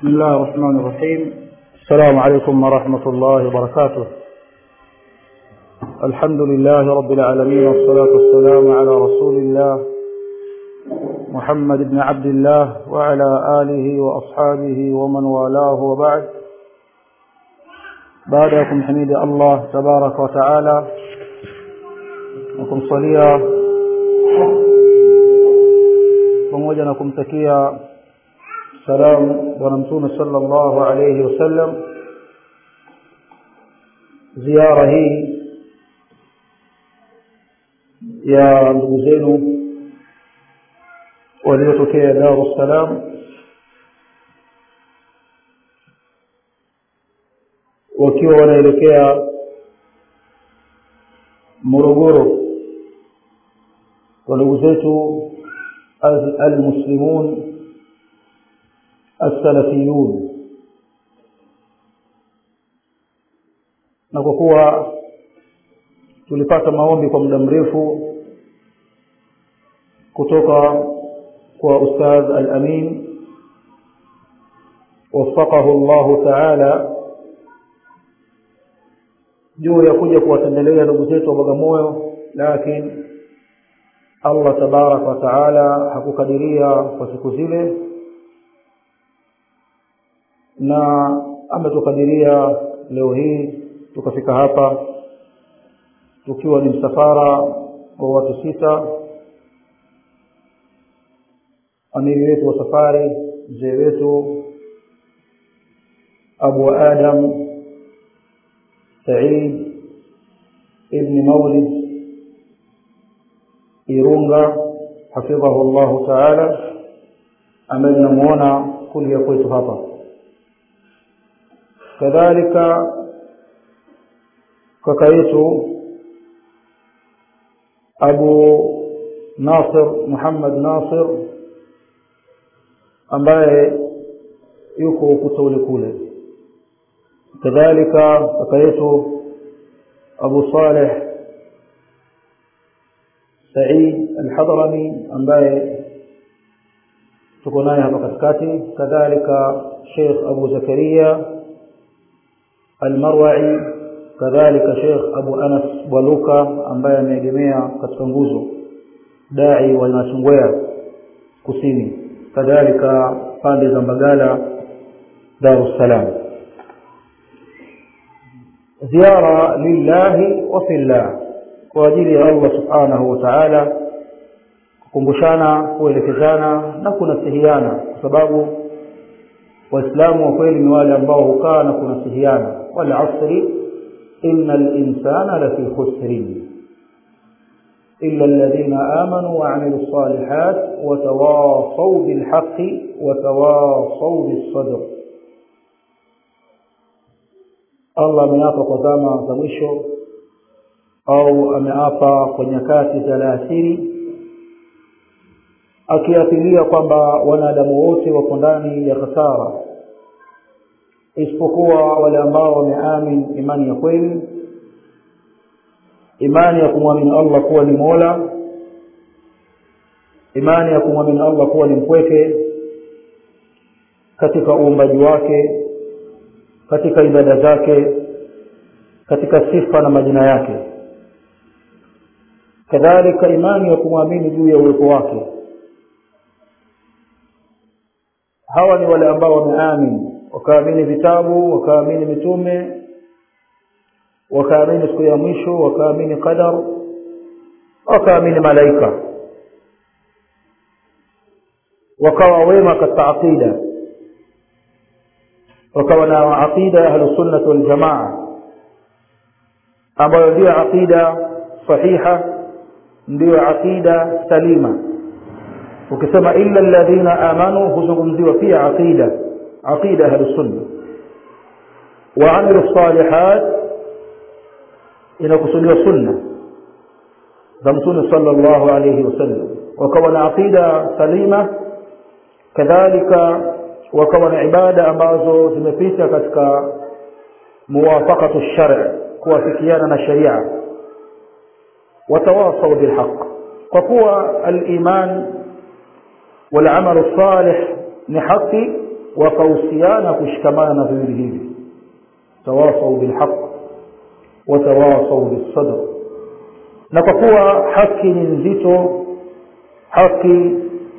بسم الله الرحمن الرحيم السلام عليكم ورحمة الله وبركاته الحمد لله رب العالمين والصلاة والسلام على رسول الله محمد بن عبد الله وعلى آله وأصحابه ومن والاه وبعد بعدكم حميد الله تبارك وتعالى وكم صليا pamoja na kumtakia salamu bwana mtume sallallahu alayhi wasallam ziara hii ya ndugu zenu waliotokea Dar es Salaam wakiwa wanaelekea Morogoro kwa ndugu zetu المسلمون السلفيون na kwa kuwa tulipata maombi kwa muda mrefu kutoka kwa ustadh al-Amin wafaqahu Allah ta'ala juu ya kuja kuwatembelea ndugu zetu wa Bagamoyo lakini Allah tabarak wa taala hakukadiria kwa siku zile na ametukadiria leo hii tukafika hapa tukiwa ni msafara wa watu sita amiri wetu wa safari mzee wetu Abu Adam Said ibn Maulid Irunga hafidhahu Allah Taala ambaye namuona kulia kwetu hapa kadhalika kaka yetu Abu Nasir Muhammad Nasir ambaye yuko ukuta kule kadhalika kaka yetu Abu Saleh Said Al-Hadrami ambaye tuko naye hapa katikati kadhalika Sheikh Abu Zakaria Al-Marwa'i kadhalika Sheikh Abu Anas Bwaluka ambaye ameegemea katika nguzo dai wa Nachungwea kusini kadhalika pande za Mbagala Dar es Salaam ziara lillahi wa fillah kwa ajili ya Allah subhanahu wa ta'ala kukumbushana kuelekezana na kunasihiana kwa sababu waislamu wa kweli ni wale ambao hukaa na kunasihiana wal asri innal insana lafi khusrin illa alladhina amanu wa amilus salihat wa tawasaw bil haqqi wa tawasaw bis sadr Allah ameapa kwa zama za mwisho au ameapa kwa nyakati za alasiri akiapilia kwamba wanadamu wote wako ndani ya khasara isipokuwa wale ambao wameamini imani ya kweli imani ya kumwamini Allah kuwa ni Mola imani ya kumwamini Allah kuwa ni mpweke katika uumbaji wake katika ibada zake katika sifa na majina yake kadhalika imani ya kumwamini juu ya uwepo wake hawa ni wale ambao wameamini wakaamini vitabu wakaamini mitume wakaamini siku ya mwisho wakaamini qadar wakaamini malaika wakawa wema katika aqida wakawa na aqida ya ahlusunnah wal jamaa ambayo ndio aqida sahiha ndio aqida salima ukisema illa alladhina amanu huzungumziwa pia aqida aqida ahlus sunna wa amilu salihat inakusudiwa sunna za mtume sallallahu alayhi wasallam wakawa na aqida salima kadhalika wakawa na ibada ambazo zimepita katika muwafaqatu shar' kuwafikiana na sharia watawasau bilhaq kwa kuwa aliman والعمل الصالح ni haki wakahusiana kushikamana na viwili hivi tawasau bilhaq watawasau bisadr na kwa kuwa haki ni nzito haki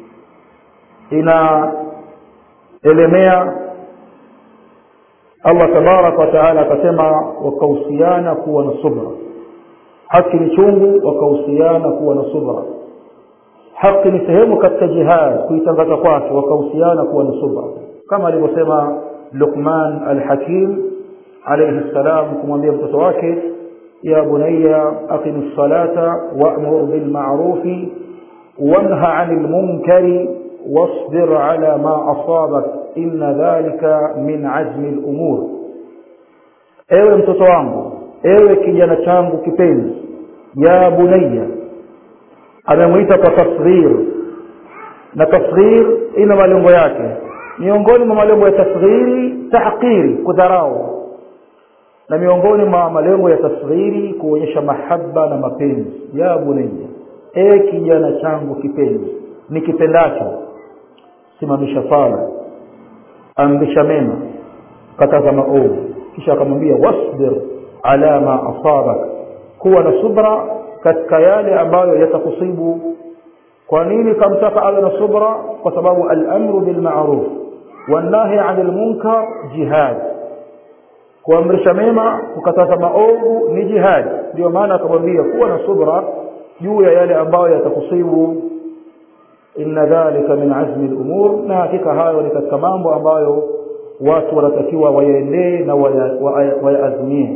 inaelemea allah tabaraka wataala akasema wakahusiana kuwa na subra haki ni chungu wakahusiana kuwa na subra haki ni sehemu katika jihad kuitangaza kwake wakahusiana kuwa na subra kama alivyosema luqman alhakim alayhi salam kumwambia mtoto wake ya bunayya aqim salata wa'mur bil ma'rufi wanha 'anil munkari wasbir 'ala ma asabak inna dhalika min 'azmi al umur ewe mtoto wangu ewe kijana changu kipenzi ya bunayya amemwita kwa tasghir na tasghir ina malengo yake miongoni mwa malengo ya tasghiri tahqiri kudharau na miongoni mwa malengo ya tasghiri kuonyesha mahaba na mapenzi ya bunayya e kijana changu kipenzi nikipendacho simamisha sala amrisha mema kataza maovu kisha akamwambia wasbir ala ma asabak kuwa na subra katika yale ambayo yatakusibu kwa nini kamtaka awe na subra kwa sababu al-amru bil ma'ruf wan-nahy 'anil munkar jihad kuamrisha mema kukataza maovu ni jihad ndio maana akamwambia kuwa na subra juu ya yale ambayo yatakusibu inna dhalika min azmi al-umur na hakika hayo ni katika mambo ambayo watu wanatakiwa wayaendee na wayaazimie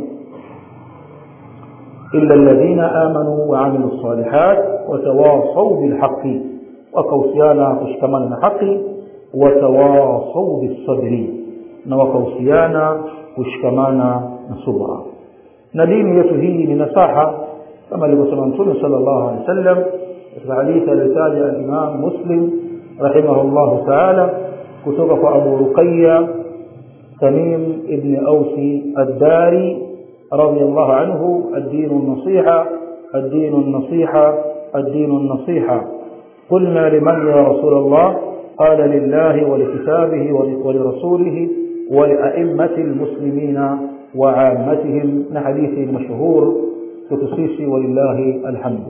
إلا الذين آمنوا وعملوا الصالحات وتواصوا بالحق وكوسيانا كشكمان الحق وتواصوا بالصبر وكوسيانا كشكمان صبرا ندين يتهي من نصاحة كما لبسنا نتون صلى الله عليه وسلم في حديث الرسالة الإمام مسلم رحمه الله تعالى كتب أبو رقية تميم ابن أوسي الداري رضي الله عنه الدين النصيحة الدين النصيحة الدين النصيحة قلنا لمن يا رسول الله قال لله ولكتابه ولرسوله ولأئمة المسلمين وعامتهم نحديث المشهور كتسيسي ولله الحمد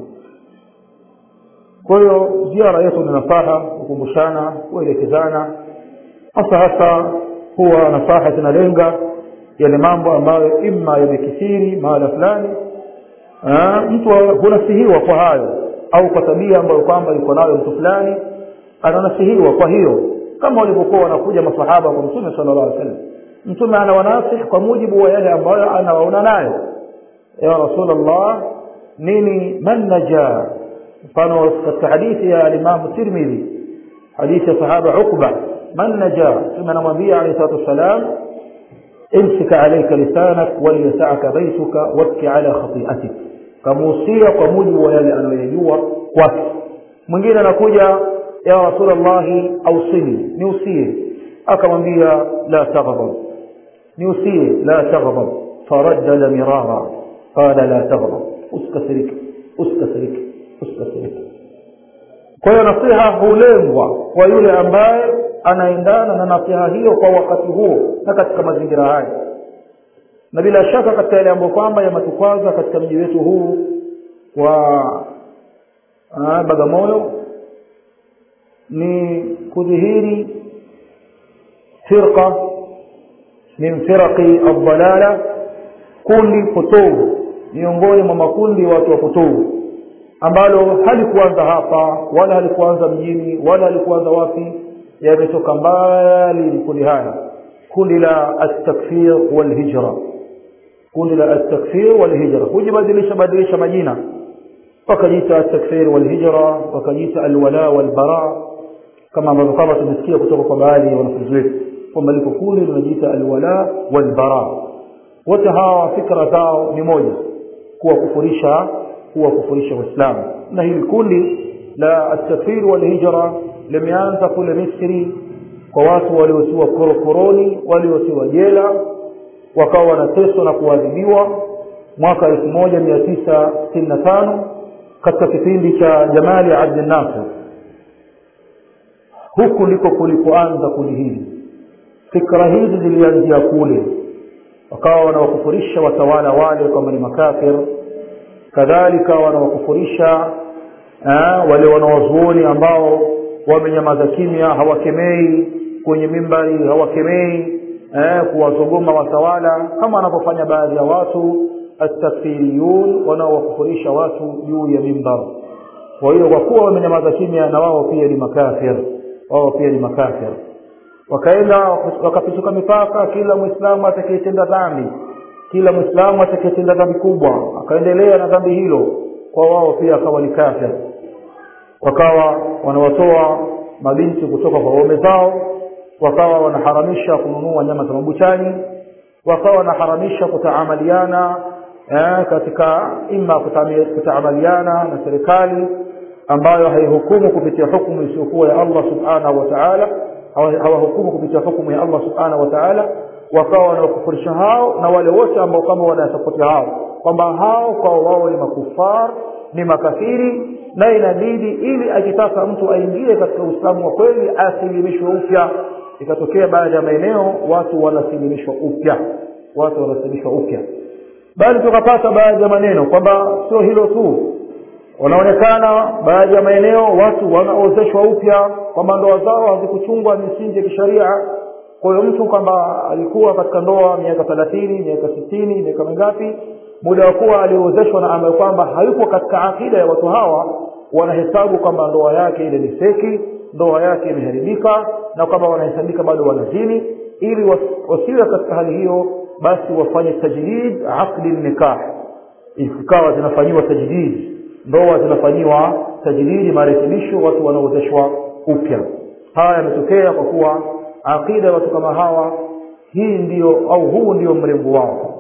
kwa hiyo ziara yetu ni nasaha kukumbushana kuelekezana hasa hasa huwa nasaha zinalenga yale mambo ambayo imma yamekithiri mahala fulani mtu hunasihiwa kwa hayo au kwa tabia ambayo kwamba yuko nayo mtu fulani ananasihiwa kwa hiyo kama walivyokuwa wanakuja masahaba kwa mtume sallallahu alaihi wasallam mtume anawanasih kwa mujibu wa yale ambayo anawaona nayo ya rasulullah nini man naja mfano katika hadithi ya alimamu tirmidhi hadithi ya sahaba ukba man naja mtume anamwambia alayhi salatu wassalam امسك عليك لسانك وليسعك بيتك وابكي على خطيئتك kamuhusia kwa mujibu wa yale anayoyajua kwake mwingine anakuja ya rasulallahi ausini niusie akamwambia la taghdab niusie la taghdab faraddada mirara qala la taghdab uskasirike uskasirike uskasirike kwa hiyo nasiha hulengwa kwa yule ambaye anaendana na nasiha hiyo kwa wakati huo na katika mazingira haya na bila shaka katika yale ambayo kwamba yametukwaza katika mji wetu huu wa Bagamoyo ni kudhihiri firqa min firaqi ad-dalala kundi potovu miongoni mwa makundi watu wa potovu ambalo halikuanza hapa wala halikuanza mjini wala halikuanza wapi yametoka mbali kundi haya kundi la at-takfir wal hijra kundi la at-takfir wal hijra hujibadilisha badilisha majina wakajiita at-takfir wal hijra wakajiita al-wala wal bara kama ambavyo kama tumesikia kutoka kwa baadhi ya wanafunzi wetu kwamba liko kundi linajiita al-wala wal bara wote hawa fikra zao ni moja kuwakufurisha kuwakufurisha waislamu na hili kundi la at-takfir wal hijra limeanza kule Misri kwa watu waliotiwa korokoroni waliotiwa jela wakawa wanateswa na kuadhibiwa mwaka 1965 katika kipindi cha Jamali Abdel Nasser huku ndiko kulipoanza kundi hili fikra hizi zilianzia kule wakawa wanawakufurisha watawala wale kwamba ni makafir kadhalika wanawakufurisha wale wanawazuoni ambao wamenyamaza kimya hawakemei kwenye mimbari hawakemei eh, kuwazogoma watawala kama wanavyofanya baadhi ya watu atakfiriyun wanaowakufurisha watu juu ya mimbar kwa hiyo kwa kuwa wamenyamaza kimya na wao pia ni makafir wao pia ni makafir wakaenda wakapituka mipaka kila mwislamu atakayetenda dhambi kila mwislamu atakayetenda dhambi kubwa akaendelea na dhambi hilo kwa wao pia akawa ni kafir wakawa wanawatoa mabinti kutoka kwa waume zao wakawa wanaharamisha kununua nyama za mabuchani wakawa wanaharamisha kutaamaliana eh, katika ima kutaamaliana na serikali ambayo haihukumu kupitia hukumu isiyokuwa ya Allah subhanahu wa ta'ala hawahukumu kupitia hukumu ya Allah subhanahu wa ta'ala wakawa wanawakufurisha hao na wale wote ambao kama wanasapoti hao kwamba hao kwa wao ni makufar ni makafiri na inabidi ili akitaka mtu aingie katika uislamu wa kweli asilimishwe upya ikatokea baadhi ya maeneo watu wanasilimishwa upya watu wanasilimishwa upya bali tukapata baadhi ya maneno kwamba sio hilo tu wanaonekana baadhi ya maeneo watu wanaozeshwa upya kwamba ndoa zao hazikuchungwa misingi ya kisharia kwa hiyo mtu kwamba alikuwa katika ndoa miaka thelathini miaka sitini miaka mingapi muda wa kuwa aliozeshwa na ambayo kwamba hayupo katika akida ya watu hawa wanahesabu kwamba ndoa yake ile ni seki ndoa yake imeharibika na kwamba wanahesabika bado wanazini ili wasiwe katika hali hiyo basi wafanye tajdid aqdi nikah ikawa zinafanyiwa tajdid ndoa zinafanyiwa tajdidi marekebisho watu wanaozeshwa upya haya yametokea kwa kuwa aqida watu kama hawa hii ndiyo au huu ndio mrengo wao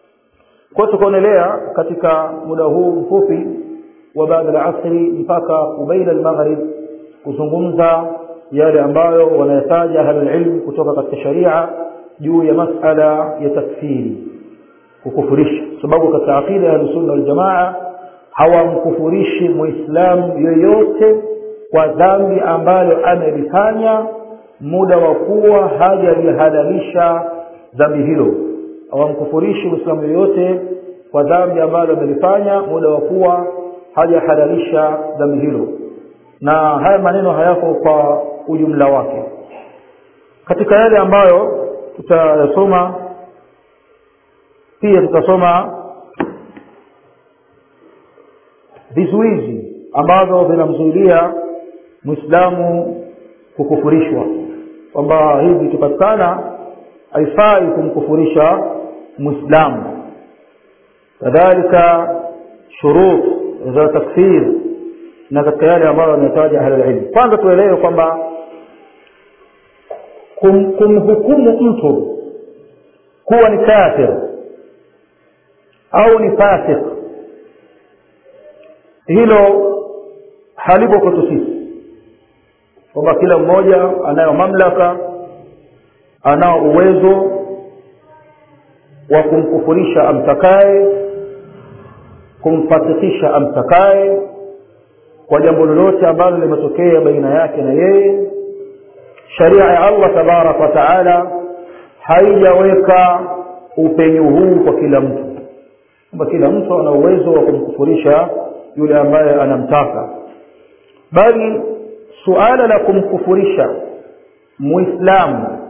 kwa tukaonelea katika muda huu mfupi wa baada ya asri mpaka kubaila al-maghrib kuzungumza yale ambayo wanayataja ahlul ilm kutoka katika sharia juu ya masala ya takfiri kukufurisha sababu katika aqida ya sunna wal jamaa hawamkufurishi muislamu yoyote kwa dhambi ambalo amelifanya muda wa kuwa hajalihalalisha dhambi hilo hawamkufurishi muislamu yoyote kwa dhambi ambalo amelifanya muda wa kuwa hajahalalisha dhambi hilo na haya maneno hayako kwa ujumla wake katika yale ambayo tutayasoma pia tutasoma vizuizi ambavyo vinamzuilia mwislamu kukufurishwa kwamba hivi vikipatikana haifai kumkufurisha mwislamu kadhalika shurut za takfir na katika yale ambayo wanahitaji ahlulilmu kwanza tuelewe kwamba kum, kumhukumu mtu kuwa ni kafir au ni fasik hilo halipo kwetu sisi kwamba kila mmoja anayo mamlaka anao uwezo wa kumkufurisha amtakaye kumfasikisha amtakaye kwa jambo lolote ambalo limetokea baina yake na yeye sharia ya Allah tabarak wa taala haijaweka upenyu huu kwa kila mtu kwamba kila mtu ana uwezo wa kumkufurisha yule ambaye anamtaka bali suala la kumkufurisha muislamu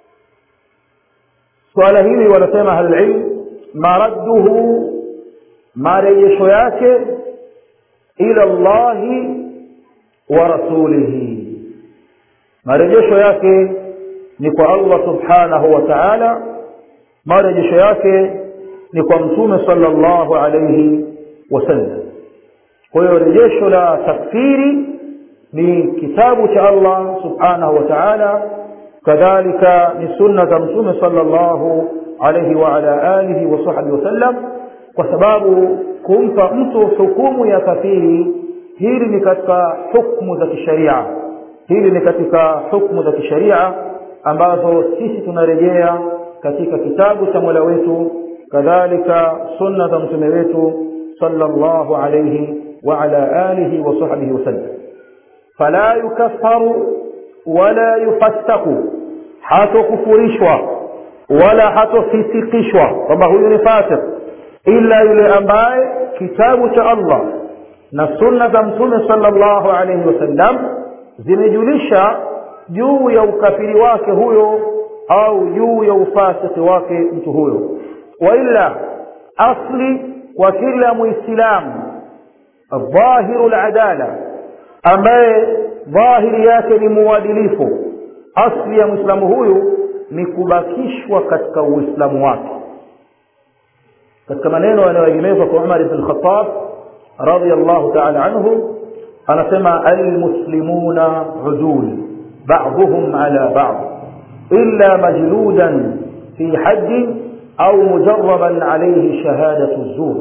suala hili wanasema ahlulilm maradduhu marejesho yake ila llahi wa rasulihi marejesho yake ni kwa allah subhanahu wa taala marejesho yake ni kwa mtume sallallahu alayhi wasallam kwa hiyo rejesho la takfiri ni kitabu cha allah subhanahu wa taala kadhalika ni sunna za mtume sallallahu alayhi wa ala alihi wa sahbihi wasallam kwa sababu kumpa mtu hukumu ya kafiri hili ni katika hukumu za kisharia hili ni katika hukumu za kisharia ambazo sisi tunarejea katika kitabu cha mola wetu kadhalika sunna za mtume wetu sallallahu alayhi wa ala alihi wa sahbihi wasallam fala yukaffaru wala yufassaku hatokufurishwa wala hatofisikishwa kwamba huyu ni fasik ila yule ambaye kitabu cha allah na sunna za mtume sallallahu alaihi wasallam zimejulisha juu ya ukafiri wake huyo au juu ya ufasiki wake mtu huyo waila asli kwa kila muislamu dhahiru ladala ambaye dhahiri yake ni muadilifu asli ya mwislamu huyu ni kubakishwa katika uislamu wake katika maneno yanayoegemezwa kwa umar ibn khatab radiallahu taala anhu anasema almuslimuna udul baduhum ala bad illa majludan fi haddin au mujaraban alaihi shahadatu zur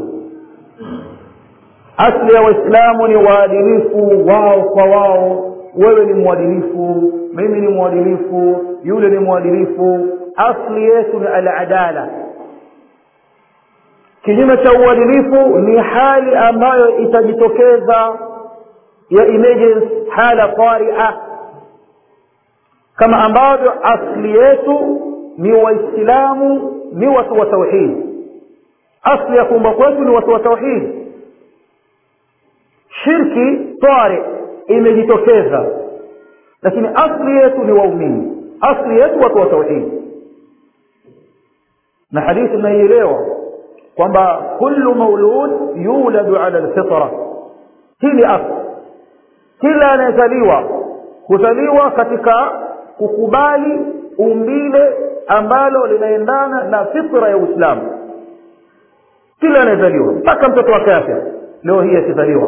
asli ya waislamu ni waadilifu wao kwa wao wewe ni mwadilifu mimi ni mwadilifu yule ni mwadilifu asli yetu ni aladala kinyume cha uadilifu ni hali ambayo itajitokeza ya emergency hala taria kama ambavyo asli yetu ni waislamu ni watu wa tauhidi asli ya kuumba kwetu ni watu wa tauhidi shirki tari imejitokeza lakini asli yetu ni waumini asli yetu watu wa tauhidi na hadithi inaielewa kwamba kullu maulud yuladu ala lfitra hii ni asli kila anayezaliwa huzaliwa katika kukubali umbile ambalo linaendana na fitra ya uislamu kila anayezaliwa mpaka mtoto wa kafir leo hii akizaliwa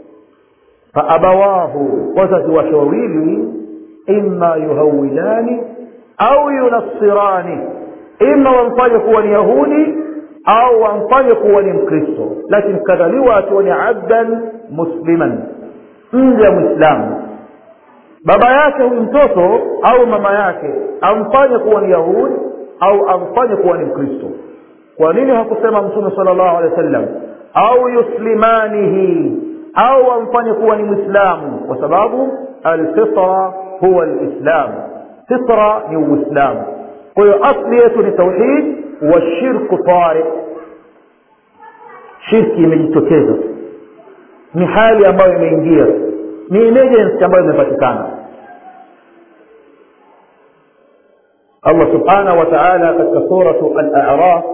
faabawahu wazazi wake wawili imma yuhawilani au yunassirani ima wamfanye kuwa ni yahudi au wamfanye kuwa ni mkristo lakini kadhaliwa akiwa ni abdan musliman mja mwislamu baba yake huyu mtoto au mama yake amfanye kuwa ni yahudi au amfanye kuwa ni mkristo kwa nini hakusema mtume sala llahu alehi wa sallam au yuslimanihi au amfanye kuwa ni mwislamu kwa sababu alfitra huwa lislam fitra ni uislamu kwa hiyo asli yetu ni tauhid wa shirku tari shirki imejitokeza ni hali ambayo imeingia ni emergency ambayo imepatikana allah subhanahu wa taala katika suratu al-a'raf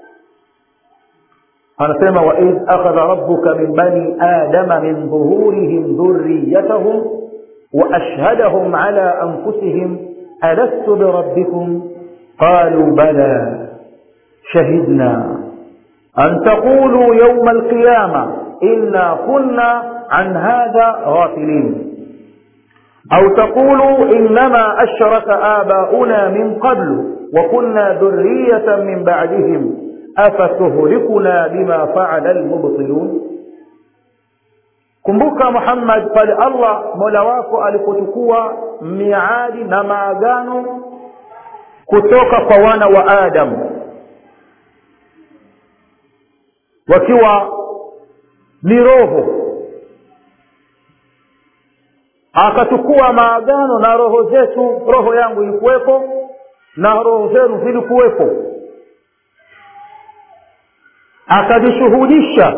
anasema waidh akhadha rabbuka min bani adama min dhuhurihim dhurriyatahum واشهدهم على انفسهم الست بربكم قالوا بلى شهدنا ان تقولوا يوم القيامه انا كنا عن هذا غافلين او تقولوا انما اشرك اباؤنا من قبل وكنا ذريه من بعدهم افتهلكنا بما فعل المبطلون kumbuka muhammad pale allah mola wako alipochukua miadi na maagano kutoka kwa wana wa adamu wakiwa ni roho akachukua maagano na roho zetu roho yangu ilikuwepo na roho zenu zilikuwepo akajishuhudisha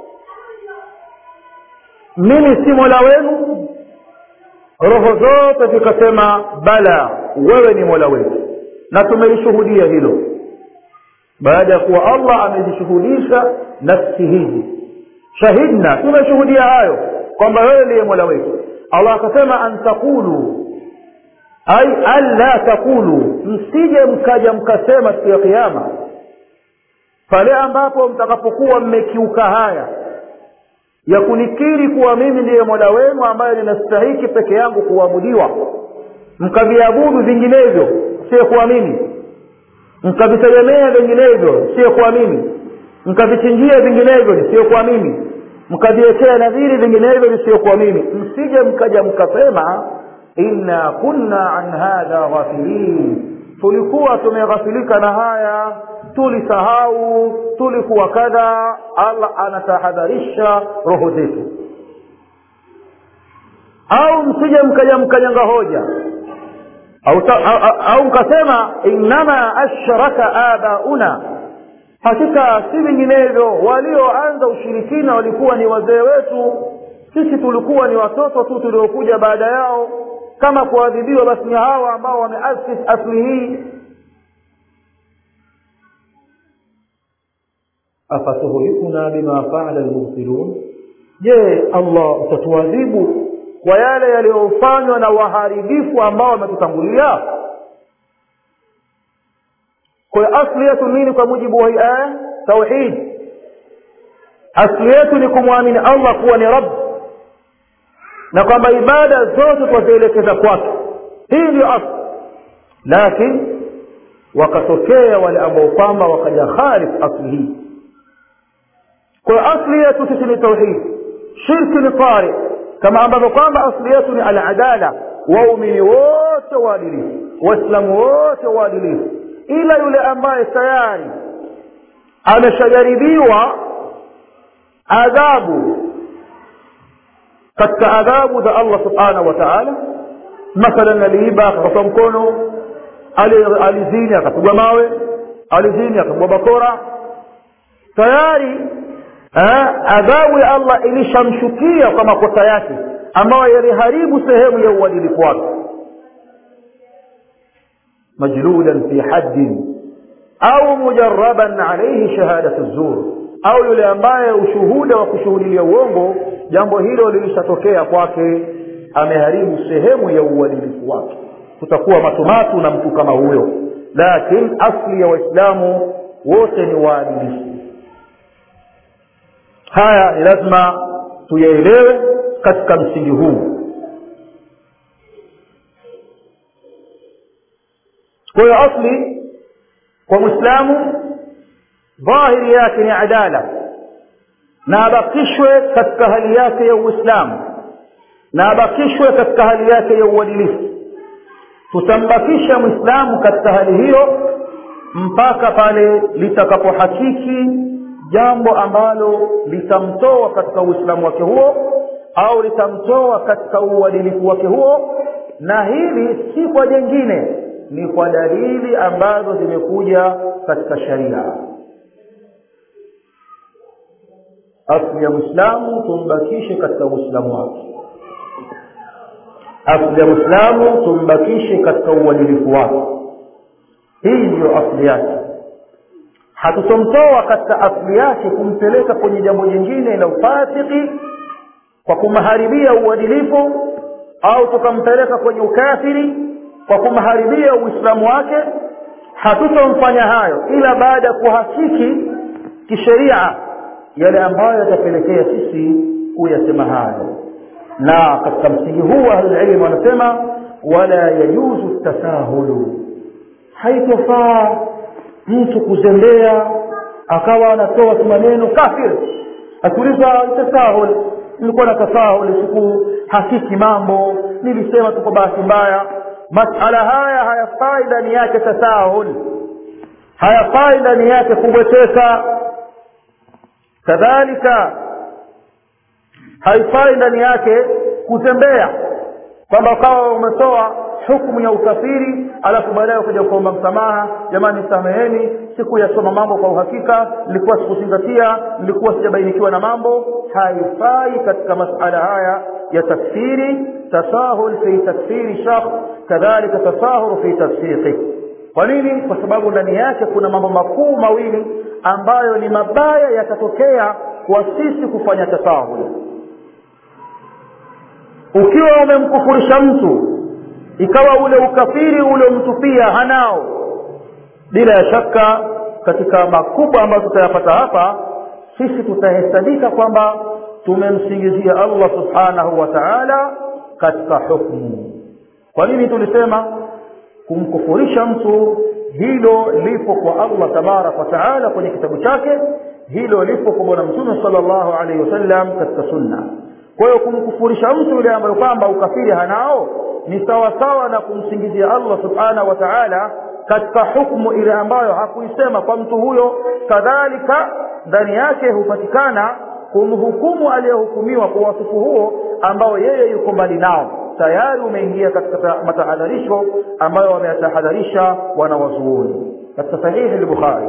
mimi si mola wenu roho zote zikasema bala wewe ni mola wetu na tumelishuhudia hilo baada ya kuwa allah amezishuhudisha nafsi hizi shahidna tumeshuhudia hayo kwamba wewe ndiye mola wetu allah akasema an taqulu ai alla taqulu msije mkaja mkasema siku ya kiama pale ambapo mtakapokuwa mmekiuka haya ya kunikiri kuwa mimi ndiye mola wenu ambaye ninastahiki peke yangu kuabudiwa mkaviabudu vinginevyo siyekuwa mimi mkavitegemea vinginevyo siyekuwa mimi mkavichinjia vinginevyo nisiyokuwa mimi mkaviwekea nadhiri vinginevyo nisiyokuwa mimi msije mkaja mkasema inna kunna an hadha ghafilin tulikuwa tumeghafilika na haya tulisahau tulikuwa kadha allah anatahadharisha roho zetu au msije mkaja mkanyanga hoja au au mkasema innama ashraka abauna hakika si vinginevyo walioanza ushirikina walikuwa ni wazee wetu sisi tulikuwa ni watoto tu tuliokuja baada yao kama kuadhibiwa basi ni hawa ambao wameasis asli hii afatuhlikuna bima faala lmubtilun je allah utatuadhibu kwa yale yaliyofanywa na waharibifu ambao wametutangulia kwa hiyo asli yetu nini kwa mujibu wa hii aya tauhid asli yetu ni kumwamini allah kuwa ni rabb na kwamba ibada zote twazielekeza kwake hii ndio asli lakini wakatokea wale ambao kwamba wakaja khalif asli hii kwa hiyo asli yetu sisi ni tauhid shirki ni tari kama ambavyo kwamba asli yetu ni aladala waumini wote waadilifu waislamu wote waadilifu ila yule ambaye tayari ameshajaribiwa adhabu katika adhabu za allah subhanahu wa taala mathalan aliiba akakatwa mkono alizini akapigwa mawe alizini akapigwa bakora tayari adhabu ya allah ilishamshukia kwa makosa yake ambayo yaliharibu sehemu ya uadilifu wake majludan fi haddin au mujaraban alaihi shahadatu zur au yule ambaye ushuhuda wa kushuhudilia uongo jambo hilo lilishatokea kwake ameharibu sehemu ya uadilifu wake kutakuwa matumatu na mtu kama huyo lakini asli ya waislamu wote ni waadilifu haya ni lazima tuyaelewe katika msingi huu kwa hiyo asli kwa mwislamu dhahiri yake ni adala na abakishwe katika hali yake ya uislamu na abakishwe katika hali yake ya uadilifu tutambakisha mwislamu katika hali hiyo mpaka pale litakapohakiki jambo ambalo litamtoa katika uislamu wake huo au litamtoa katika uadilifu wake huo na hili si kwa jengine ni kwa dalili ambazo zimekuja katika sharia asli ya mwislamu tumbakishe katika uislamu wake asli ya mwislamu tumbakishe katika uadilifu wake hii ndiyo asli yake hatutomtoa katika asli yake kumpeleka kwenye jambo jingine la ufasiki kwa kumharibia uadilifu au tukampeleka kwenye ukafiri kwa kumharibia uislamu wake hatutomfanya hayo ila baada ya kuhakiki kisheria yale ambayo yatapelekea sisi kuyasema hayo na katika msingi huu ahlulilmu wanasema wala yajuzu tasahulu haitofaa mtu kuzembea akawa anatoa tu maneno kafir akiuliza tasahul nilikuwa na tasahul siku hakiki mambo nilisema tu kwa bahati mbaya masala haya hayafai ndani yake tasahul hayafai ndani yake kubweteka kadhalika haifai ndani yake kutembea kwamba ukawa umetoa hukumu ya ukafiri alafu baadaye ukaja kuomba msamaha jamani sameheni sikuyasoma mambo kwa uhakika nilikuwa sikuzingatia nilikuwa sijabainikiwa na mambo haifai katika masala haya ya takfiri tasahul fi takfiri shakhs kadhalika tasahul fi tafsiqi kwa nini kwa sababu ndani yake kuna mambo makuu mawili ambayo ni mabaya yatatokea kwa sisi kufanya tasahul ukiwa umemkufurisha mtu ikawa ule ukafiri uliomtupia hanao bila ya shaka katika makubwa ambayo tutayapata hapa sisi tutahesabika kwamba tumemsingizia allah subhanahu wa taala katika hukmu kwa nini tulisema kumkufurisha mtu hilo lipo kwa allah tabaraka wa taala kwenye kitabu chake hilo lipo kwa bwana mtume sala llahu alaihi wasallam katika sunna kwa hiyo kumkufurisha mtu yule ambayo kwamba ukafiri hanao ni sawasawa na kumsingizia allah subhanahu wa taala katika hukmu ile ambayo hakuisema kwa mtu huyo kadhalika ndani yake hupatikana kumhukumu aliyehukumiwa kwa wasifu huo ambao yeye yuko mbali nao tayari umeingia katika matahadharisho ambayo wameyatahadharisha wanawazuoni katika sahihi al-bukhari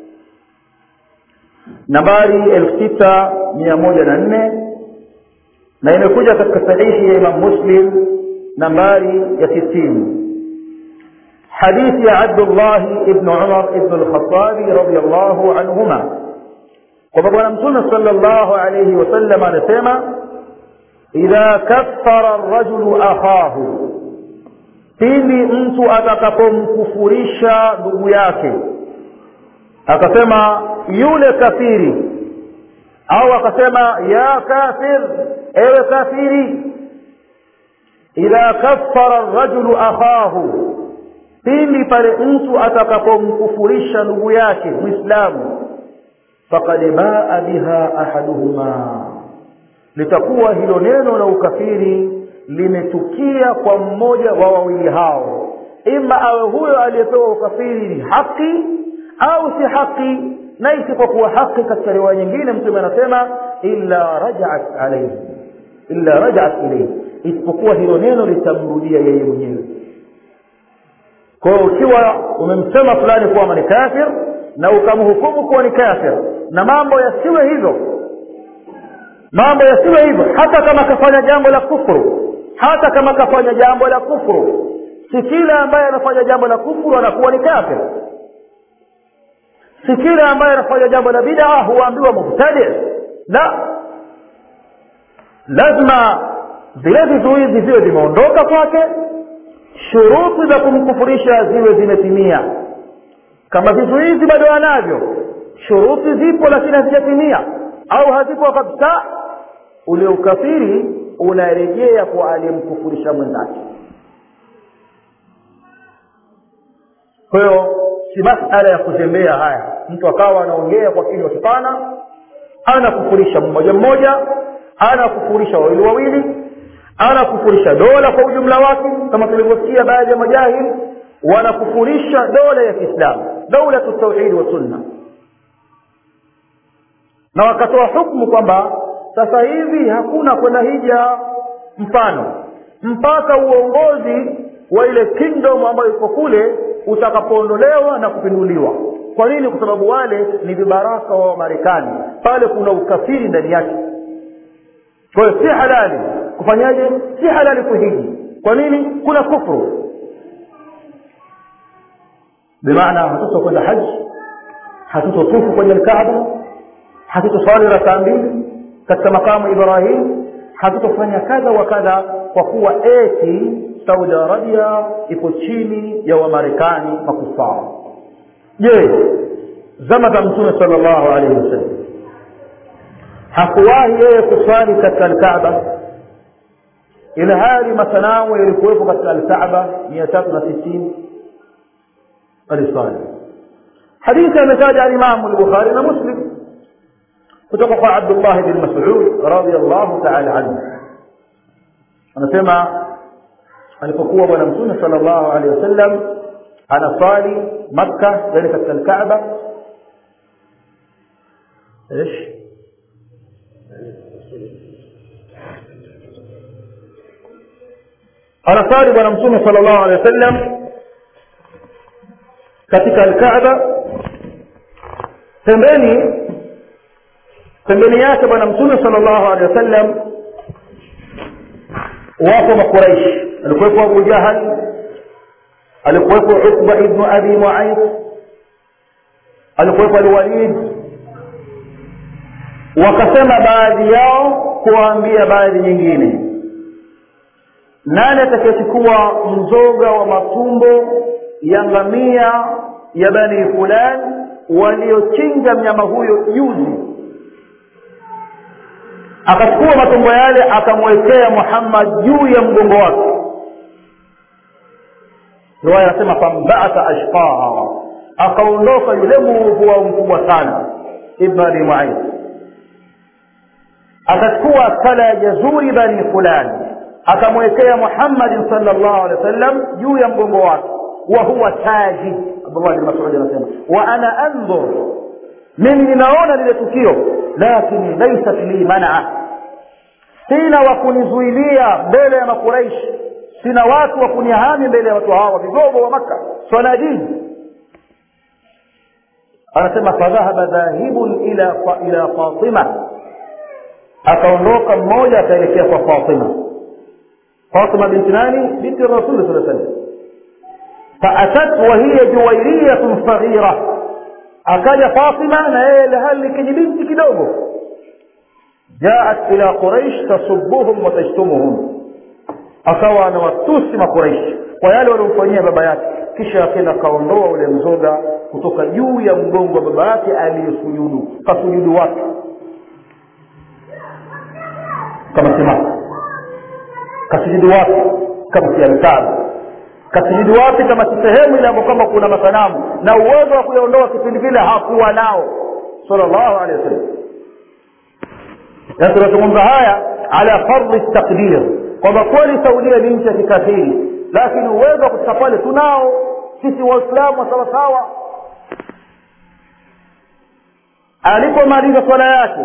nambari elfu sita mia moja na nne na imekuja katika sahihi ya imam muslim nambari ya sitini hadithi ya abdullah ibn umar ibn al-khattabi radiyallahu anhuma kwamba bwana mtume sallallahu alayhi wasallam anasema idha kaffara ar-rajulu akhahu pindi mtu atakapomkufurisha ndugu yake akasema yule kafiri au akasema ya kafir ewe kafiri idha kaffara ar-rajulu akhahu pindi pale mtu atakapomkufurisha ndugu yake muislamu faqad baa biha ahaduhuma litakuwa hilo neno la ukafiri limetukia kwa mmoja wa wawili hao ima awe huyo aliyepewa ukafiri ni haki au si haki na isipokuwa haki katika riwaya nyingine mtume anasema illa rajaat alayhi illa rajaat ilayhi isipokuwa hilo neno litamrudia yeye mwenyewe kwa hiyo ukiwa umemsema fulani kuwa ni kafir na ukamhukumu kuwa ni kafir na mambo yasiwe hivyo mambo yasiwe hivyo hata kama kafanya jambo la kufuru hata kama kafanya jambo la kufuru si kila ambaye anafanya jambo la kufuru anakuwa ni kafir si kila ambaye anafanya jambo la bid'a huambiwa mubtadi la lazima vile vizuizi viwe vimeondoka kwake shuruti za kumkufurisha ziwe zimetimia kama vizuizi bado anavyo shuruti zipo lakini hazijatimia au hazipo kabisa ule ukafiri unarejea kwa aliyemkufurisha mwenzake kwa hiyo si masala ya kutembea haya mtu akawa anaongea kwa kinywa kipana anakufurisha mmoja mmoja anakufurisha wawili wawili anakufurisha dola kwa ujumla wake kama tulivyosikia baadhi ya majahili wanakufurisha dola ya kiislamu daula tauhidi wa sunna na wakatoa hukumu kwamba sasa hivi hakuna kwenda hija mfano mpaka uongozi wa ile kingdom ambayo iko kule utakapoondolewa na kupinduliwa kwa nini kwa sababu wale ni vibaraka wa marekani pale kuna ukafiri ndani yake kwa hiyo si halali kufanyaje si halali kuhiji kwa nini kuna kufru bimaana hatutokwenda haji hatutotufu kwenye lkaaba hatutoswali rakaa mbili katika makamu ibrahim hatutofanya kadha wa kadha kwa kuwa eti saudi arabia ipo chini ya wamarekani makufara je zama za mtume sal llahu alaihi wasallam hakuwahi yeye kuswali katika alkaaba ilhali masanamu yalikuwepo katika alkaaba mia tatu na sitini aliswali hadithi ametaja alimamu lbukhari na muslim kutoka kwa abdullah bin masud radiallahu taala anhu anasema alipokuwa bwana mtume sal llahu alehi wasallam anaswali makka yani katika alkaaba ايش anasali bwana mtume sal llahu alehi wasallam katika alkaaba pembeni pembeni yake bwana mtume sal llahu alehi wasallam wapo makuraishi alikuwepo abu jahal alikuwepo ukba ibnu abi muaid alikuwepo alwalid wakasema baadhi yao kuwaambia baadhi nyingine nani atakayechukua mzoga wa matumbo ya ngamia ya bani fulani waliochinja mnyama huyo juzi akachukua matumbo yale akamwekea muhammad juu ya mgongo wake riwaya anasema fambaatha ashqaha akaondoka yule muovu wao mkubwa sana ibn abi muaid akachukua kala ya jazuri bani fulani akamwekea muhammadin sal llahu alehi wa sallam juu ya mgongo wake wa huwa taji abdullah bin masudi anasema wa ana andhur mimi ninaona lile tukio lakini laisat li manaa sina wa kunizuilia mbele ya makuraishi sina watu wa kunihami mbele ya watu hawa vigogo wa maka sanadini anasema fadhahaba dhahibun ila ila fatima akaondoka mmoja akaelekea kwa fatima fatima binti nani binti rasuli saa sallam faatat wahiya juwairiyatun saghira akaja fatima na yeye lahali kijibinti kidogo jaat ila quraish tasubuhum wa tajtumuhum akawa anawatusi makuraishi kwa yale waliomfanyia baba yake kisha akenda akaondoa ule mzoga kutoka juu ya mgongo wa baba yake aliyesujudu kasujudu wake kama simama kasujudu wapi kama si alkaaba kasujudu wapi kama si sehemu ile ambayo kama kuna masanamu na uwezo wa kuyaondoa kipindi kile hakuwa nao sallallahu alaihi wasallam na tunazungumza haya ala fardhi taqdir kwamba kweli saudia ni nchi ya kikafiri lakini uwezo wa kufika pale tunao sisi waislamu wa sawasawa alipomaliza swala yake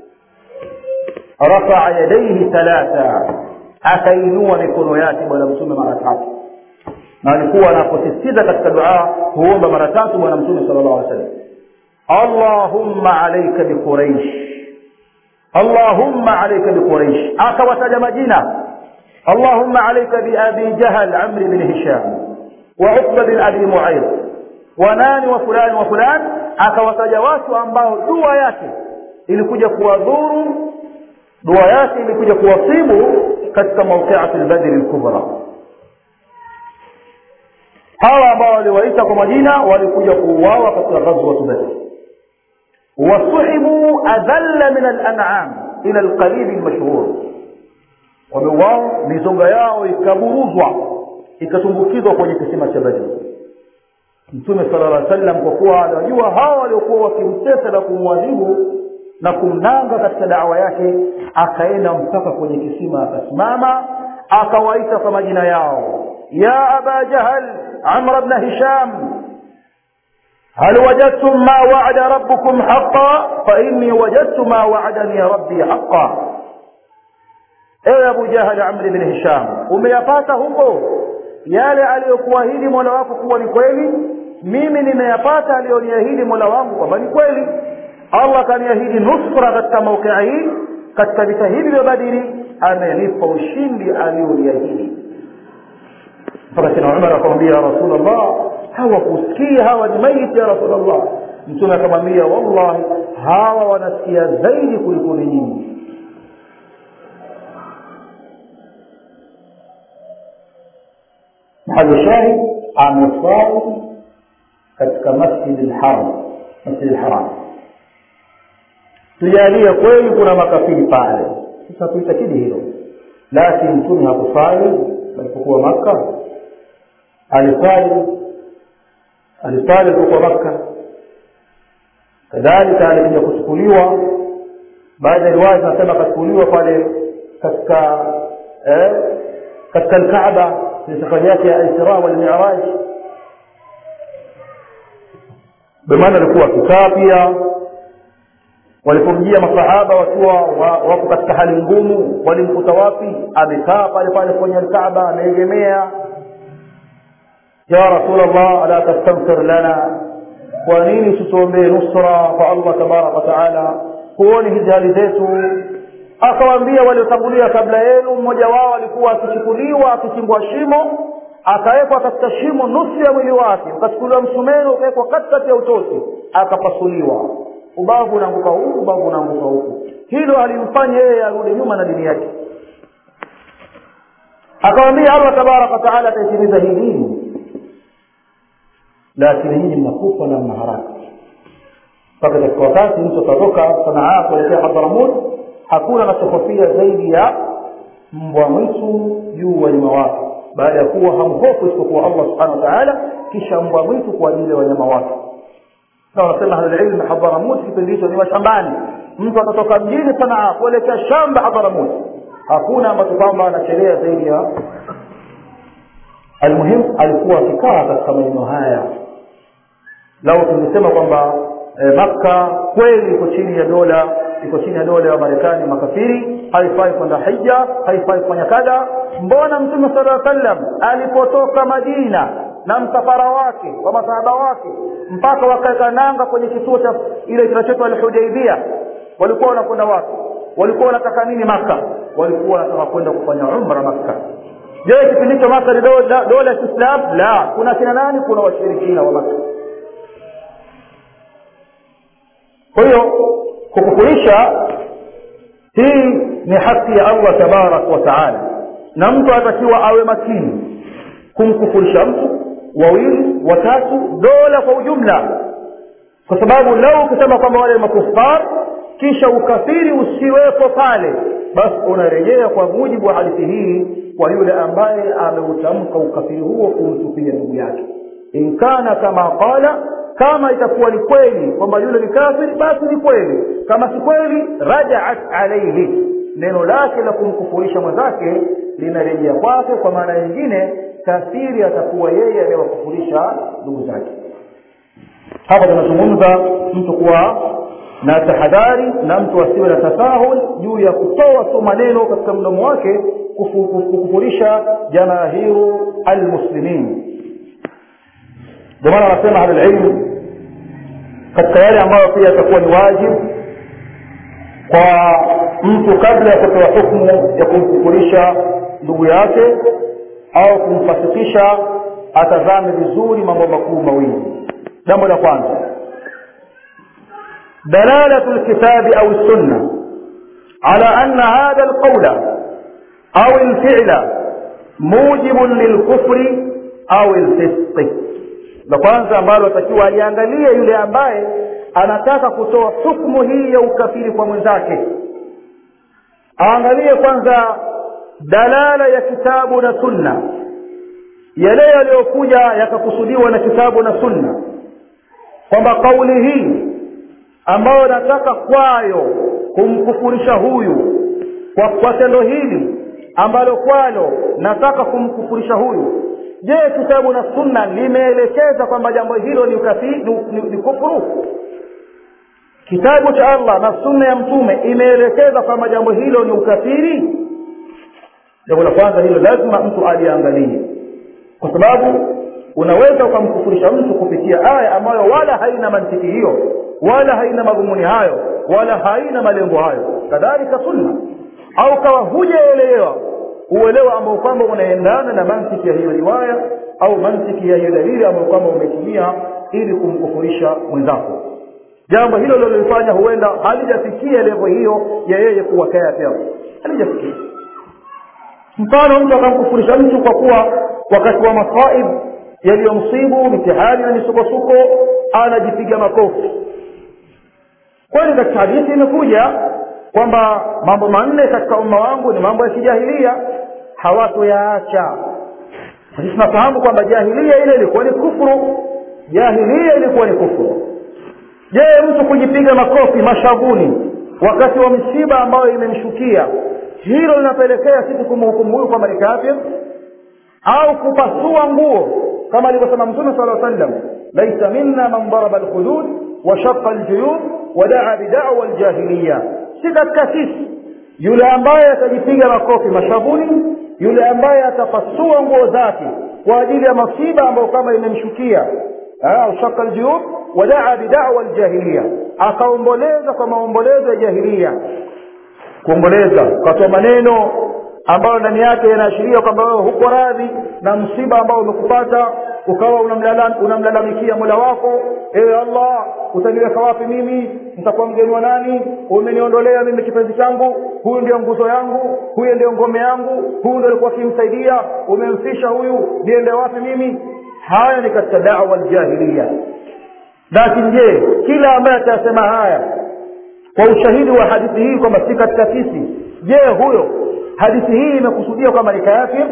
rafaa yadaihi thalatha akainua mikono yake bwana mtume mara tatu na alikuwa anaposisitiza katika dua huomba mara tatu bwana mtume sala llahu alih wasallam allahumma alaika biquraish allahumma alaika biquraish akawataja majina allahumma alaika biabi jahal amri bin hisham wa uqba bin abi muaid wa nani wa fulani wa fulani akawataja watu ambao dua yake ilikuja kuwadhuru dua yake ilikuja kuwasibu katika mauqiati lbadri lkubra hawa ambao waliwaita kwa majina walikuja kuuawa katika ghazwatu badri wasuhibu adhalla min alan'am ila alqalibi almashhur wameuawa mizonga yao ikaburuzwa ikatumbukizwa kwenye kisima cha badri mtume sala llah sallam kwa kuwa anajua hawa waliokuwa wakimtesa na kumwadhibu na kumnanga katika dawa yake akaenda mpaka kwenye kisima akasimama akawaita kwa majina yao ya aba jahal amr bna hisham هل وجدتم ما وعد ربكم حقا فإني وجدت ما وعدني ربي حقا ewe abu jahal amri bin hisham umeyapata huko yale aliyokuahidi mola wako kuwa ni kweli mimi nimeyapata aliyoniahidi mola wangu kwamba ni kweli allah akaniahidi nusra katika maukia hii katika vita hivi vya badiri amenipa ushindi aliyoniahidi mpaka sina umar akamwambia ya rasulllah hawakusikia hawa ni maiti ya rasulllah mtume akamwambia wallahi hawa wanasikia zaidi kuliko ni nyinyi mahali shahid ameswali katika masjidi lharam masjidi lharam tujalie kweli kuna makafiri pale sasa tuitakidi hilo lakini mtume hakusali alipokuwa makka alisali alisali alipokuwa makka kadhalika alikuja kuchukuliwa baadhi ya riwaya zinasema akachukuliwa pale katika eh, katika alkaaba ni safari yake ya isra walmiraj bemaana alikuwa akikaa pia walipomjia masahaba wakiwa wako katika hali ngumu walimkuta wapi amekaa pale pale kwenye alkaaba ameegemea ya rasulllah ala tastaghfir lana kwa nini tutuombee nusra kwa allah tabaraka wataala huoni hizi hali zetu akawaambia waliotangulia kabla yenu mmoja wao alikuwa akichukuliwa akichimbwa shimo akawekwa katika shimo nusu ya mwili wake ukachukuliwa msumeno ukawekwa katikati ya utosi akapasuliwa ubavu unaanguka huku ubavu unaanguka huku hilo alimfanya yeye arudi nyuma na dini yake akawambia allah tabaraka wataala ataitimiza hii dini lakini nyinyi mnakufa na mna haraka mpaka katika wakati mtu atatoka sanaa kuelekea hadharamut hakuna anachofofia zaidi ya mbwa mwitu juu wanyama wake baada ya kuwa hamhofu isipokuwa allah subhanahu wa taala kisha mbwa mwitu kwa ajili ya wanyama wake na wanasema ahlulilmi hadharamut kipindi hicho ni mashambani mtu atatoka mjini sanaa kuelekea shamba hadharamut hakuna ambacho kwamba anachelea zaidi ya almuhimu alikuwa akikaa katika maeneo haya lau tungesema kwamba e, makka kweli iko chini ya dola iko chini ya dola ya marekani makafiri haifai kwenda hija haifai kufanya kadha mbona mtume sala sallam alipotoka madina na msafara wake wa masahaba wake mpaka wakaweka nanga kwenye kituo cha ile kinachoitwa alhudaibia walikuwa wanakwenda wapi walikuwa wanataka nini maka walikuwa wanataka kwenda kufanya umra maka je kipindi hicho maka ni dola ya kiislam la kuna kina nani kuna washirikina wa maka kwa hiyo kukufurisha hii ni haki ya allah tabarak wa taala na mtu atakiwa awe makini kumkufurisha mtu wawili watatu dola kwa ujumla kwa sababu lau ukisema kwamba wale makufar kisha ukafiri usiwepo pale basi unarejea kwa mujibu wa hadithi hii kwa yule ambaye ameutamka ukafiri huo kumtupia ndugu yake inkana kama qala kama itakuwa ni kweli kwamba yule ni kafiri basi ni kweli kama si kweli rajaat alaihi neno lake la kumkufurisha mwenzake linarejea kwake kwa maana nyingine kafiri atakuwa yeye anayewakufurisha ndugu zake hapa tunazungumza mtu kuwa na tahadhari na mtu asiwe na tasahul juu ya kutoa tu maneno katika mdomo wake kukufurisha jamahiru almuslimin ndio maana wanasema ahlulilmu katika yale ambayo pia yatakuwa ni wajibu kwa mtu kabla ya kutoa hukmu ya kumkufurisha ndugu yake au kumfasikisha atazame vizuri mambo makuu mawili jambo la kwanza دلالة الكتاب أو السنة على أن هذا القول أو الفعل موجب للكفر أو الفسق la kwanza ambalo atakiwa aliangalie yule ambaye anataka kutoa hukumu hii ya ukafiri kwa mwenzake aangalie kwanza dalala ya kitabu na sunna yale yaliyokuja yakakusudiwa na kitabu na sunna kwamba kauli hii ambayo nataka kwayo kumkufurisha huyu kwa, kwa tendo hili ambalo kwalo nataka kumkufurisha huyu je kitabu na sunna limeelekeza kwamba jambo hilo ni, ukafi, ni, ni, ni kufuru kitabu cha allah na sunna ya mtume imeelekeza kwamba jambo hilo ni ukafiri jambo la kwanza hilo lazima mtu aliangalie kwa sababu unaweza ukamkufurisha mtu kupitia aya ambayo wala haina mantiki hiyo wala haina madhumuni hayo wala haina malengo hayo kadhalika sunna au kawa hujaelewa uelewa ambao kwamba unaendana na mantiki ya hiyo riwaya au mantiki ya hiyo dalili ambayo kwamba umetumia ili kumkufurisha mwenzako jambo hilo lilolifanya huenda halijafikia levo hiyo ya yeye kuwa kafir halijafikia mfano mtu akamkufurisha mtu kwa kuwa wakati wa masaib yaliyomsibu mitihani na misukosuko anajipiga makofi kweli katika hadithi imekuja kwamba mambo manne katika umma wangu ni mambo ya kijahilia hawatoyaacha sisi tunafahamu kwamba jahilia ile ilikuwa ni kufuru jahilia ilikuwa ni kufuru je mtu kujipiga makofi mashavuni wakati wa misiba ambayo imemshukia hilo linapelekea sisi kumhukumu huyu kwamba ni kafir au kupasua nguo kama alivyosema mtume sala sallam laisa minna man daraba alkhudud wa shaqa aljuyub wa daa bidawa aljahiliya si katika sisi yule ambaye atajipiga makofi mashavuni yule ambaye atapasua nguo zake kwa ajili ya masiba ambayo kama imemshukia au shaka aljuyub wa daa bidawa aljahiliya akaomboleza kwa maombolezo ya jahilia kuomboleza ukatoa maneno ambayo ndani yake yanaashiria kwamba wewe huko radhi na msiba ambao umekupata ukawa unamlalamikia mola wako ewe allah utaniweka wapi mimi nitakuwa mgeni wa nani umeniondolea mimi kipenzi changu huyu ndio nguzo yangu huyu ndio ngome yangu huyu ndio alikuwa akimsaidia umemfisha huyu niende wapi mimi haya ni katika dawa ljahiliya lakini je kila ambaye atayasema haya kwa ushahidi wa hadithi hii kwamba si katika sisi je huyo hadithi hii imekusudia kwamba ni kafir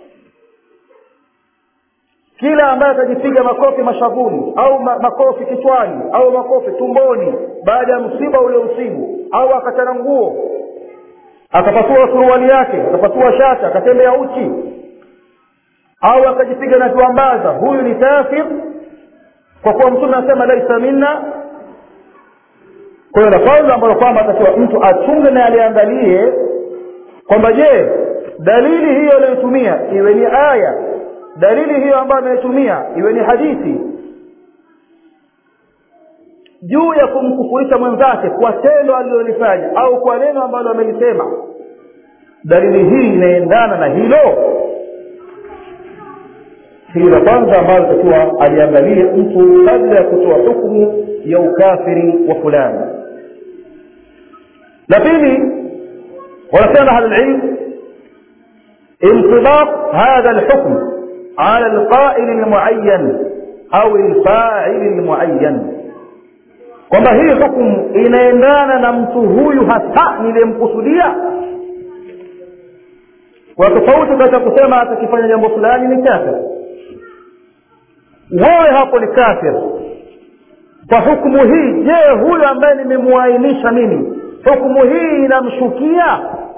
kila ambaye atajipiga makofi mashavuni au ma, makofi kichwani au makofi tumboni baada ya msiba uliomsibu au akachana nguo akapasua suruali yake akapasua shata akatembea uchi au akajipiga na tuambaza huyu ni kafir kwa kuwa mtume anasema laisa minna kwa hiyo la kwanza ambalo kwamba atakiwa mtu achunge na aliangalie kwamba je dalili hiyo aliyotumia iwe ni aya dalili hiyo ambayo ameitumia iwe ni hadithi juu ya kumkufurisha mwenzake kwa tendo alilolifanya au kwa neno ambalo amelisema dalili hii inaendana na hilo hili la kwanza ambalo takiwa aliangalia mtu kabla ya kutoa hukumu ya ukafiri wa fulani la pili wanasema ahlulilm انطباق هذا الحكم على القائل المعين au الفاعل المعين kwamba hii hukumu inaendana na mtu huyu hasa niliyemkusudia kwa tofauti katika kusema atakifanya jambo fulani ni kafir wewe hapo ni kafir kwa hukumu hii je huyu ambaye nimemuainisha mimi hukumu hii inamshukia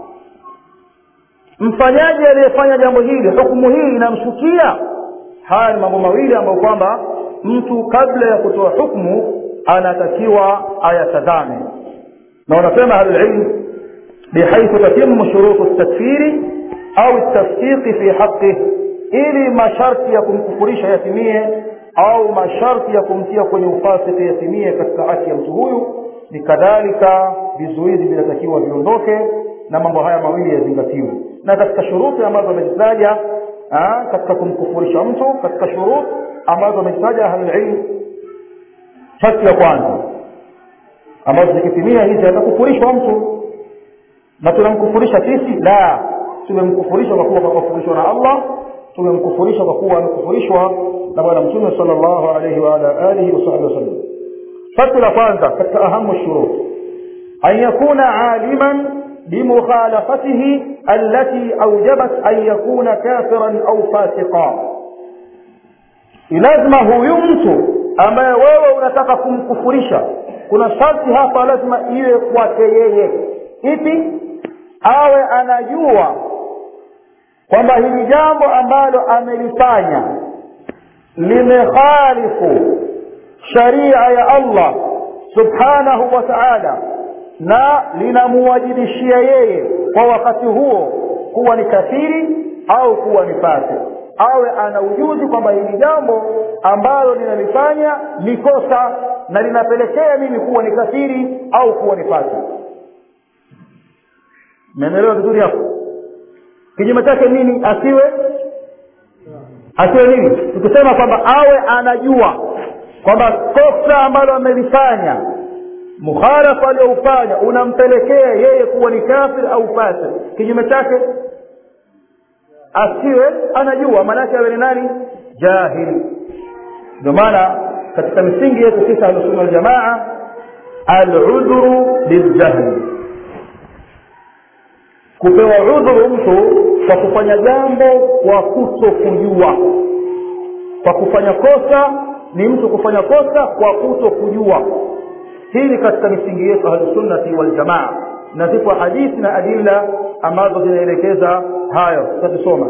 mfanyaji aliyefanya jambo hili hukumu hii inamshukia haya ni mambo mawili ambayo kwamba mtu kabla ya kutoa hukumu anatakiwa ayatazame na wanasema ahlulilm bihaithu tatimu shurutu takfiri au tafsiqi fi haqih ili masharti ya kumkufurisha yatimie au masharti ya kumtia kwenye ufasiki yatimie katika haki ya mtu huyu ni kadhalika vizuizi vinatakiwa viondoke na mambo haya mawili yazingatiwe na katika shuruti ambazo amezitaja katika kumkufurisha mtu katika shurut ambazo amezitaja ahlulilm sharti ya kwanza ambazo zikitimia hizi atakufurishwa mtu na tunamkufurisha sisi la tumemkufurisha kwa kuwa kakufurishwa na allah tumemkufurisha kwa kuwa amekufurishwa na bwana mtume sallallahu alayhi wa ala alihi wasahbihi wasallam sharti la kwanza katika ahamu shurut an yakuna aliman بمخالفته التي أوجبت أن يكون كافرا أو فاسقا lazima huyu mtu ambaye wewe unataka kumkufurisha kuna sharti hapa lazima iwe kwake yeye ipi awe anajua kwamba hili jambo ambalo amelifanya limekhalifu sharia ya allah subhanahu wa taala na linamuwajibishia yeye kwa wakati huo kuwa ni kafiri au kuwa ni fasi awe ana ujuzi kwamba hili jambo ambalo linalifanya ni kosa na linapelekea mimi kuwa ni kafiri au kuwa ni fasi meelewa vizuri hapo kinyume chake nini asiwe asiwe nini tukisema kwamba awe anajua kwamba kosa ambalo amelifanya mukhalafa aliyoufanya unampelekea yeye kuwa ni kafir au fasir kinyume chake asiwe anajua maanake awe ni nani jahil ndio maana katika misingi yetu sisi ahlusunna waljamaa aludhuru biljahli kupewa udhuru mtu kwa kufanya jambo kwa kuto kujua kwa kufanya kosa ni mtu kufanya kosa kwa kuto kujua hii ni katika misingi yetu ahlusunnati waljamaa na zipo hadithi na adilla ambazo zinaelekeza hayo tutasoma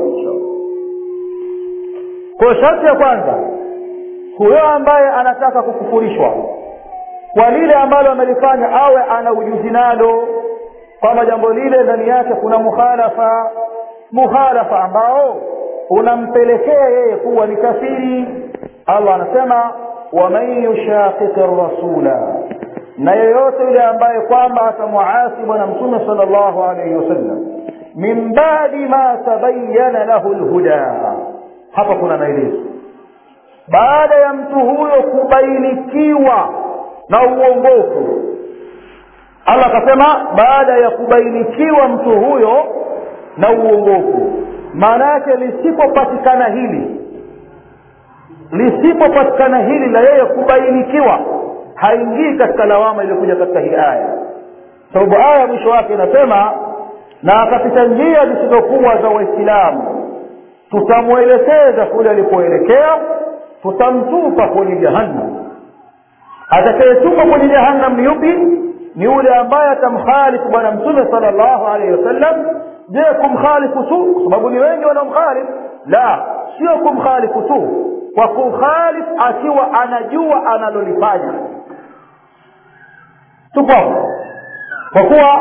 kwa sharti ya kwanza huyo ambaye anataka kukufurishwa kwa lile ambalo amelifanya awe ana ujuzi nalo kwamba jambo lile ndani yake kuna mukhalafa mukhalafa ambao unampelekea yeye kuwa ni kafiri allah anasema waman yushaqiqi rasula na yeyote yule ambaye kwamba atamuasi bwana mtume sala llahu alaihi wasallam min badi ma tabayana lahu lhuda hapa kuna maelezo baada ya mtu huyo kubainikiwa na uongofu allah akasema baada ya kubainikiwa mtu huyo na uongofu maana yake lisipopatikana hili lisipopatikana hili la yeye kubainikiwa haingii katika lawama iliyokuja katika hii aya sababu aya mwisho wake inasema na akapita njia zisizokuwa za waislamu tutamwelekeza kule alipoelekea tutamtupa kwenye jahannam atakayetupa kwenye jahannam ni yupi ni yule ambaye atamkhalifu bwana mtume sala llahu alaihi wasallam je kumkhalifu tu kwa sababu ni wengi wanaomkhalifu la sio kumkhalifu tu kwa kukhalifu akiwa anajua analolifanya tupo kwa kuwa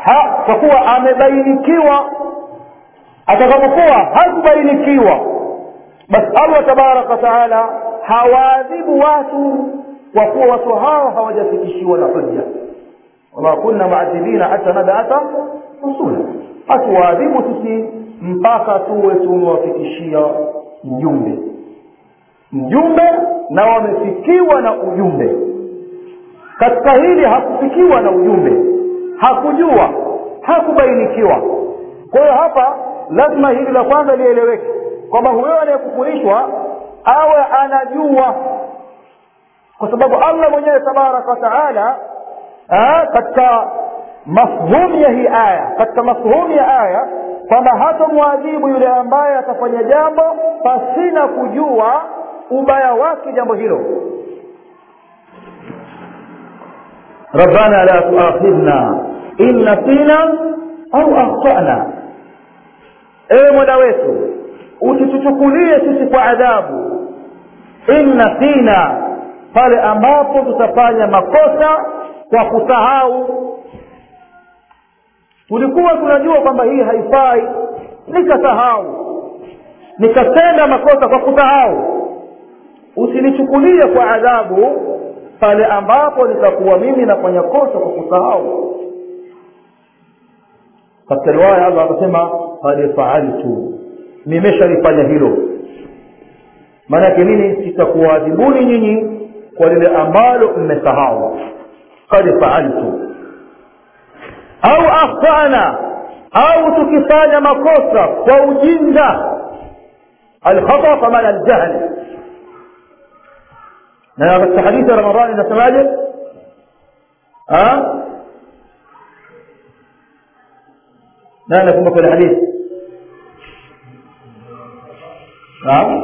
ha, kwa kuwa amebainikiwa atakapokuwa hakubainikiwa basi allah tabaraka wataala hawaadhibu watu kwa kuwa watu hao hawajafikishiwa na hujja wama kunna muadhibina hata nabata rasula hatuwaadhibu sisi mpaka tuwe tumewafikishia mjumbe mjumbe na wamefikiwa na ujumbe katika hili hakufikiwa na ujumbe hakujua hakubainikiwa kwa hiyo hapa lazima hili la kwanza lieleweke kwamba huyo anayekufurishwa awe anajua kwa sababu allah mwenyewe tabaraka wataala katika mafhumu ya hii aya katika mafhumu ya aya kwamba hatamwadhibu yule ambaye atafanya jambo pasina kujua ubaya wake jambo hilo rabbana la tuakhidhna in nasina au akhtana ewe mola wetu usituchukulie sisi kwa adhabu in nasina pale ambapo tutafanya makosa kwa kusahau tulikuwa tunajua kwamba hii haifai nikasahau nikatenda makosa kwa kusahau usinichukulie kwa adhabu pale ambapo nitakuwa mimi nafanya kosa kwa kusahau katika riwaya allah akasema qad faaltu nimeshalifanya hilo maana yake nini sitakuadhibuni nyinyi kwa lile ambalo mmesahau qad faaltu au akhtana au tukifanya makosa kwa ujinga alkhata kwa maana aljahl na katika hadithi ya ramadhani inasemaje nani nakumbuka ile hadithi naam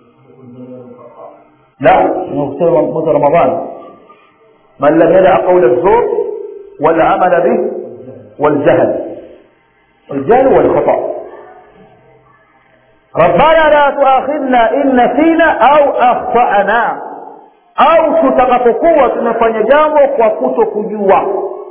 لا kusema mwezi wa ramadhani man lam yadaa qaula الزور والعمل به والجهل الجهل والخطأ ربنا لا تؤاخذنا إن نسينا أو أخطأنا au tutakapokuwa tumefanya jambo kwa kuto kujua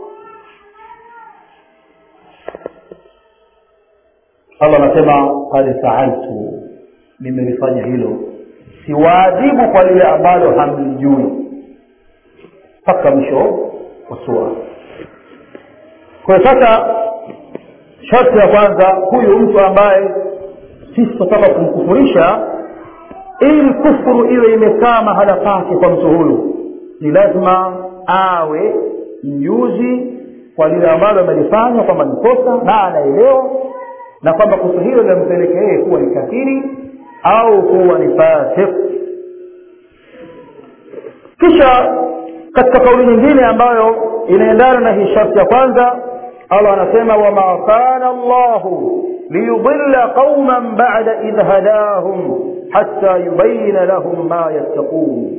allah anasema kad faaltu nimelifanya hilo siwaadhibu kwa lile ambalo hamlijui mpaka mwisho wa sura kwa sasa sharti ya kwanza huyu mtu ambaye sisi tunataka kumkufurisha ili kufuru iwe imekaa mahala pake kwa mtu huyu ni lazima awe mjuzi kwa lile ambalo amelifanya kwamba ni kosa na anaelewa na kwamba kosa hilo linampeleka yeye kuwa ni kafiri au kuwa ni fasik kisha katika kauli nyingine ambayo inaendana na hii sharti ya kwanza allah anasema wama kana llahu liyudilla qauman bada idh hadahum hatta yubayina lahum ma yattaqun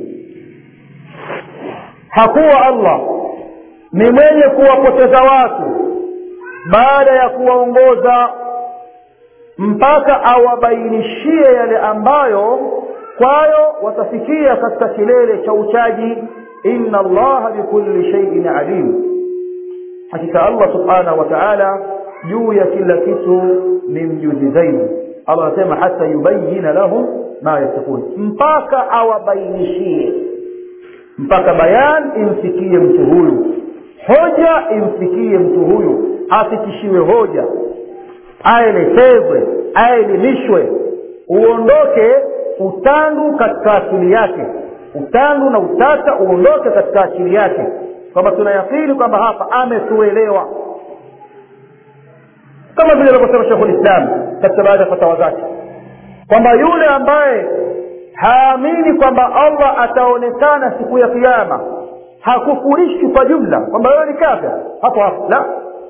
hakuwa allah ni mwenye kuwapoteza watu baada ya kuwaongoza mpaka awabainishie yale ambayo kwayo watafikia katika kilele cha uchaji inna allaha bikulli shaiin alim hakika allah subhanahu wa taala juu ya kila kitu ni mjuzi zaidi allah anasema hata yubayina lahum ma yattaqun mpaka awabainishie mpaka bayan imfikie mtu huyu hoja imfikie mtu huyu afikishiwe hoja aelekezwe aelimishwe uondoke utandu katika akili yake utandu na utata uondoke katika akili yake kwamba tunayakini kwamba hapa ametuelewa kama vile alivyosema shekhu lislam katika baadhi ya fatawa zake kwamba yule ambaye haamini kwamba allah ataonekana siku ya kiama hakufurishi kwa jumla kwamba wewe ni kafir hapo hapo la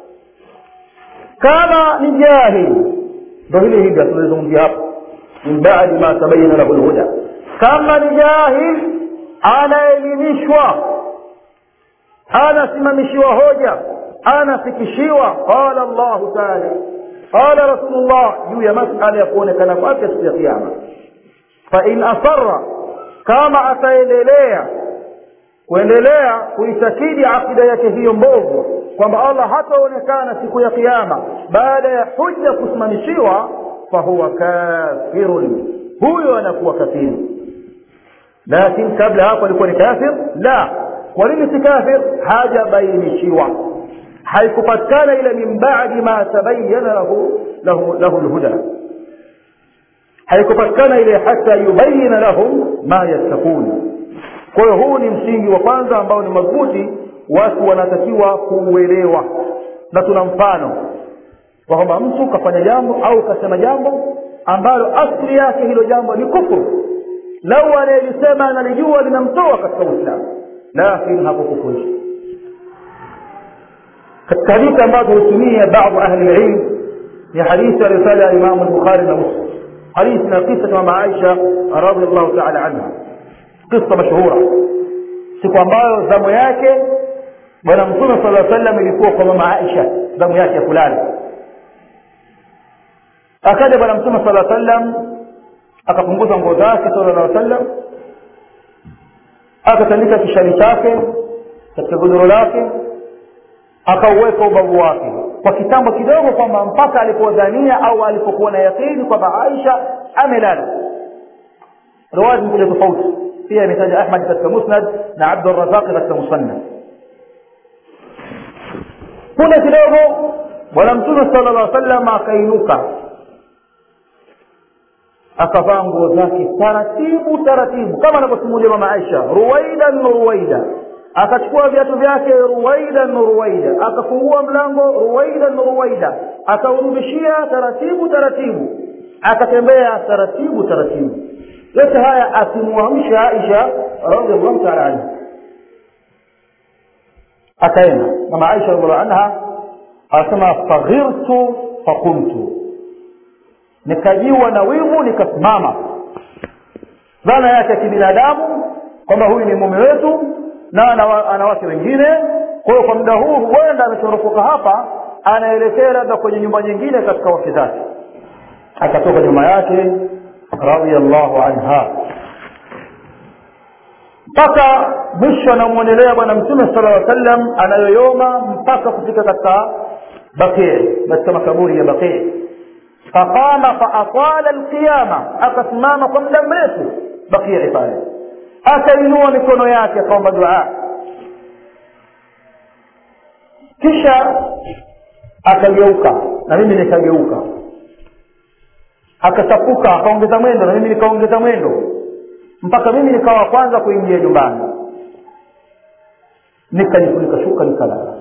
kama ni jahili ndo hili hili tunalizungumzia hapo min badi ma tabayana lahu lhuda kama ni jahil anaelimishwa anasimamishiwa hoja anafikishiwa qala llahu taala qala rasulullah juu ya masala ya kuonekana kwake siku ya kiama fain asara kama ataendelea kuendelea kuitakidi akida yake hiyo mbovu kwamba allah hataonekana siku ya kiama baada ya huja kusimamishiwa fahuwa kafirun huyo anakuwa kafiri lakini kabla hapo alikuwa ni kafir la kwa nini si kafir hajabainishiwa haikupatikana ile min badi ma tabayana lahu lahu, lahu lhuda haikupatikana ile hata yubayina lahum ma yattakun kwa hiyo huu ni msingi wa kwanza ambao ni madhubuti watu wanatakiwa kuuelewa na tuna mfano kwa kwamba mtu kafanya jambo au kasema jambo ambalo asli yake hilo jambo ni kufuru lau anayelisema analijua linamtoa katika uislamu lakini hakukufurisha katika hadithi ambazo hutumia baadhi ahli lilm ni hadithi aliyotaja imamu lbukhari na muslim hadithi na kisa cha mama aisha radiallahu taala anha kisa mashhura siku ambayo zamu yake bwana mtume sala sallam ilikuwa kwa mama aisha zamu yake ya kulala akaja bwana mtume sala sallam akapunguza nguo zake sala llah sallam akatandika kishani chake katika godoro lake akauweka ubavu wake kwa kitambo kidogo kwamba mpaka alipodhania au alipokuwa na yakini kwamba aisha amelala riwaya zimekuja tofauti pia imetaja ahmad katika musnad na abdurazaqi katika musannaf punde kidogo bwana mtume sala llah sallam akainuka akavaa nguo zake taratibu taratibu kama anavyosimulia mama aisha ruwaidan ruwaida akachukua viatu vyake ruwaidan ruwaida akafungua mlango ruwaidan ruwaida akaurudishia taratibu taratibu akatembea taratibu taratibu yote haya akimwamsha aisha radiallahu taala anha akaenda mama aisha radiallahu anha anasema faghirtu faqumtu nikajiwa na wivu nikasimama dhana yake ya kibinadamu kwamba huyu ni mume wetu na ana wake wengine kwa hiyo kwa muda huu huenda amechoropoka hapa anaelekea labda kwenye nyumba nyingine katika wake zake akatoka nyuma yake radiallahu anha mpaka mwisho anamwonelea bwana mtume sala llaw sallam anayoyoma mpaka kufika katika baqii katika makaburi ya baqii faqama faatala alqiyama akasimama kwa muda mrefu baqii pale akainua mikono yake akaomba dua kisha akageuka na mimi nikageuka akachapuka akaongeza mwendo na mimi nikaongeza mwendo mpaka mimi nikawa kwanza kuingia nyumbani nikajifunika shuka nikalala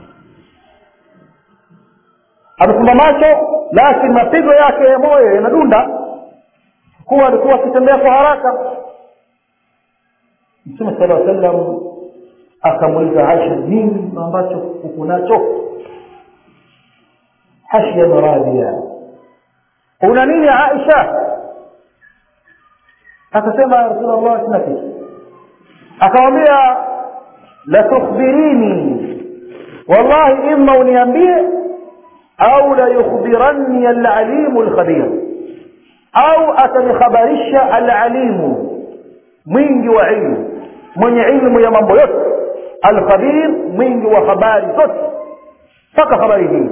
amefumba macho lakini mapigo yake ya moyo yanadunda kuwa alikuwa akitembea kwa haraka mtume sala aa sallam akamuuliza aisha nini ambacho uko nacho hashyan radhiya una nini aisha akasema ya rasulllah sina kitu akamwambia latukhbirini wallahi ima uniambie au layukhbiranni alalimu lkhabir au atanikhabarisha alalimu mwingi wa ilmu mwenye ilmu ya mambo yote alkhabir mwingi wa habari zote mpaka habari hii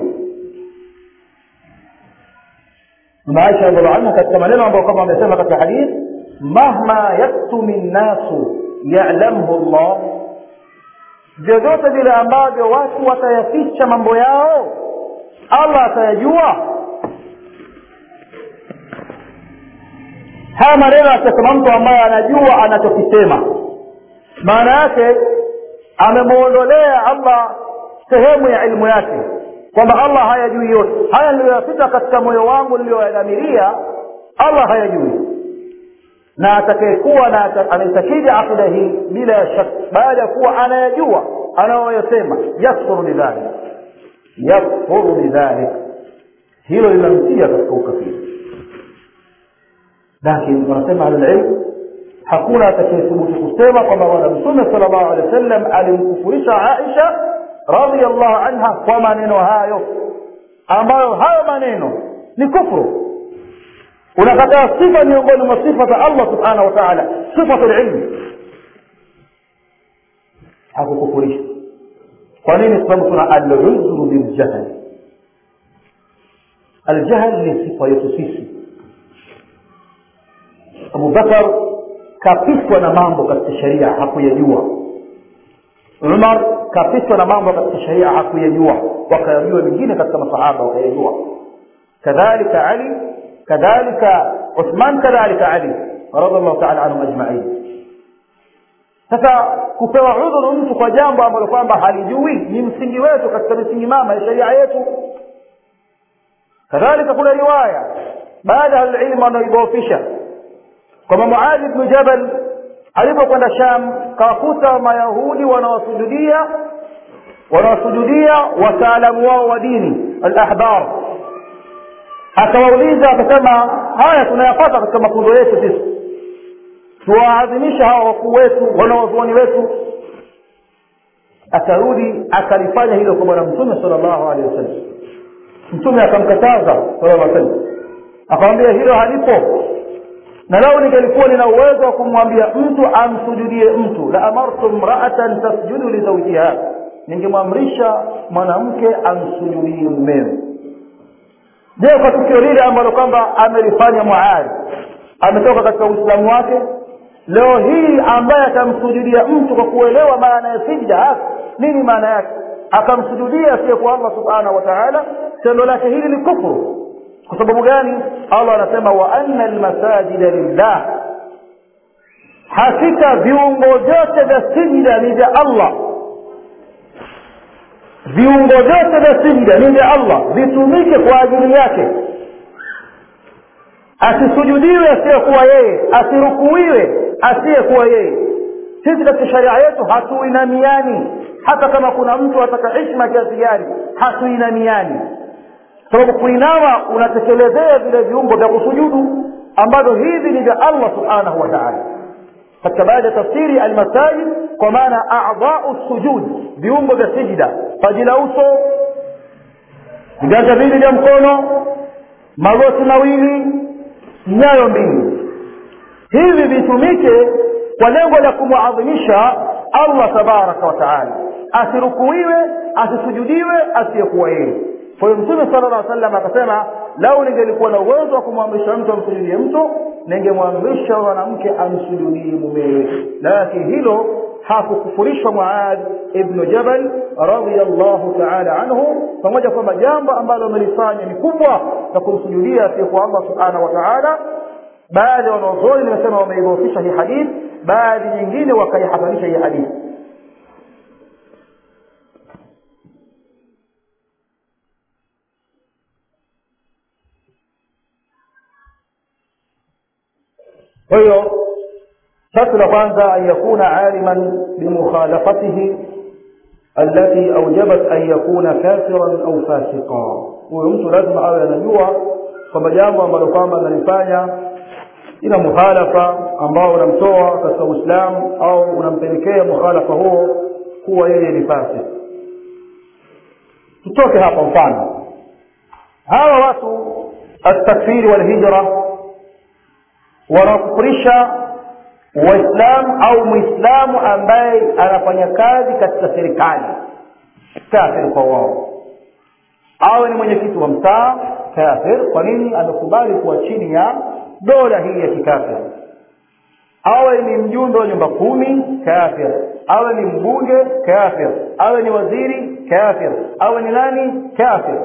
mama aisha radiallahu anha katika maneno ambayo kama amesema katika hadith mahma yaktumi nnasu yalamhu llah vyovyote vile ambavyo watu watayaficha mambo yao allah atayajua haya maneno akisema mtu ambaye anajua anachokisema maana yake amemwondolea allah sehemu ya ilmu yake kwamba allah hayajui yote haya niliyoyapita katika moyo wangu niliyoyadhamiria allah hayajui na atakayekuwa na anaitakidi aqida hii bila shak baada ya kuwa anayajua anayoyasema yakfuru bidhalik yakfuru bidhalik hilo linamtia katika ukafiri lakini wanasema ahlulilm hakuna atakayethubutu kusema kwamba bwana mtume sala llahu alehi wa sallam alimkufurisha aisha radiallahu anha kwa maneno hayo ambayo hayo maneno ni kufru unakataa sifa miongoni mwa sifa za allah subhanahu wa taala sifatu lilmi hakukufurisha kwa nini sababu tuna aludhuru biljahl aljahl ni sifa yetu sisi abubakar kapitwa na mambo katika sheria hakuyajua umar kapitwa na mambo katika sheria hakuyajua wakayajua mengine katika masahaba wakayajua kadhalika ali kadhalika uthman kadhalika ali radiallahu taala anhum ajmain sasa kupewa udhuru mtu kwa jambo ambalo kwamba halijui ni msingi wetu katika misingi mama ya sheria yetu kadhalika kuna riwaya baada ya ilmu wanaoidhoofisha kwamba muadhi bnu jabal alipokwenda sham kawakuta mayahudi wanaosujudia wanaosujudia wataalamu wao wa dini alahbar akawauliza akasema haya tunayapata katika mafunzo yetu sisi tuwaadhimisha hawa wakuu wetu wanawazuoni wetu akarudi akalifanya hilo kwa bwana mtume sala llahu alehi wasallam mtume akamkataza sala llah sallam akamwambia hilo halipo na lau ningelikuwa nina uwezo wa kumwambia mtu amsujudie mtu la amartu mraatan tasjudu lizaujiha ningemwamrisha mwanamke amsujudie mumewe je kwa tukio lile ambalo kwamba amelifanya muadhi ametoka katika uislamu wake leo hii ambaye atamsujudia mtu kwa kuelewa maana ya sijda nini maana yake akamsujudia asiyekuwa allah subhanahu wa taala tendo lake hili ni kufuru kwa sababu gani allah anasema wa anna lmasajida lillah hakika viungo vyote vya sijda ni vya allah viungo vyote vya sijda ni vya allah vitumike kwa ajili yake asisujudiwe asiyekuwa yeye asirukuiwe asiyekuwa yeye sisi katika sharia yetu hatuinamiani hata kama kuna mtu ataka hishma kiasi gani hatuinamiani sababu kuinama unatekelezea vile viungo vya kusujudu ambavyo hivi ni vya allah subhanahu wa taala katika baada ya tafsiri almasajid kwa maana adau sujud viungo vya sijida paji la uso viganja vili vya mkono magoti mawili nyayo mbili hivi vitumike kwa lengo la kumwadhimisha allah tabaraka wataala asirukuiwe asisujudiwe asiyekuwa yeye kwa hiyo mtume sala llah salam akasema lau ningelikuwa na uwezo wa kumwamrisha mtu amsujudie mtu ningemwamrisha mwanamke amsujudie mumewe lakini hilo hakukufurishwa muad ibnu jabal radiallahu taala anhu pamoja kwamba jambo ambalo amelifanya ni kubwa na kumsujudia asiyekuwa allah subhanahu wa taala baadhi ya wanaozoni nimesema wameidhofisha hii hadith baadhi nyingine wakaihasanisha hii hadithi kwa hiyo sharti la kwanza an yakuna aliman bimukhalafatihi التي أوجبت أن يكون كافرا أو فاسقا huyo mtu lazima awe anajua kwamba jambo ambalo kwamba analifanya ina mukhalafa ambao unamtoa katika uislamu au unampelekea mukhalafa huo kuwa yeye ni fasik tutoke hapa mfano hawa watu altakfiri walhijra wanakufurisha waislamu au mwislamu ambaye anafanya kazi katika serikali kafir kwa wao awe ni mwenyekiti wa mtaa kafir kwa nini amekubali kuwa chini ya dola hii ya kikafir awe ni mjumbe wa nyumba kumi kafir awe ni mbunge kafir awe ni waziri kafir awe ni nani kafir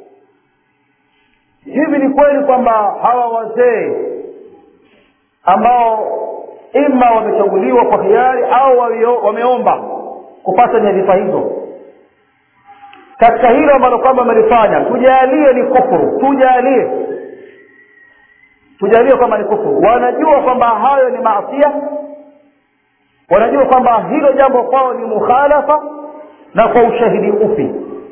hivi ni kweli kwamba hawa wazee ambao ima wamechaguliwa kwa hiari au wameomba kupata nyadhifa hizo katika hilo ambalo kwamba wamelifanya tujalie ni kufuru tujalie tujalie kwamba ni kufuru wanajua kwamba hayo ni maasia wanajua kwamba hilo jambo kwao ni mukhalafa na kwa ushahidi upi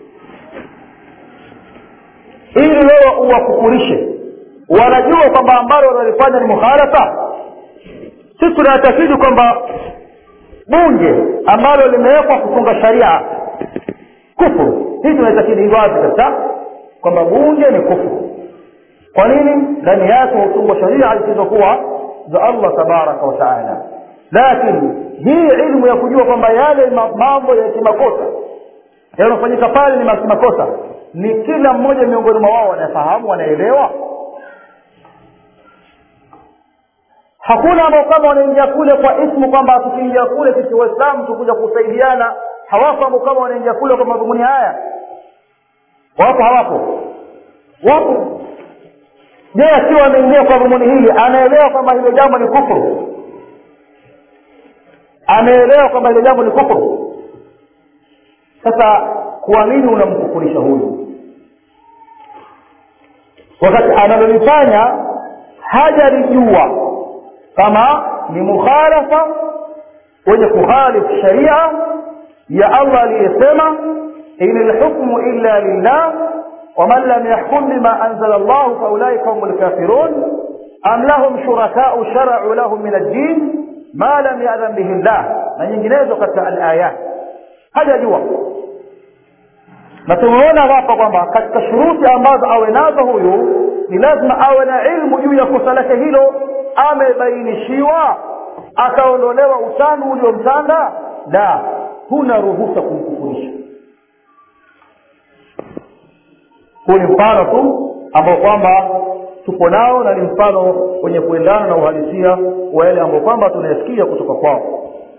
ili wewe uwakufurishe wanajua kwamba ambalo wanalifanya ni mukhalafa sisi tunatakidi kwamba bunge ambalo limewekwa kutunga sharia kufuru hii tunaitakidi wazi kabisa kwamba bunge ni kufuru kwa nini ndani yake hutungwa sharia zisizokuwa za allah tabaraka wataala lakini hii ilmu ya kujua kwamba yale mambo ya kimakosa yanayofanyika pale ni makosa ni kila mmoja miongoni mwa wao wanafahamu wanaelewa hakuna ambao kama wanaingia kule kwa ismu kwamba tukiingia kule sisi waislamu tukuja kusaidiana hawapo ambao kama wanaingia kule kwa madhumuni haya wapo hawapo wapo je akiwa ameingia kwa dhumuni hili anaelewa kwamba hilo jambo ni kufuru ameelewa kwamba hilo jambo ni kufuru sasa kwa nini unamkufurisha huyu wakati analolifanya hajalijua kama ni mukhalafa wenye kukhalifu sharia ya allah aliyesema in lhukmu illa lillah ومن لم يحكم بما أنزل الله فأولئك هم الكافرون أم لهم شركاء شرعوا لهم من الدين ما لم يأذن به الله na nyinginezo katika alayat hajajua na tumeona hapa kwamba katika shuruti ambazo awe nazo huyu ni lazima awe na ilmu juu ya kosa lake hilo amebainishiwa akaondolewa utandu uliomtanda la huna ruhusa kumkufurisha huu ni mfano tu ambao kwamba tupo nao na ni mfano wenye kuendana na uhalisia wa yale ambao kwamba tunayasikia kutoka kwao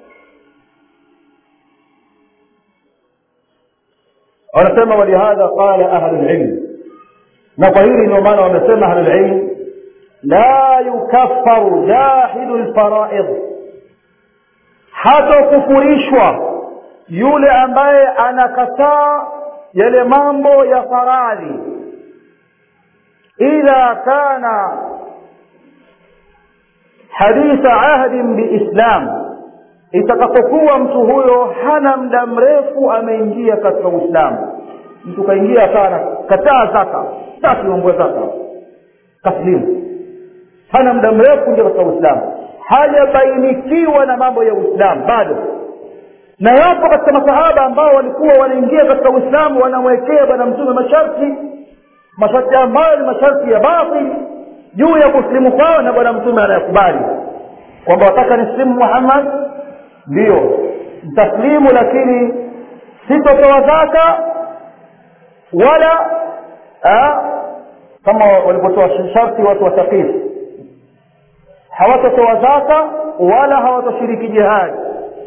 wanasema walihadha qala ahlu lilm na kwa hili ndio maana wamesema ahlu lilm la yukaffaru jahidu lfaraid hatokufurishwa yule ambaye anakataa yale mambo ya faradhi idha kana haditha ahdin biislam itakapokuwa mtu huyo hana muda mrefu ameingia katika uislamu mtu kaingia akawa kataa zaka taki mambo ya zaka taslimu hana muda mrefu ndio katika uislamu hajabainikiwa na mambo ya uislamu bado na yapo katika masahaba ambao walikuwa wanaingia katika uislamu wanamwekea bwana mtume masharti masharti ambayo ni masharti ya batil juu ya kusilimu kwao na bwana mtume anayakubali kwamba wataka nislimu muhammad ndiyo mtaslimu lakini sitotoa zaka wala a, kama walipotoa sharti watu wa thaqif hawatotoa zaka wala hawatoshiriki jihadi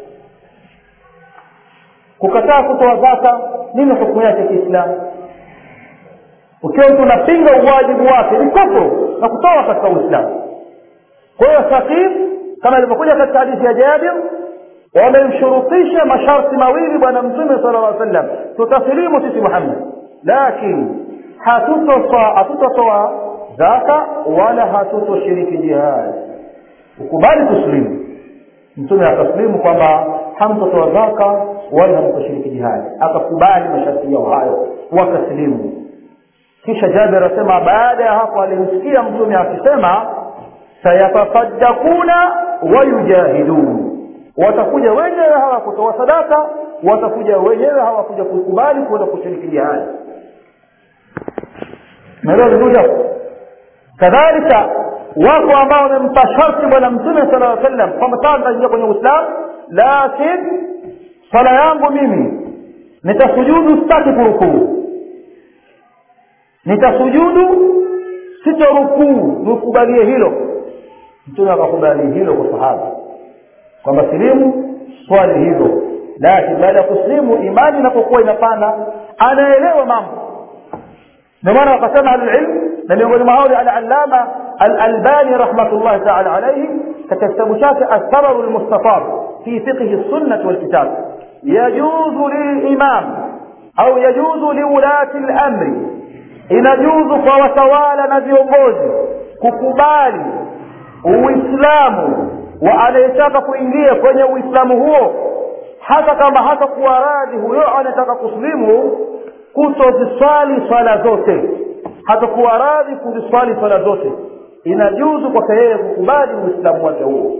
kukataa kutoa zaka nini hukumu yake kiislamu ukiwa mtu unapinga uwajibu wake ni kufuru na kutoa katika uislamu kwa hiyo thaqif kama ilivyokuja katika hadithi ya jabir wamemshurutisha masharti mawili bwana mtume sala llah sallam tutasilimu sisi muhammad lakini hatutotoa zaka wala hatutoshiriki jihadi ukubali tuslimu mtume akaslimu kwamba hamtotoa zaka wala hamtoshiriki jihadi akakubali masharti yao hayo wakaslimu kisha jabir asema baada ya hapo alimsikia mtume akisema sayatasaddakuna wayujahidun watakuja wenyewe hawakutoa sadaka watakuja wenyewe hawakuja kukubali kuenda kushiriki jihadi naelewa vizuri hapo kadhalika wako ambao wamempa sharti bwana mtume sala llaw sallam kwamba saa nitaingia kwenye uislamu lakin swala yangu mimi nitasujudu sitaki kurukuu nitasujudu sitorukuu nikubalie hilo mtume akakubali hilo kwa sahaba kwamba silimu swali hivyo lakini baada ya kusilimu imani inapokuwa inapanda anaelewa mambo ndio maana wakasema ahlulilm na miongoni mwa hao alalama alalbani rahmatullahi taala alaihi katika kitabu chake althamaru lmustafar fi fiqhi lsunnati walkitab yajuzu lilimam au yajuzu liulati lamri inajuzu kwa watawala na viongozi kukubali uislamu wa anayetaka kuingia kwenye uislamu huo hata kama hata kuwa radhi huyo anayetaka kuslimu kutoziswali swala zote hata kuwa radhi kuziswali swala zote inajuzu kwake yeye kukubali uislamu wake huo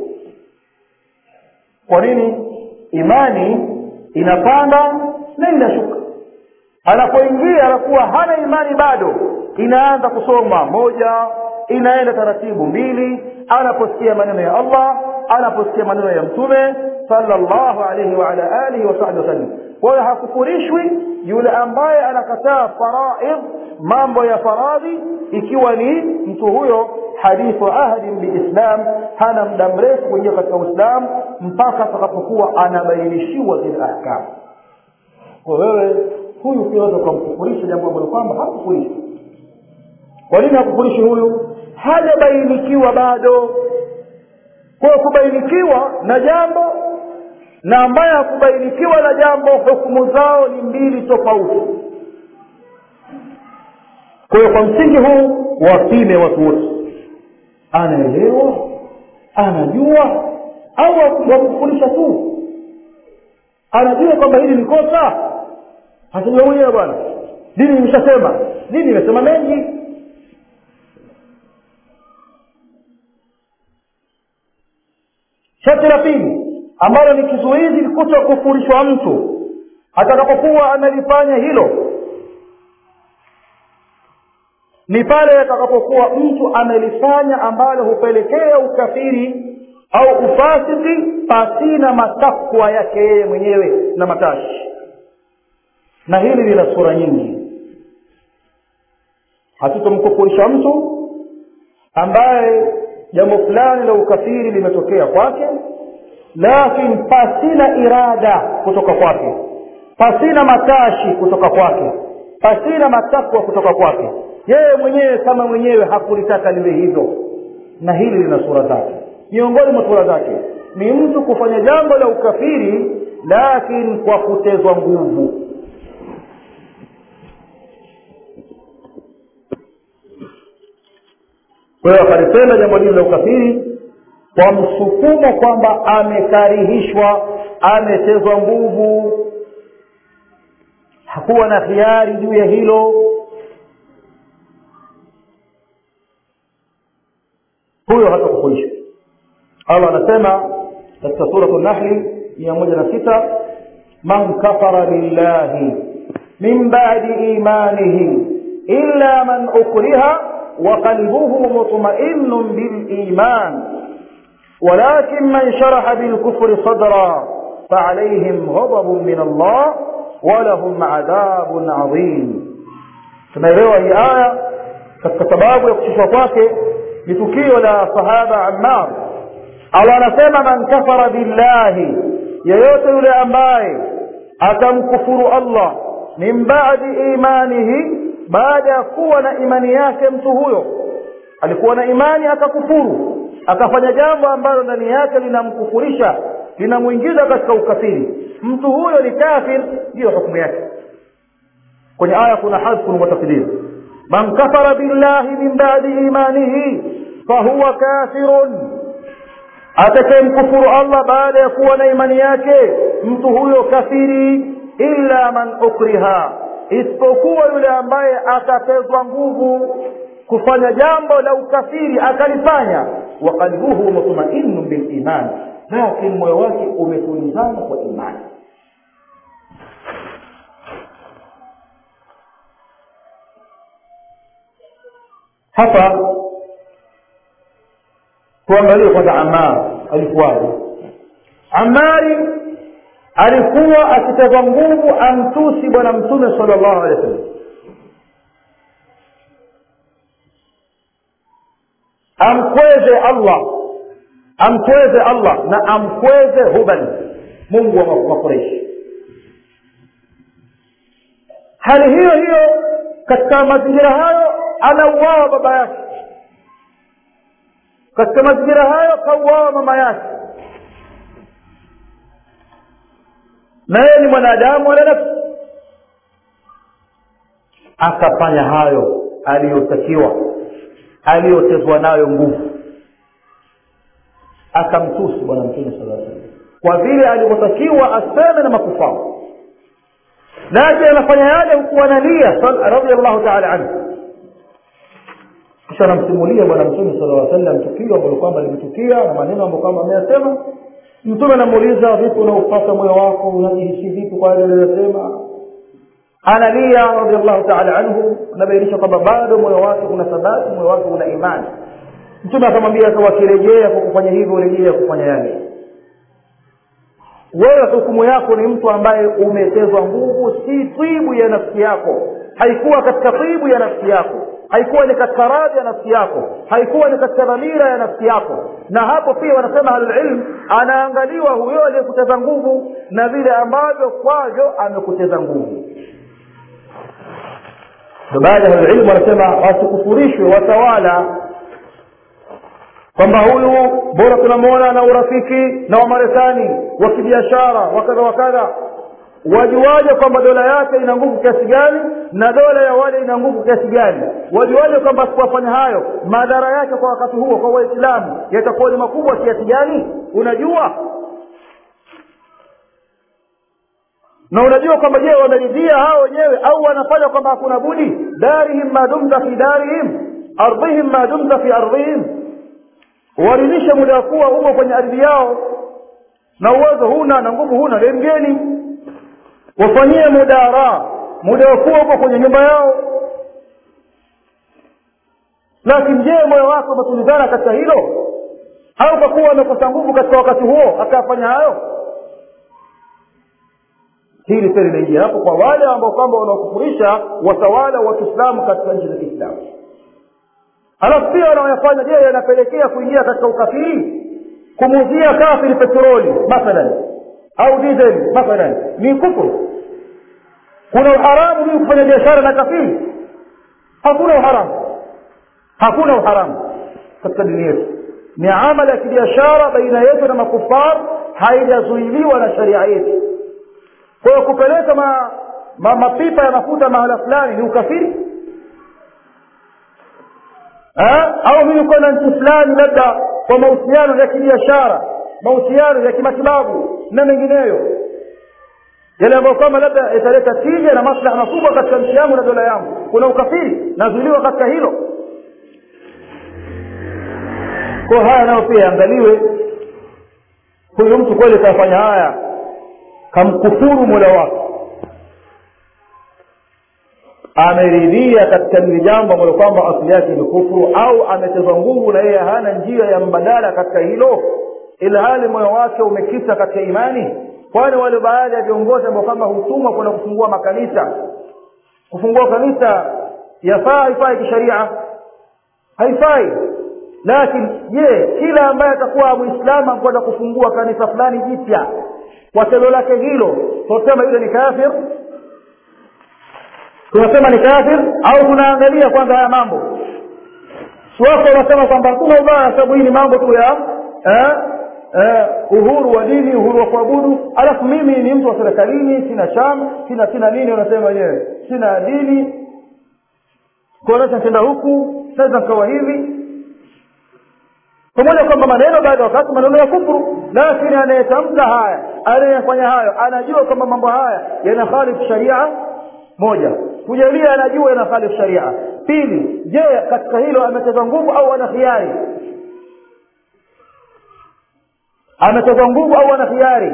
kwa nini imani inapanda na inashuka anapoingia anakuwa hana imani bado inaanza kusoma moja inaenda taratibu mbili anaposikia maneno ya allah anaposikia maneno ya mtume sallallahu alayhi wa ala alihi wa sahbihi wasallam kwa hiyo hakufurishwi yule ambaye anakataa faraidh mambo ya faradhi ikiwa ni mtu huyo hadithu ahdin biislam hana muda mrefu kuingia katika uislamu mpaka atakapokuwa anabainishiwa zile ahkamu kwa wewe huyu pia unaweza ukamkufurisha jambo ambalo kwamba hakufurishwa kwa nini hakufurishi huyu hajabainikiwa bado kwa kubainikiwa na jambo na ambaye hakubainikiwa na jambo hukumu zao ni mbili tofauti kwa hiyo kwa msingi huu wapime watu wote anaelewa anajua au wakufundisha tu anajua kwamba hili ni kosa hatajua mwenyewe bwana dini nimeshasema dini imesema mengi sharti la pili ambalo ni kizuizi kuto kufurishwa mtu atakapokuwa analifanya hilo ni pale atakapokuwa mtu amelifanya ambalo hupelekea ukafiri au ufasiki pasina matakwa yake yeye mwenyewe na matashi na hili lina sura nyingi hatutomkufurisha mtu ambaye jambo fulani la ukafiri limetokea kwake lakini pasina irada kutoka kwake pasina matashi kutoka kwake pasina matakwa kutoka kwake yeye mwenyewe kama mwenyewe hakulitaka liwe hivyo na hili lina sura zake miongoni mwa sura zake ni mtu kufanya jambo la ukafiri lakini kwa kutezwa nguvu kwa hiyo akalitenda jambo hili la ukafiri kwa msukumo kwamba amekarihishwa ametezwa nguvu hakuwa na hiari juu ya hilo huyo hata kufuishwa allah anasema katika suratu nahli mia moja na sita man kafara billahi min badi imanihi illa man ukriha وقلبه مطمئن بالإيمان ولكن من شرح بالكفر صدرا فعليهم غضب من الله ولهم عذاب عظيم tunaelewa hii aya katika sababu ya kushushwa kwake ni tukio la sahaba ammar allah anasema man kafara billahi yeyote yule ambaye atamkufuru allah min badi imanihi baada ya kuwa na imani yake mtu huyo alikuwa na imani akakufuru akafanya jambo ambalo ndani yake linamkufurisha linamwingiza katika ukafiri mtu huyo ni kafir ndiyo hukumu yake kwenye aya kuna hadfun wa takdir man kafara billahi min badi imanihi fahuwa kafirun atakayemkufuru allah baada ya kuwa na imani yake mtu huyo kafiri illa man ukriha isipokuwa yule ambaye atatezwa nguvu kufanya jambo la ukafiri akalifanya wa qalbuhu mutmainu biliman lakini moyo wake umetulizana kwa imani hapa tuangalie kwanza amar alikuwaje amari alikuwa akiteza nguvu amtusi bwana mtume sala llahu alehi wa sallam amkweze allah amkweze allah na amkweze hubal mungu wa makureishi hali hiyo hiyo katika mazingira hayo anauawa baba yake katika mazingira hayo kauawa mama yake na yeye ni mwanadamu ana nafsi akafanya hayo aliyotakiwa aliyotezwa nayo nguvu akamtusi bwana mtume sala salam kwa vile alivyotakiwa aseme na makufao lakini anafanya yale huku analia radiallahu taala anhu kisha anamsimulia bwana mtume sala lla sallam tukio ambalo kwamba limetukia na maneno ambayo kwamba ameyasema mtume anamuuliza vipi unaupata moyo wako unajihisi vipi kwa yale aliyosema analia radiallahu taala anhu anabainisha kwamba bado moyo wake una thabati moyo wake una imani mtume akamwambia wakirejea kwa kufanya hivyo rejea kufanya yale wewe hukumu yako ni mtu ambaye umetezwa nguvu si twibu ya nafsi yako haikuwa katika twibu ya nafsi yako haikuwa ni katika radhi ya nafsi yako haikuwa ni katika dhamira ya nafsi yako na hapo pia wanasema ahlulilm anaangaliwa huyo aliyekuteza nguvu na vile ambavyo kwavyo amekuteza nguvu baadhi ya ahlulilm wanasema wasikufurishwe watawala kwamba huyu bora tunamwona na urafiki na wamarekani wa kibiashara wakadha wakadha wajuaje kwamba dola yake ina nguvu kiasi gani na dola ya wale ina nguvu kiasi gani wajuaje kwamba asipofanya hayo madhara yake kwa wakati huo kwa waislamu yatakuwa ni makubwa kiasi gani unajua na unajua kwamba je wameridhia hao wenyewe au wanafanya kwamba hakuna budi darihim ma dumta fi darihim ardhihim ma dumta fi ardhihim waridhishe muda wa kuwa uko kwenye ardhi yao na uwezo huna na nguvu huna le mgeni wafanyie mudara muda wa kuwa uko kwenye nyumba yao lakini je moyo wako umetulizana katika hilo au kwa kuwa amekosa nguvu katika wakati huo akayafanya hayo hili pia linaingia hapo kwa wale ambao kwamba wanaokufurisha watawala wa kiislamu katika nchi za kiislamu halafu pia wanaoyafanya je yanapelekea kuingia katika ukafiri kumuuzia kafiri petroli mathalan au diesel mathalan ni kufuru kuna uharamu mimi kufanya biashara na kafiri hakuna uharamu hakuna uharamu katika dini yetu ni amali ya kibiashara baina yetu na makufar haijazuiliwa na sharia yetu kwa hiyo kupeleka ma, ma, mapipa ya mafuta mahala fulani ni ukafiri ha? au mimi kwenda nchi fulani labda kwa mahusiano ya kibiashara mahusiano ya kimatibabu na mengineyo yale ambayo kwamba labda yataleta tija na maslaha makubwa katika nchi yangu na dola yangu kuna ukafiri nazuiliwa katika hilo kwa haya nayo pia yaangaliwe huyu mtu kweli kafanya haya kamkufuru mola wake ameridhia katika lile jambo ambalo kwamba asili yake ni kufuru au ametezwa nguvu na yeye hana njia ya mbadala katika hilo ila hali moyo wake umekita katika imani kwani wale baadhi ya viongozi ambao kwamba hutumwa kwenda kufungua makanisa kufungua kanisa yafaa haifai kisharia haifai lakini je kila ambaye atakuwa mwislamu kwenda kufungua kanisa fulani jipya kwa tendo lake hilo tunasema yule ni kafir tunasema ni kafir au tunaangalia kwanza haya mambo siwako wanasema kwamba hakuna ubaya sababu hii ni mambo tu ya eh, eh, uhuru wa dini uhuru wa kuabudu alafu mimi ni mtu wa serikalini sina chama sina sina nini wanasema wenyewe sina dini kuonesha tenda huku naweza nikawa hivi pamoja kwamba maneno baada ya wakati maneno ya kufuru lakini anayetamka haya anayefanya hayo anajua kwamba mambo haya yanakhalifu sharia moja kujalia anajua yanakhalifu sharia pili je katika hilo ameteza nguvu au ana khiari ameteza nguvu au ana khiari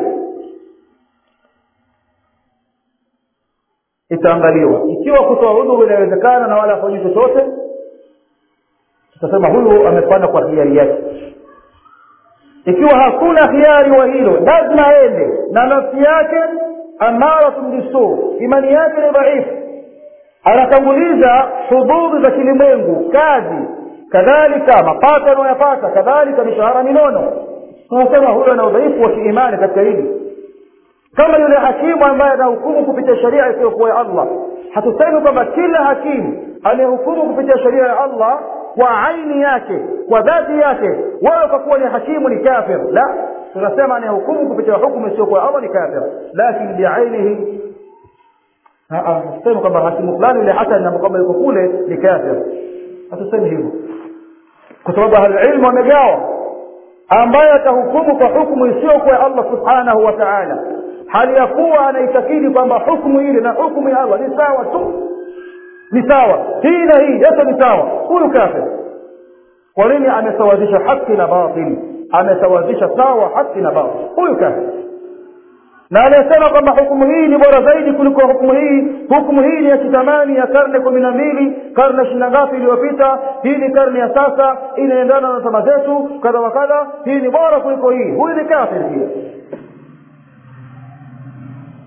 itaangaliwa ikiwa kutoa udhuru inawezekana na wala afanyi chochote tutasema huyu amefanya kwa hiari yake ikiwa hakuna hiari wa hilo lazima aende na nafsi yake amaratun bisu imani yake ni dhaifu anatanguliza hududhi za kilimwengu kazi kadhalika mapato anayoyapata kadhalika mishahara minono tunasema huyo ana udhaifu wa kiimani katika hili kama yule hakimu ambaye anahukumu kupitia sheria isiyokuwa ya allah hatusemi kwamba kila hakimu anayehukumu kupitia sheria ya allah kwa aini yake kwa dhati yake wewe kwa kuwa ni hakimu ni kafir la tunasema anayehukumu kupitia hukumu isiyokuwa ya allah ni kafir lakini biainihi hatusemi kwamba hakimu fulani yule hasan na kwamba yuko kule ni kafir hatusemi hivyo kwa sababu ahlulilmu wamegawa ambaye atahukumu kwa hukumu isiyokuwa ya allah subhanahu wa taala hali ya kuwa anaitakidi kwamba hukumu ile na hukumu ya allah ni sawa tu ni sawa hii na hii yote ni sawa huyu kafir kwa nini amesawazisha haki na batil amesawazisha sawa haki na batil huyu kafir na anayesema kwamba hukumu hii ni bora zaidi kuliko hukumu hii hukumu hii ni ya kitamani ya karne kumi na mbili karne ishiri na ngapi iliyopita hii ni karne ya sasa inaendana na zama zetu kadha wa kadha hii ni bora kuliko hii huyu ni kafir pia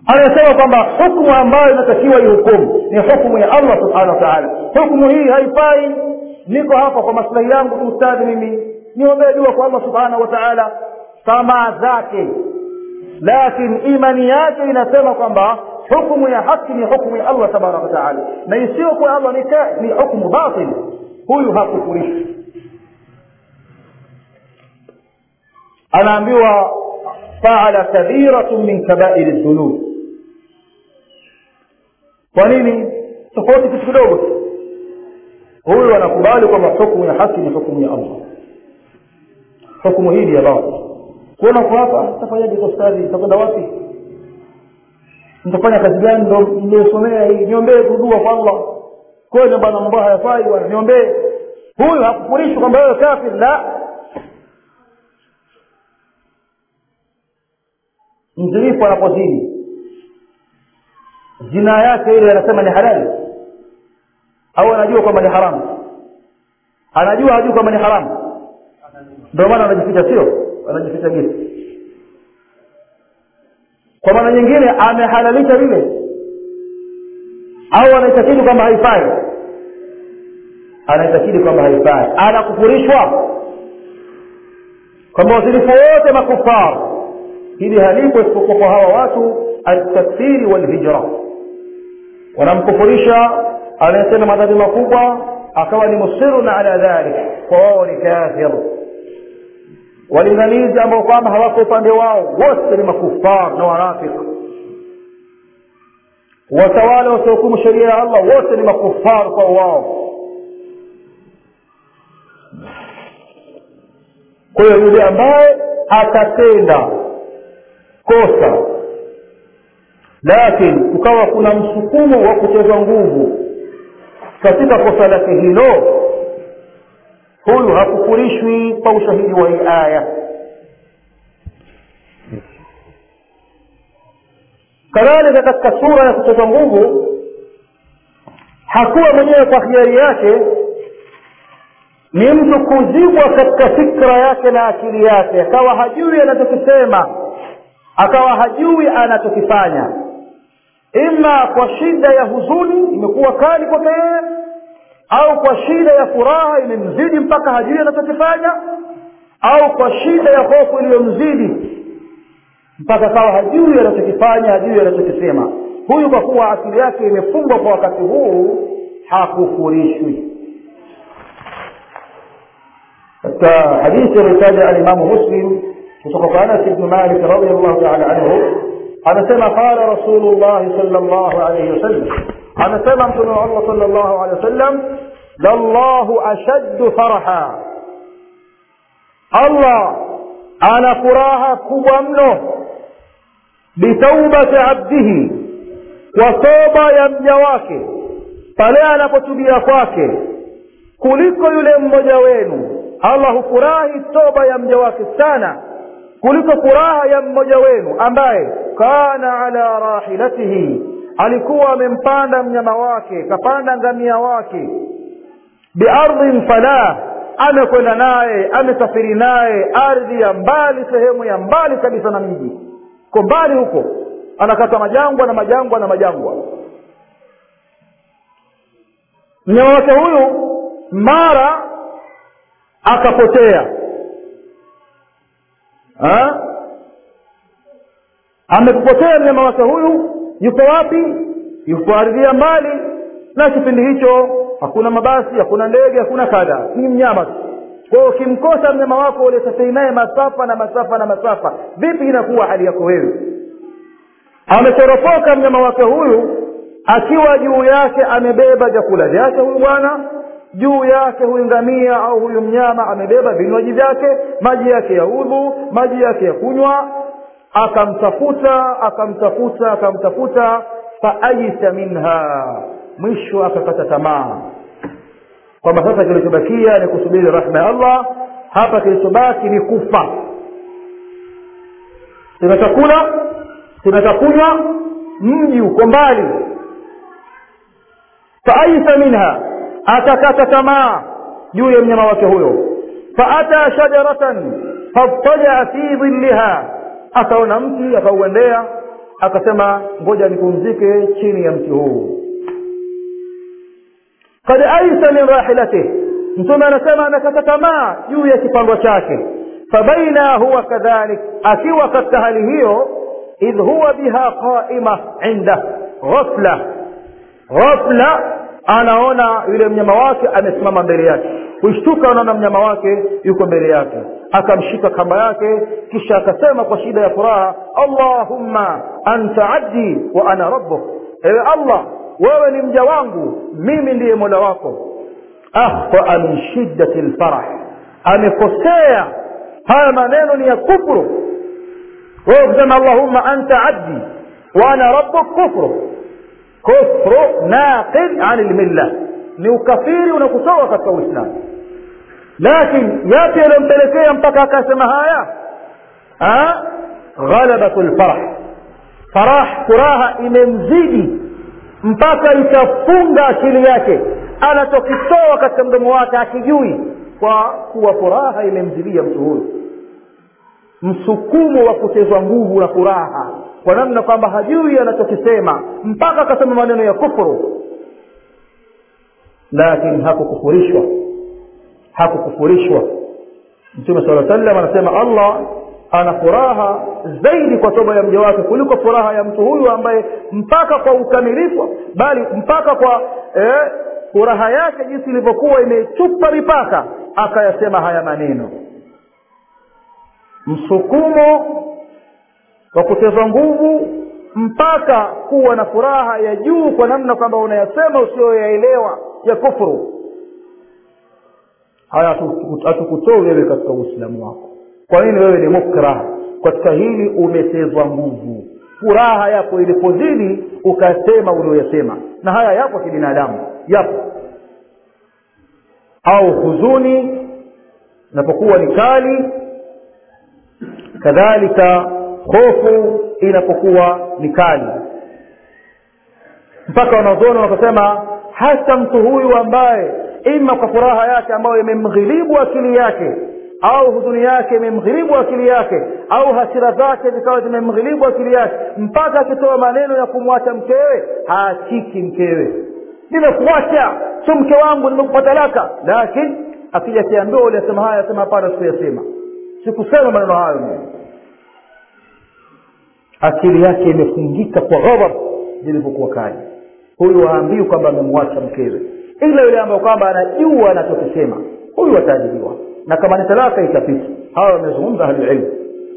anasema kwamba hukmu ambayo inatakiwa ihukumu ni hukmu ya allah subhanahu wa taala hukmu hii haifai niko hapa kwa maslahi yangu tu ustadhi mimi niombee dua kwa allah subhanahu wa taala tamaa zake lakini imani yake inasema kwamba hukmu ya haki ni hukmu ya allah tabaraka wataala na isiyokuwa allah ni, ni hukmu batil huyu hakufurishi anaambiwa faala kabiratun min kabairi dhunub kwa nini tofauti kitu kidogo tu huyu anakubali kwamba hukmu ya haki ni hukmu ya allah hukmu hii ni ya batil kuona kwa hapa tafanyaje kwa ustadhi itakwenda wapi nitafanya kazi gani ndo niliyosomea hii niombee kudua kwa allah kweli bwana mambo hayafai bwana niombee huyu hakufurishwa kwamba wewe kafir la mzinifu anapozini zina yake ile anasema ni halali au anajua kwamba ni haramu anajua hajui kwamba ni haramu ndio maana anajificha sio anajificha gesi kwa maana nyingine amehalalisha vile au anaitakidi kwamba haifai anaitakidi kwamba haifai anakufurishwa kwamba wazilifu wote makufar hili halipo isipokuwa kwa hawa watu altakfiri walhijra wanamkufurisha anayetenda madhambi makubwa akawa ni musirun ala dhalik kwa wao ni kafir walinganizi ambao kwamba hawako upande wao wote ni makufar na wanafik watawala wasiohukumu sheria ya allah wote ni makufar kwa wao kwa hiyo yule ambaye atatenda kosa lakini kukawa kuna msukumo wa kucheza nguvu katika kosa lake hilo huyu hakufurishwi kwa ushahidi wa hii aya kadhalika katika sura ya kucheza nguvu hakuwa mwenyewe kwa hiari yake ni mtu kuzibwa katika fikra yake na akili yake akawa hajui anachokisema akawa hajui anachokifanya ima kwa shida ya huzuni imekuwa kali kwake yeye au kwa shida ya furaha imemzidi mpaka hajui anachokifanya au kwa shida ya hofu iliyomzidi mpaka akawa hajui anachokifanya hajui anachokisema huyu kwa kuwa akili yake imefungwa kwa wakati huu hakufurishwi katika hadithi aliyotaja alimamu muslim kutoka kwa anas ibnu malik radiallahu taala anhu anasema qala rasulullahi sal llahu alaihi wasallam anasema mtume wa allah sal llahu alehi wasallam lallahu ashaddu faraha allah ana furaha kubwa mno bitaubati abdihi kwa toba ya mja wake pale anapotubia kwake kuliko yule mmoja wenu allah hufurahi toba ya mja wake sana kuliko furaha ya mmoja wenu ambaye kana ala rahilatihi alikuwa amempanda mnyama wake kapanda ngamia wake biardhin falah amekwenda naye amesafiri naye ardhi ya mbali sehemu ya mbali kabisa na mji ko mbali huko anakata majangwa na majangwa na majangwa mnyama wake huyu mara akapotea ha? amepotea mnyama wake huyu yuko wapi yuko ardhi ya mbali na kipindi hicho hakuna mabasi hakuna ndege hakuna kadha ni mnyama tu kwa hiyo ukimkosa mnyama wako uliosafiri naye masafa na masafa na masafa vipi inakuwa hali yako wewe ametoropoka mnyama wake huyu akiwa juu yake amebeba vyakula vyake huyu bwana juu yake huyu ngamia au huyu mnyama amebeba vinywaji vyake maji yake ya udhu maji yake ya kunywa akamtafuta akamtafuta akamtafuta faajisa minha mwisho akakata tamaa kwamba sasa kilichobakia ni kusubiri rahma ya allah hapa kilichobaki ni kufa sina chakula sina chakunywa mji uko mbali faajisa minha akakata tamaa juu ya mnyama wake huyo faata shajaratan fatajaa fi dhilliha akaona mti akauendea akasema ngoja nipumzike chini ya mti huu kad aisa min rahilatih mtume anasema amekata tamaa juu ya kipandwa chake fabaina huwa kadhalik akiwa katika hali hiyo idh huwa biha qaima inda ghafla ghafla anaona yule mnyama wake amesimama mbele yake kushtuka anaona mnyama wake yuko mbele yake akamshika kamba yake kisha akasema kwa shida ya furaha allahumma anta abdi wa ana rabbuk ewe allah wewe ni mja wangu mimi ndiye mola wako akhtaa min shiddati lfarah amekosea haya maneno ni ya kufru wewe kusema allahumma anta abdi wa ana rabbuk kufru kufru naqid an lmilla ni ukafiri unakutoa katika uislamu lakini yapi yaliyompelekea mpaka akasema haya ghalabatu lfarah farah furaha imemzidi mpaka ikafunga akili yake anachokitoa katika mdomo wake akijui kwa kuwa furaha imemzidia mtu huyu msukumo wa kutezwa nguvu na furaha kwa namna kwamba hajui anachokisema mpaka akasema maneno ya kufuru lakini hakukufurishwa hakukufurishwa mtume saa salam anasema allah ana furaha zaidi kwa toba ya mja wake kuliko furaha ya mtu huyu ambaye mpaka kwa ukamilifu bali mpaka kwa eh, furaha yake jinsi ilivyokuwa imechupa mipaka akayasema haya maneno msukumo wa kutezwa nguvu mpaka kuwa na furaha ya juu kwa namna kwamba unayasema usiyoyaelewa ya kufuru haya hatukutoi wewe katika uislamu wako kwa nini wewe ni mukrah katika hili umetezwa nguvu furaha yako ilipozidi ukasema ulioyasema na haya yapo kibinadamu yapo au huzuni inapokuwa ni kali kadhalika hofu inapokuwa ni kali mpaka wanazuoni wakasema hasa mtu huyu ambaye ima kwa furaha yake ambayo imemghilibu akili yake au huzuni yake imemghilibu akili yake au hasira zake zikawa zimemghilibu akili yake mpaka akitoa maneno ya kumwacha mkewe haachiki mkewe nimekuacha sio mke wangu nimekupa talaka lakini akija akiambiwa uliyasema haya asema hapana sikuyasema sikusema maneno hayo mimi akili yake imefungika kwa ghadhab zilivyokuwa kali huyu haambiwi kwamba amemwacha mkewe ila yule ambayo kwamba anajua anachokisema huyu ataadhibiwa na kama ni talaka itapita hawa wamezungumza ahlulilmu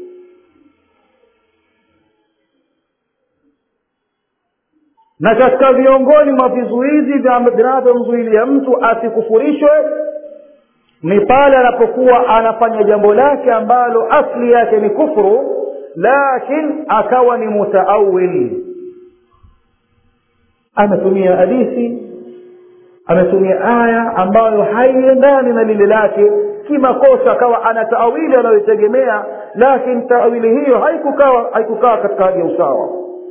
na katika viongoni mwa vizuizi vinavyomzuilia mtu asikufurishwe ni pale anapokuwa anafanya jambo lake ambalo asli yake ni kufuru lakin akawa ni mutaawil ametumia hadithi ametumia aya ambayo haiendani na lile lake kimakosa akawa ana taawili anayoitegemea lakini taawili hiyo haikukaa haikukaa katika hali ya usawa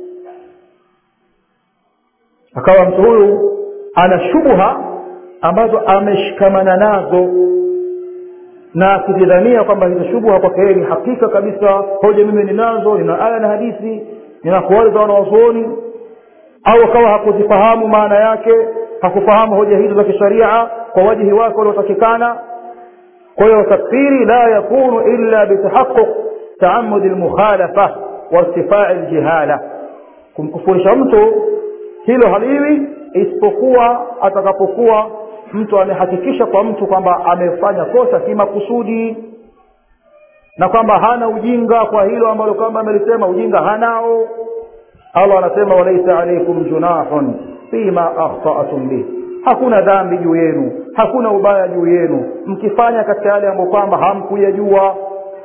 akawa mtu huyu ana shubha ambazo ameshikamana nazo na akizidhania kwamba hizo shubha kwake yeye ni hakika kabisa hoja mimi ninazo nina aya na hadithi nina kuwali za wanawazuoni au akawa hakuzifahamu maana yake hakufahamu hoja hizo za kisharia kwa wajihi wake waliotakikana kwa hiyo takfiri la yakunu illa bitahaquq taamudi lmukhalafa wairtifai ljihala kumkufurisha mtu hilo haliwi isipokuwa atakapokuwa mtu amehakikisha kwa mtu kwamba amefanya kosa kimakusudi na kwamba hana ujinga kwa hilo ambalo kwamba amelisema ujinga hanao allah anasema walaisa alaikum junahun fima akhtatum bih hakuna dhambi juu yenu hakuna ubaya juu yenu mkifanya katika yale ambayo kwamba hamkuyajua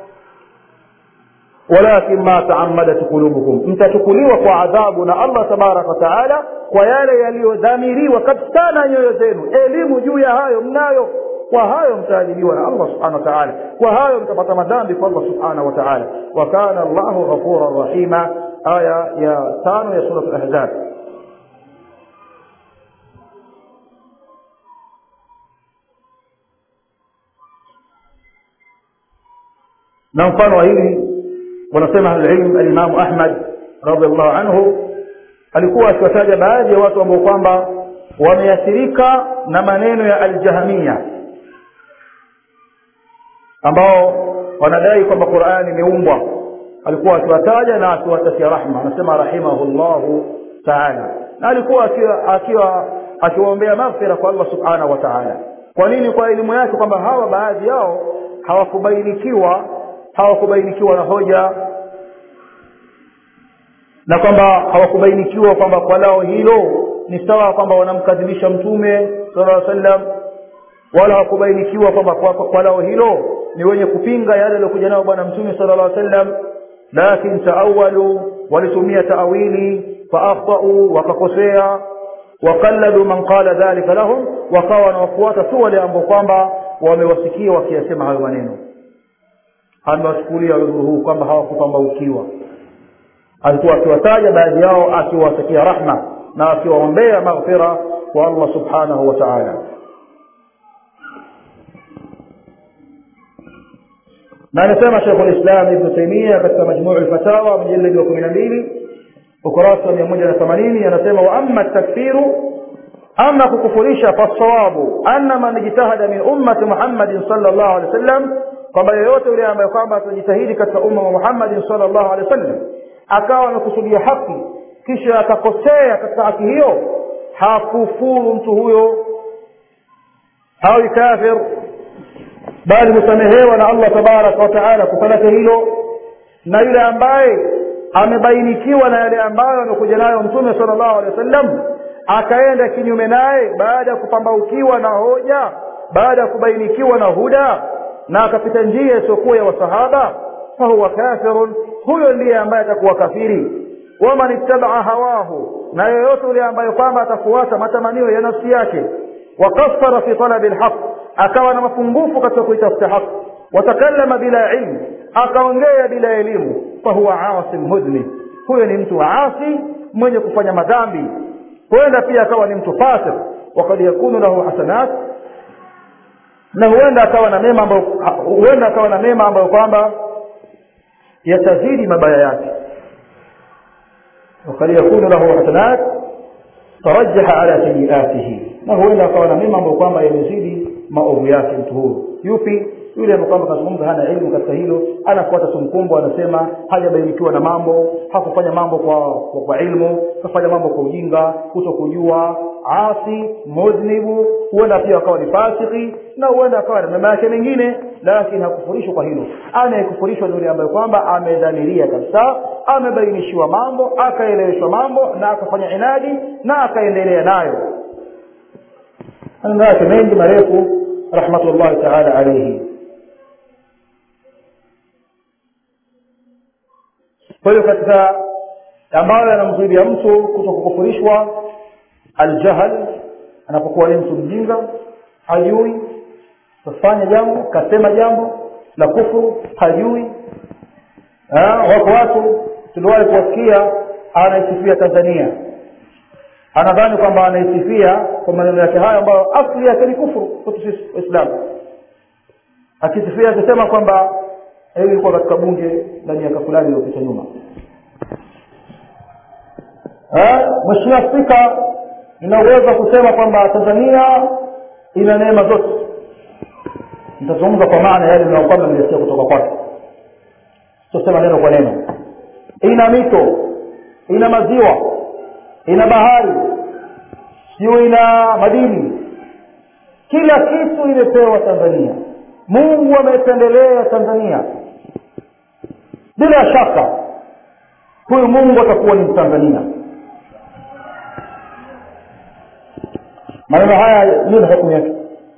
walakin ma taammadat qulubukum mtachukuliwa kwa adhabu na allah tabaraka wataala kwa yale yaliyodhamiriwa kabisa na nyoyo zenu elimu juu ya hayo mnayo kwa hayo mtaadhibiwa na allah subhanahu wa taala kwa hayo mtapata madhambi kwa allah subhanahu wa taala wa kana llahu ghafuran rahima aya ya tano ya surat lahzab na mfano wa hili wanasema ahlulilm alimamu ahmad radiallahu anhu alikuwa akiwataja baadhi ya watu ambao kwamba wameathirika na maneno ya aljahamia ambao wanadai kwamba qurani imeumbwa alikuwa akiwataja na akiwatakia rahma anasema rahimahullahu taala na alikuwa akiwa akiwa akiwaombea maghfira kwa allah subhanahu wa taala kwa nini kwa elimu yake kwamba hawa baadhi yao hawakubainikiwa hawakubainikiwa na hoja na kwamba hawakubainikiwa kwamba kwa lao hilo ni sawa kwamba wanamkadhibisha mtume sala sallam wala hawakubainikiwa kwamba kwa, kwa, kwa lao hilo ni wenye kupinga yale aliyokuja nayo bwana mtume sala llah sallam lakin taawalu walitumia taawili faakhtau wakakosea waqalladu man qala dhalika lahum wakawa wanawafuata tu wale ambao kwamba wamewasikia wakiyasema hayo maneno amewachukulia udhuru huu kwamba hawakupambaukiwa alikuwa akiwataja baadhi yao akiwatakia rahma na akiwaombea maghfira kwa allah subhanahu wa taala na anasema shekhu lislam ibnu taimia katika majmuu lfatawa mjaladi wa kumi na mbili ukurasa wa mia moja na themanini anasema wa ama takfiru ama kukufurisha fasawabu anna man ijtahada min ummati muhammadin sala llahu alehi wa sallam kwamba yoyote yule ambaye kwamba atajitahidi katika umma wa muhammadin sala llahu alehi wa sallam akawa amekusudia haki kisha akakosea katika haki hiyo hakufuru mtu huyo hawi kafir bali husamehewa na allah tabaraka wataala kufalake hilo na yule ambaye amebainikiwa na yale ambayo amekuja nayo mtume sala llahu alehi wa sallam akaenda kinyume naye baada ya kupambaukiwa na hoja baada ya kubainikiwa na huda na akapita njia isiyokuwa ya wasahaba fahuwa kafirun huyo ndiye ambaye atakuwa kafiri waman ittabaa hawahu na yoyote yule ambaye kwamba atafuata matamanio ya nafsi yake wakafara fi talabi lhaq akawa na mapungufu katika kuitafuta haq watakallama bila ilmu akaongea bila elimu fahuwa asim mudhnib huyo ni mtu asi mwenye kufanya madhambi huenda pia akawa ni mtu fasik wakad yakunu lahu hasanat na huenda akawa na mema ambayo huenda akawa na mema ambayo kwamba yatazidi mabaya yake wakad yakunu lahu hasanat tarajaha ala sayiatihi na huenda akawa na mema ambayo kwamba yamezidi maovu yake mtu huyu yupi yule ambaye kwamba kazungumza hana elimu katika hilo anafuata sumkumbo anasema hajabainikiwa na mambo hakufanya mambo kwa, kwa, kwa ilmu kafanya mambo kwa ujinga kuto kujua asi mudhnibu huenda pia akawa ni fasiki na huenda akawa na mema yake mengine lakini hakufurishwa kwa hilo anayekufurishwa ni yule ambaye kwamba amedhamiria kabisa amebainishiwa mambo akaeleweshwa mambo na akafanya inadi na akaendelea nayo maneno yake mengi marefu rahmatullahi taala alaihi kwa hiyo katika ambayo yanamzuidia mtu kuto kukufurishwa aljahl anapokuwa ni mtu mjinga hajui kafanya jambo kasema jambo la kufuru hajui wako watu tuliwahi kuwasikia anaisifia tanzania anadhani kwamba anaisifia kwa maneno yake hayo ambayo asli yake ni kufuru kwetu sisi waislamu akisifia akisema kwamba hiyo ilikuwa katika bunge la miaka fulani iliyopita nyuma mheshimiwa spika ina uwezo wa kusema kwamba tanzania ina neema zote nitazungumza kwa maana yale nayokwamba nimesikia kutoka kwake sitosema neno kwa neno ina mito ina maziwa ina bahari sio ina madini kila kitu imepewa tanzania mungu amependelea tanzania bila shaka huyu mungu atakuwa ni mtanzania maneno haya nini hukumu yake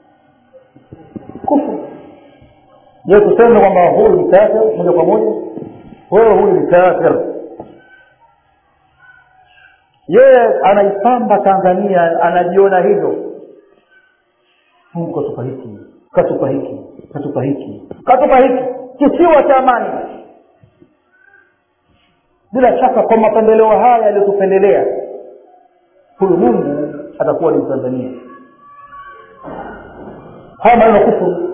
kufuru je tuseme kwamba huyu ni kafir moja kwa moja wewe huyu ni kafir yeye anaipamba tanzania anajiona hivyo mungu katupa hiki katupa hiki katupa hiki katupa hiki kisiwa cha amani bila shaka kwa mapendeleo haya yaliyotupendelea huyu mungu atakuwa ni mtanzania haya maneno kufuru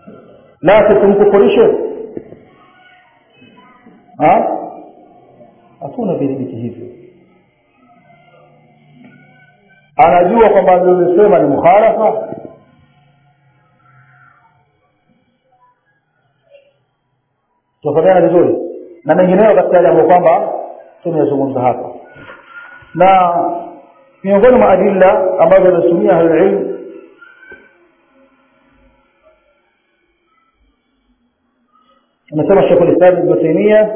laki tumkufurishe hatuna vidhibiti hivyo anajua kwamba alilosema ni mukhalafa tunafatana vizuri na mengineyo katika yale ambayo kwamba tumeyazungumza hapa na miongoni mwa adilla ambazo wanatumia ahlulilm anasema shekhu lislam ibnu taimia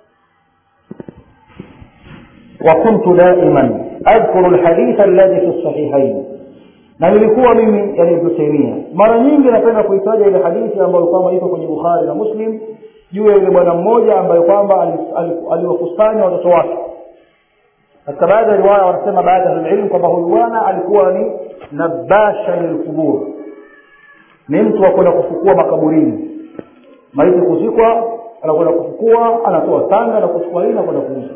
وكنت دائما أذكر الحديث الذي في الصحيحين na nilikuwa mimi yani ibnu taimia mara nyingi napenda kuitaja ile hadithi ambayo kwamba iko kwenye bukhari na muslim juu ya yule bwana mmoja ambaye kwamba aliwakusanya watoto wake katika baadhi ya riwaya wanasema baadhi ya ilmu kwamba huyu bwana alikuwa ni nabasha lilqubur ni mtu wa kwenda kufukua makaburini maiti kuzikwa anakwenda kufukua anatoa tanga na kuchukua hii na kwenda kuuza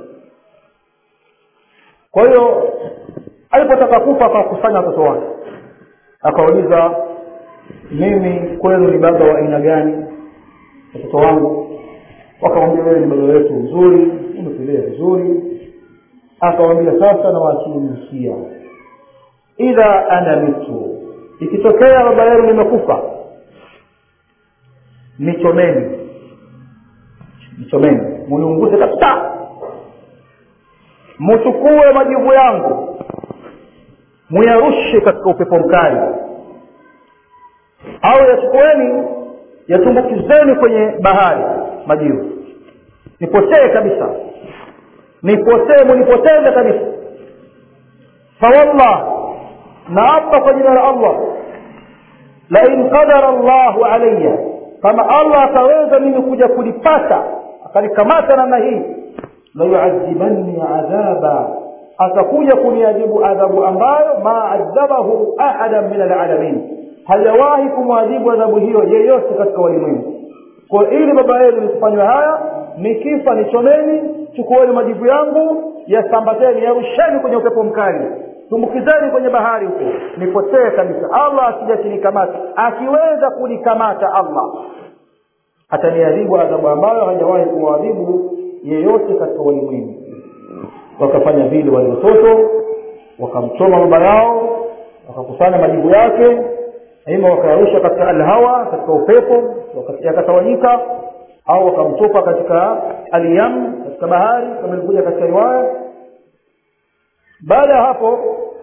kwa hiyo alipotaka kufa akawakusanya watoto wake akauliza mimi kwenu ni baba wa aina gani watoto wangu wakamwambia wewe ni baba wetu mzuri umetulea vizuri akawambia sasa na wakiusia idha ana mitu ikitokea baba yenu nimekufa nichomeni nichomeni muniunguze kabisa muchukue majivu yangu muyarushe katika upepo mkali au yachukueni yatumbukizeni kwenye bahari majivu nipotee kabisa nipotee munipoteze kabisa fawallah naapa kwa jina la allah lain qadara llahu alaya kama allah ataweza mimi kuja kulipata akanikamata namna hii layuadhibanni adhaba atakuja kuniadhibu adhabu ambayo ma adhabahu ahadan min alalamin hajawahi kumwadhibu adhabu hiyo yeyote katika walimwengu kwa ili baba yenu nikufanywa haya nikifa nichomeni chukueni majivu yangu yasambateni yarusheni kwenye upepo mkali tumbukizeni kwenye bahari huko nipotee kabisa allah akija kinikamata akiweza kunikamata allah ataniadhibu adhabu ambayo hajawahi kuwaadhibu yeyote katika walimwengu wakafanya vile wale watoto wakamchoma baba yao wakakusanya majibu yake ima wakayarusha katika alhawa katika upepo yakatawanyika au wakamtupa katika aliyam katika bahari kama ilikuja katika riwaya baada ya hapo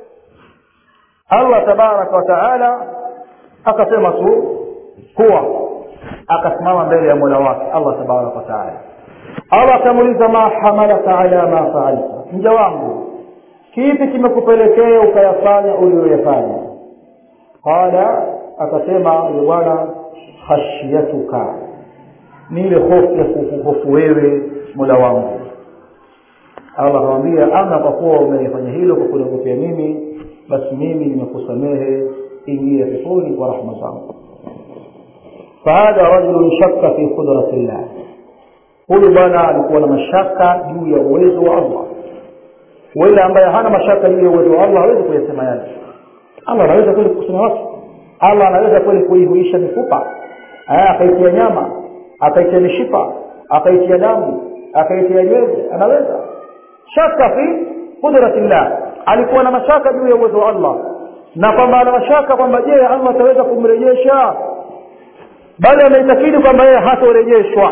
allah tabaraka wataala akasema tu kuwa akasimama mbele ya mola wake allah tabaraka wataala allah akamuuliza ma hamalaka ala ma faalta mja wangu kipi kimekupelekea ukayafanya uliyoyafanya qala akasema yule bwana khashyatuka ni ile hofu ya kuhofu wewe mola wangu allah akamwambia ama kwa kuwa umelifanya hilo kwa kuniogopea mimi basi mimi nimekusamehe ingia peponi kwa rahma zangu fahadha rajulun shakka fi qudrati llah huyu bwana alikuwa na mashaka juu ya uwezo wa allah wale ambaye hana mashaka juu ya uwezo wa allah hawezi kuyasema yale allah anaweza kweli kusema watu allah anaweza kweli kuihuisha mifupa akaitia nyama akaitia mishipa akaitia damu akaitia nywele anaweza shaka fi qudratillah alikuwa na mashaka juu ya uwezo wa allah na kwamba ana mashaka kwamba je allah ataweza kumrejesha bali ameitakidi kwamba yeye hatorejeshwa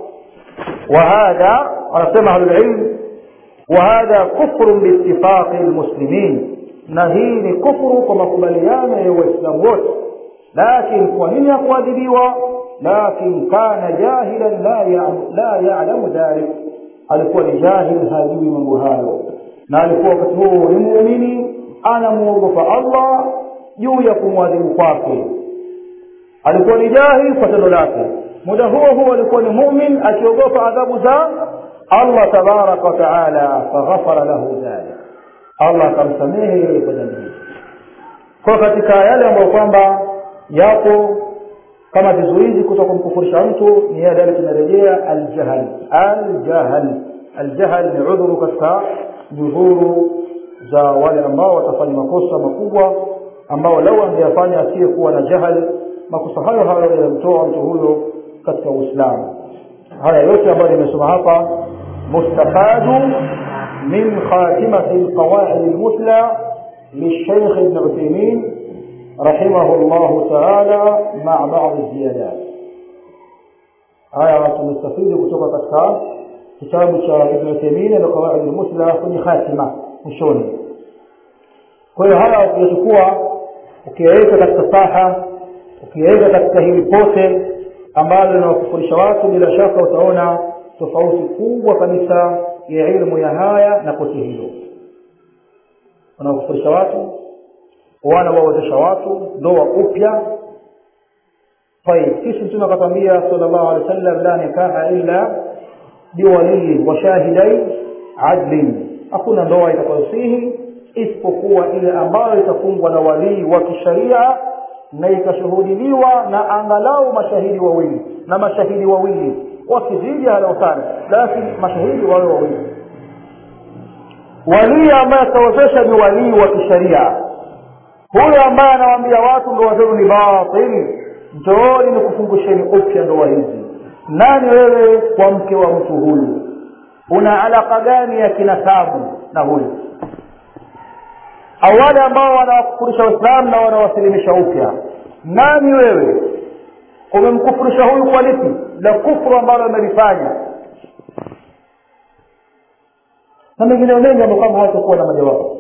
وهذا anasema ahlulilm وهذا كفر باتفاق المسلمين na hii ni kufuru kwa makubaliano ya waislamu wote lakin kwa nini hakuadhibiwa lakin kana jahilan la yalamu dhalik alikuwa ni jahil hajui mambo hayo na alikuwa wakati huo ni muumini anamwogopa allah juu ya kumwadhibu kwake alikuwa ni jahil kwa tendo lake muda huo huo alikuwa ni mumin akiogopa adhabu za allah tabaraka wataala faghafara lahu dhalik allah akamsamehe yeye kwa dhambi hii kwa katika yale ambayo kwamba yapo kama vizuizi kutoka kumkufurisha mtu ni yale yale tunarejea aljahl aljahl aljahl ni udhuru katika nyudhuru za wale ambao watafanya makosa makubwa ambao lau angeyafanya asiyekuwa na jahal makosa hayo hayo yanamtoa mtu huyo katika uislamu haya yote ambayo nimesoma hapa مستفاد من خاتمة القواعد المثلى للشيخ ابن عثيمين رحمه الله تعالى مع بعض الزيادات haya tumestafidi kutoka katika kitabu cha ibn Uthaymeen na qawaid al-musla kwenye khatima mwishoni kwa hiyo haya ukiyachukua ukiyaweka katika saha ukiyaweka katika hili pote ambalo linawakufurisha watu bila shaka utaona tofauti kubwa kabisa ya ilmu ya haya na pote hilo wanawakufurisha watu wanawaozesha watu ndoa upya طيب kisha mtume akatwambia sallallahu alaihi wasallam la nikaha illa biwalii wa shahidai adlin hakuna ndoa itakayosihi isipokuwa ile ambayo itafungwa na walii wa kisharia na ikashuhudiliwa na angalau mashahidi wawili na mashahidi wawili wakizidi halau sana lakini mashahidi wawe wawili walii ambaye atawezesha ni walii wa kisharia huyo ambaye anawaambia watu ndoa zenu ni batili njooni nikufungusheni upya ndoa hizi nani wewe kwa mke wa mtu huyu una alaka gani ya kinasabu na huyu au wale ambao wanawakufurisha waislamu na wanawasilimisha upya nani wewe umemkufurisha huyu kwa lipi la kufuru ambalo amelifanya na mengineo mengi ambayo kama hayatakuwa na majawabu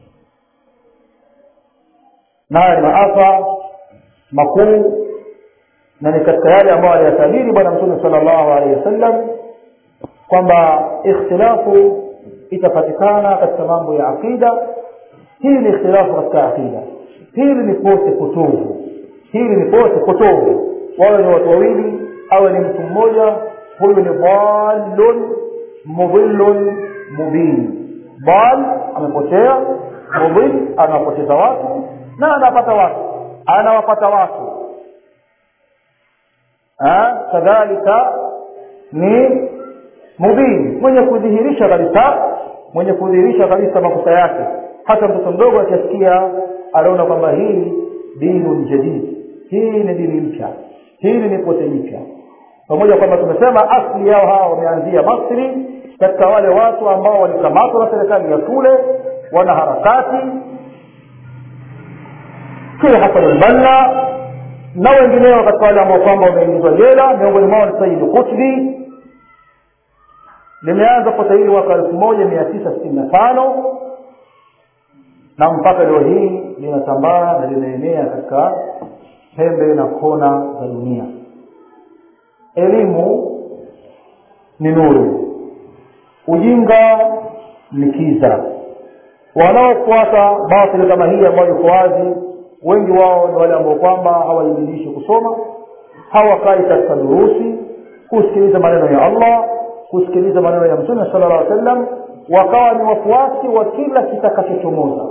na haya ni maafa makuu na ni katika yale ambayo aliyatabiri bwana mtume sallallahu alaihi wasallam kwamba ikhtilafu itapatikana katika mambo ya aqida hii ni ikhtilafu katika aqida hili ni pote potovu hili ni pote potovu wawe ni watu wawili awe ni mtu mmoja huyu ni dhalun mudhillun mubin dal amepotea mudhil anawapoteza watu na anapata watu anawapata watu kadhalika ni mubin mwenye kudhihirisha kabisa mwenye kudhihirisha kabisa makosa yake hata mtoto mdogo akisikia anaona kwamba hii dinu jadid hii ni dini mpya hili ni pote jipya pamoja kwamba tumesema asli yao hawa wameanzia Masri katika wale watu ambao walikamatwa na serikali ya shule wana harakati kila Hassan al-Banna na wengineo katika wale ambao kwamba wameingizwa jela miongoni mwao ni Sayyid Qutbi limeanza pote hili mwaka elfu moja mia tisa sitini na tano na mpaka leo hii linatambaa na linaenea katika pembe na kona za dunia elimu ni nuru ujinga ni kiza wanaofuata batili kama hii ambayo iko wazi wengi wao ni wale ambao kwamba hawaidinishi kusoma hawakai katika durusi kusikiliza maneno ya allah kusikiliza maneno ya mtume sala llah alih wasallam wakawa ni wafuasi wa kila kitakachochomoza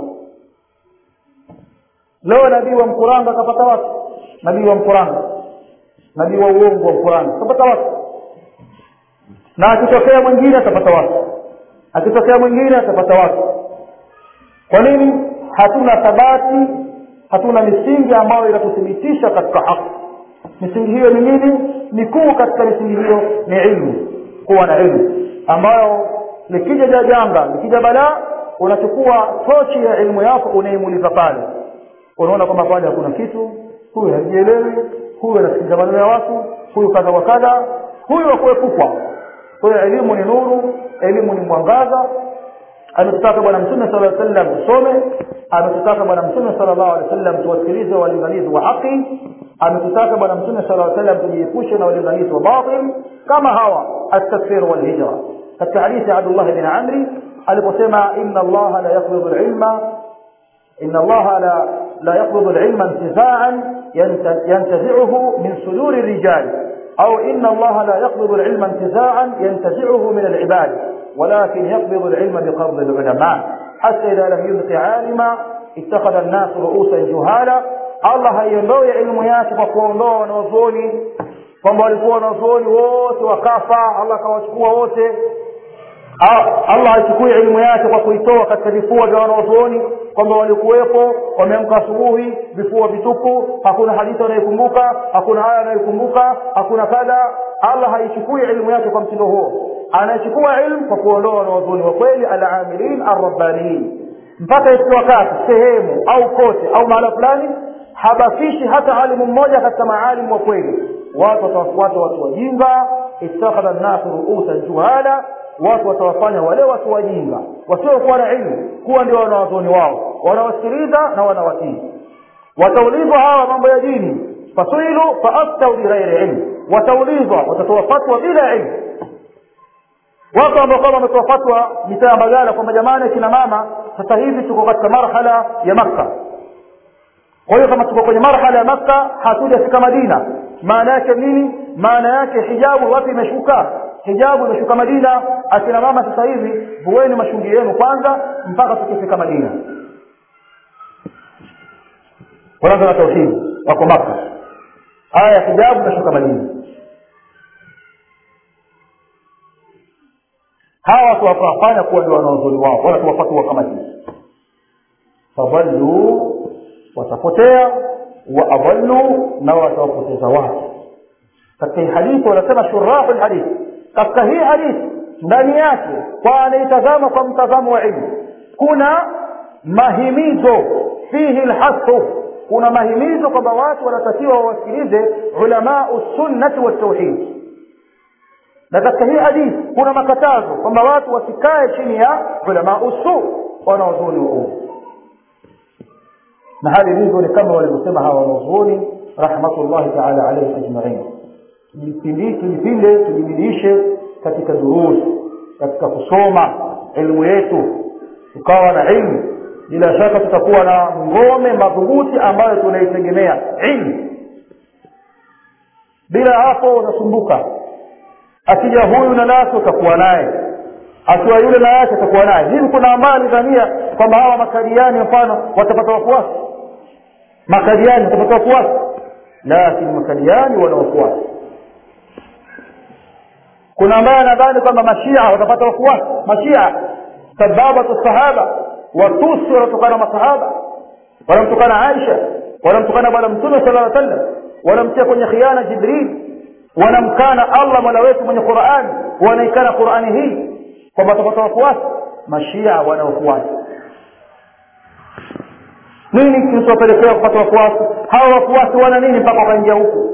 leo nabii wa mkuranga akapata watu nabii wa mkuranga nabii wa uongo wa mkuranga akapata watu na akitokea mwingine atapata watu akitokea mwingine atapata watu kwa nini hatuna thabati hatuna misingi ambayo inatuthibitisha katika haki misingi hiyo ni nini mikuu katika misingi hiyo ni ilmu kuwa na ilmu ambayo likija ja janga likija balaa unachukua tochi ya ilmu yako unaimulika pale unaona kwamba pale hakuna kitu huyu hajielewi huyu anasikiliza maneno ya watu huyu kadha wa kadha huyu wakuepukwa kwa hiyo elimu ni nuru elimu ni mwangaza ametutaka bwana mtume sala llaw sallam tusome ametutaka bwana mtume sala llahu alehi wasallam tuwasikilize walinganizi wa haki ametutaka bwana mtume sala llaw sallam tujiepushe na walinganizi wa batil kama hawa altakfir walhijra katika hadithi ya abdullah bin amri aliposema inna allaha la yaqbidu lilma إن الله لا لا يقبض العلم انتزاعا ينتزعه من صدور الرجال أو إن الله لا يقبض العلم انتزاعا ينتزعه من العباد ولكن يقبض العلم بقبض العلماء حتى إذا لم يبق عالما اتخذ الناس رؤوسا جهالا الله haiondoe elimu yake kwa kuondoa wanazuoni kwamba walikuwa wanazuoni wote wakafa allah akawachukua wote allah haichukui elimu yake kwa kuitoa katika vifua vya wanazuoni kwamba walikuwepo wameamka asubuhi vifua vitupu hakuna hadithi wanayokumbuka hakuna aya wanayokumbuka hakuna kadha allah haichukui elimu yake kwa mtindo huo anachukua ilmu kwa kuondoa wanawazuoni wa kweli alamilin arrabbaniin mpaka ifika wakati sehemu au kote au mahala fulani habakishi hata alimu mmoja katika maalimu wa kweli watu watawafuata watu wajinga ittakhadha nnasu ruusan juhala watu watawafanya wale watu wajinga wasiokuwa na ilmu kuwa ndio wanawazuoni wao wanawasikiliza na wanawatii wataulizwa hawa mambo ya dini fasuilu faaftau bighairi ilmu wataulizwa watatoa fatwa bila ilmu watu ambao kama wametoa fatwa mitaa ya magala kwamba jamani kina mama sasa hivi tuko katika marhala ya makka kwa hiyo kama tuko kwenye marhala ya makka hatujafika madina maana yake nini maana yake hijabu wapi imeshuka hijabu imeshuka madina akina mama sasa hivi vueni mashungi yenu kwanza mpaka tukifika madina wanaanza na tauhidi wako maka aya ya hijabu imeshuka madina hawa watu wakawafanya kuwa ndio wanaozoni wao wala tuwafatua kama hivi fadhallu watapotea wa adallu na watawapoteza watu katika hii hadithi wanasema shurahu lhadithi katika hii hadithi ndani yake kwa anaitazama kwa mtazamo wa ilmu kuna mahimizo fihi lhasu kuna mahimizo kwamba watu wanatakiwa wawasikilize ulamau sunnati waltauhid na katika hii hadithi kuna makatazo kwamba watu wasikae chini ya ulamau su wanaozuoni wa umu na hali ilivyo ni kama walivyosema hawa wanaozuoni rahmatullahi taala alaihim ajmain tujipinde tujibidiishe katika durusi katika kusoma elimu yetu tukawa na ilmu bila shaka tutakuwa na ngome madhubuti ambayo tunaitegemea ilmu bila hapo unasumbuka akija huyu na nasi utakuwa naye akiwa yule na yake atakuwa naye hivi kuna ambaye alidhania kwamba hawa makadiani mfano watapata wafuasi makadiani watapata wafuasi lakini makadiani wana wafuasi kuna ambaye anadhani kwamba mashia watapata wafuasi mashia sababatu sahaba watusi wanatokana masahaba wanamtokana aisha wanamtokana bwana mtume sala lla sallam wanamtia kwenye khiana jibril wanamkana allah mola wetu mwenye qurani wanaikana qurani hii kwamba watapata wafuasi mashia wana wafuasi nini kilichowapelekea kupata wafuasi hawa wafuasi wana nini mpaka wakaingia huku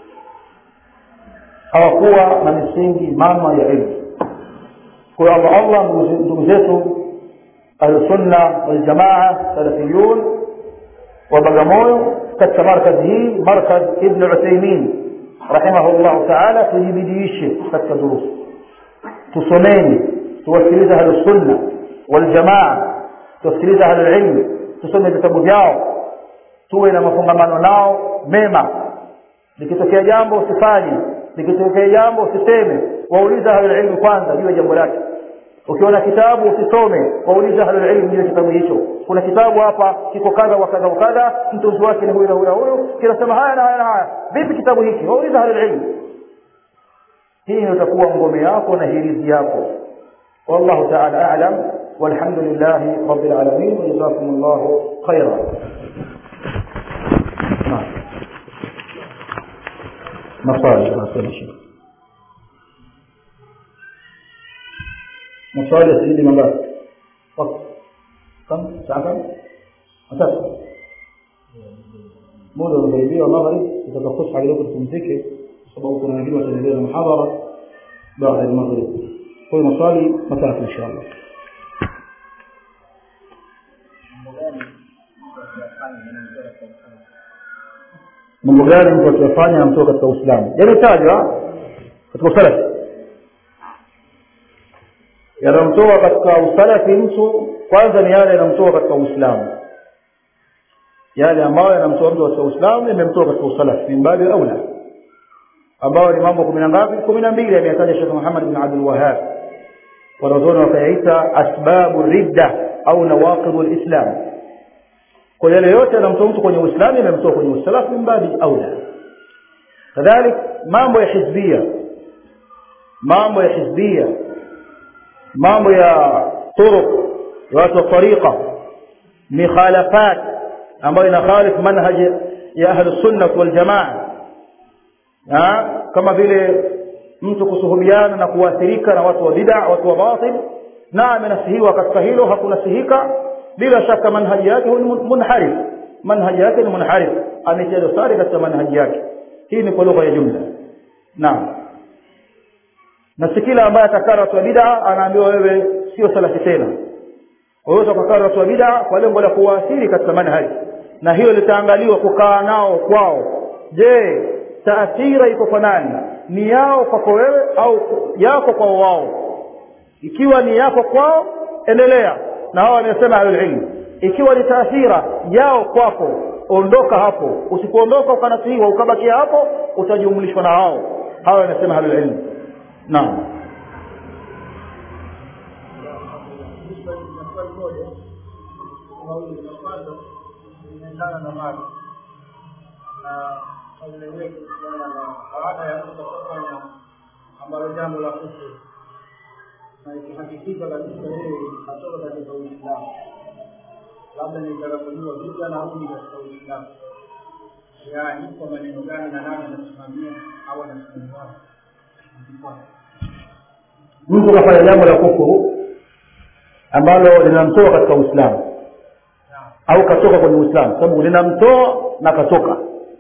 hawakuwa na misingi mama ya ilmu kwa hiyo allah allah ndugu zetu ahlusunna waljamaa salafiyun wa bagamoyo katika markazi hii markaz ibn uthaimin rahimahullahu taala tujibidiishe katika durusi tusomeni tuwasikilize ahlusunna waljamaa tuwasikilize ahlulilmi tusome vitabu vyao tuwe na mafungamano nao mema likitokea jambo usifanye likitokea jambo usiseme wauliza ahlulilmi kwanza juu ya jambo lake ukiona kitabu usisome wauliza ahlulilmi juu ya kitabu hicho kuna kitabu hapa kiko kadha wa kadha wa kadha mtunzi wake ni huyu na huyu na huyu kinasema haya na haya na haya vipi kitabu hiki wauliza ahlulilmi hii ndio itakuwa ngome yako na hirizi yako والله تعالى أعلم والحمد لله رب العالمين وجزاكم الله خيرا مصالح ما شيء مصالح سيدي من وقت كم ساعة كم أساس muda unakaribia wa maghrib tutakaposha kidogo tupumzike kwa sababu kuna wengine wataendelea na muhadhara baada ya maghrib kwa hiyo maswali matatu insha allah mambo gani mtu akiyafanya anamtoka katika uislamu yametajwa katika usalafi yanamtoa katika usalafi mtu kwanza ni yale yanamtoa katika uislamu yale ambayo yanamtoa mtu katika uislamu yamemtoa katika usalafi min babi aula ambayo ni mambo kumi na ngapi kumi na mbili ameyataja shekh muhammad bin abdul wahab wanazuoni wakayaita asbabu ridda au nawaqidu lislam kwa yale yote yanamtoa mtu kwenye uislamu yamemtoa kwenye usalafu min babi aula kadhalik mambo ya hizbia mambo ya hizbia mambo ya turuq watu wa tariqa mikhalafat ambayo inakhalif manhaj ya ahlu sunnah wal jamaa kama vile mtu kusuhubiana na kuathirika na watu wa bid'a watu wa batil na amenasihiwa katika hilo hakunasihika bila shaka manhaji yake ni munharif manhaji yake ni munharif ametia dosari katika manhaji yake hii ni kwa lugha ya jumla naam na si kila ambaye atakaa watu wa bid'a anaambiwa wewe sio salafi tena waweza kukaa watu wa bid'a kwa lengo la kuwaathiri katika manhaji na hilo litaangaliwa kukaa nao kwao je taathira iko kwa nani ni yao kwako wewe au yako kwa wao ikiwa ni yako kwao endelea na hao wamesema ahlulilmu ikiwa ni taathira yao kwako ondoka hapo usipoondoka ukanasihiwa ukabakia hapo utajumlishwa na hao hawa wamesema ahlulilmu naam inaendana na mali na swali lenyewe kuhusiana na baada ya mtu kufanya ambalo jambo la kufuru na ikihakikika kabisa yeye atoka katika Uislamu, labda nitarakuliwa vita na arudi katika Uislamu, yaani kwa maneno gani na nani anasimamia au anasimamia mtu kafanya jambo la kufuru ambalo linamtoa katika Uislamu au katoka kwenye Uislamu, sababu linamtoa na katoka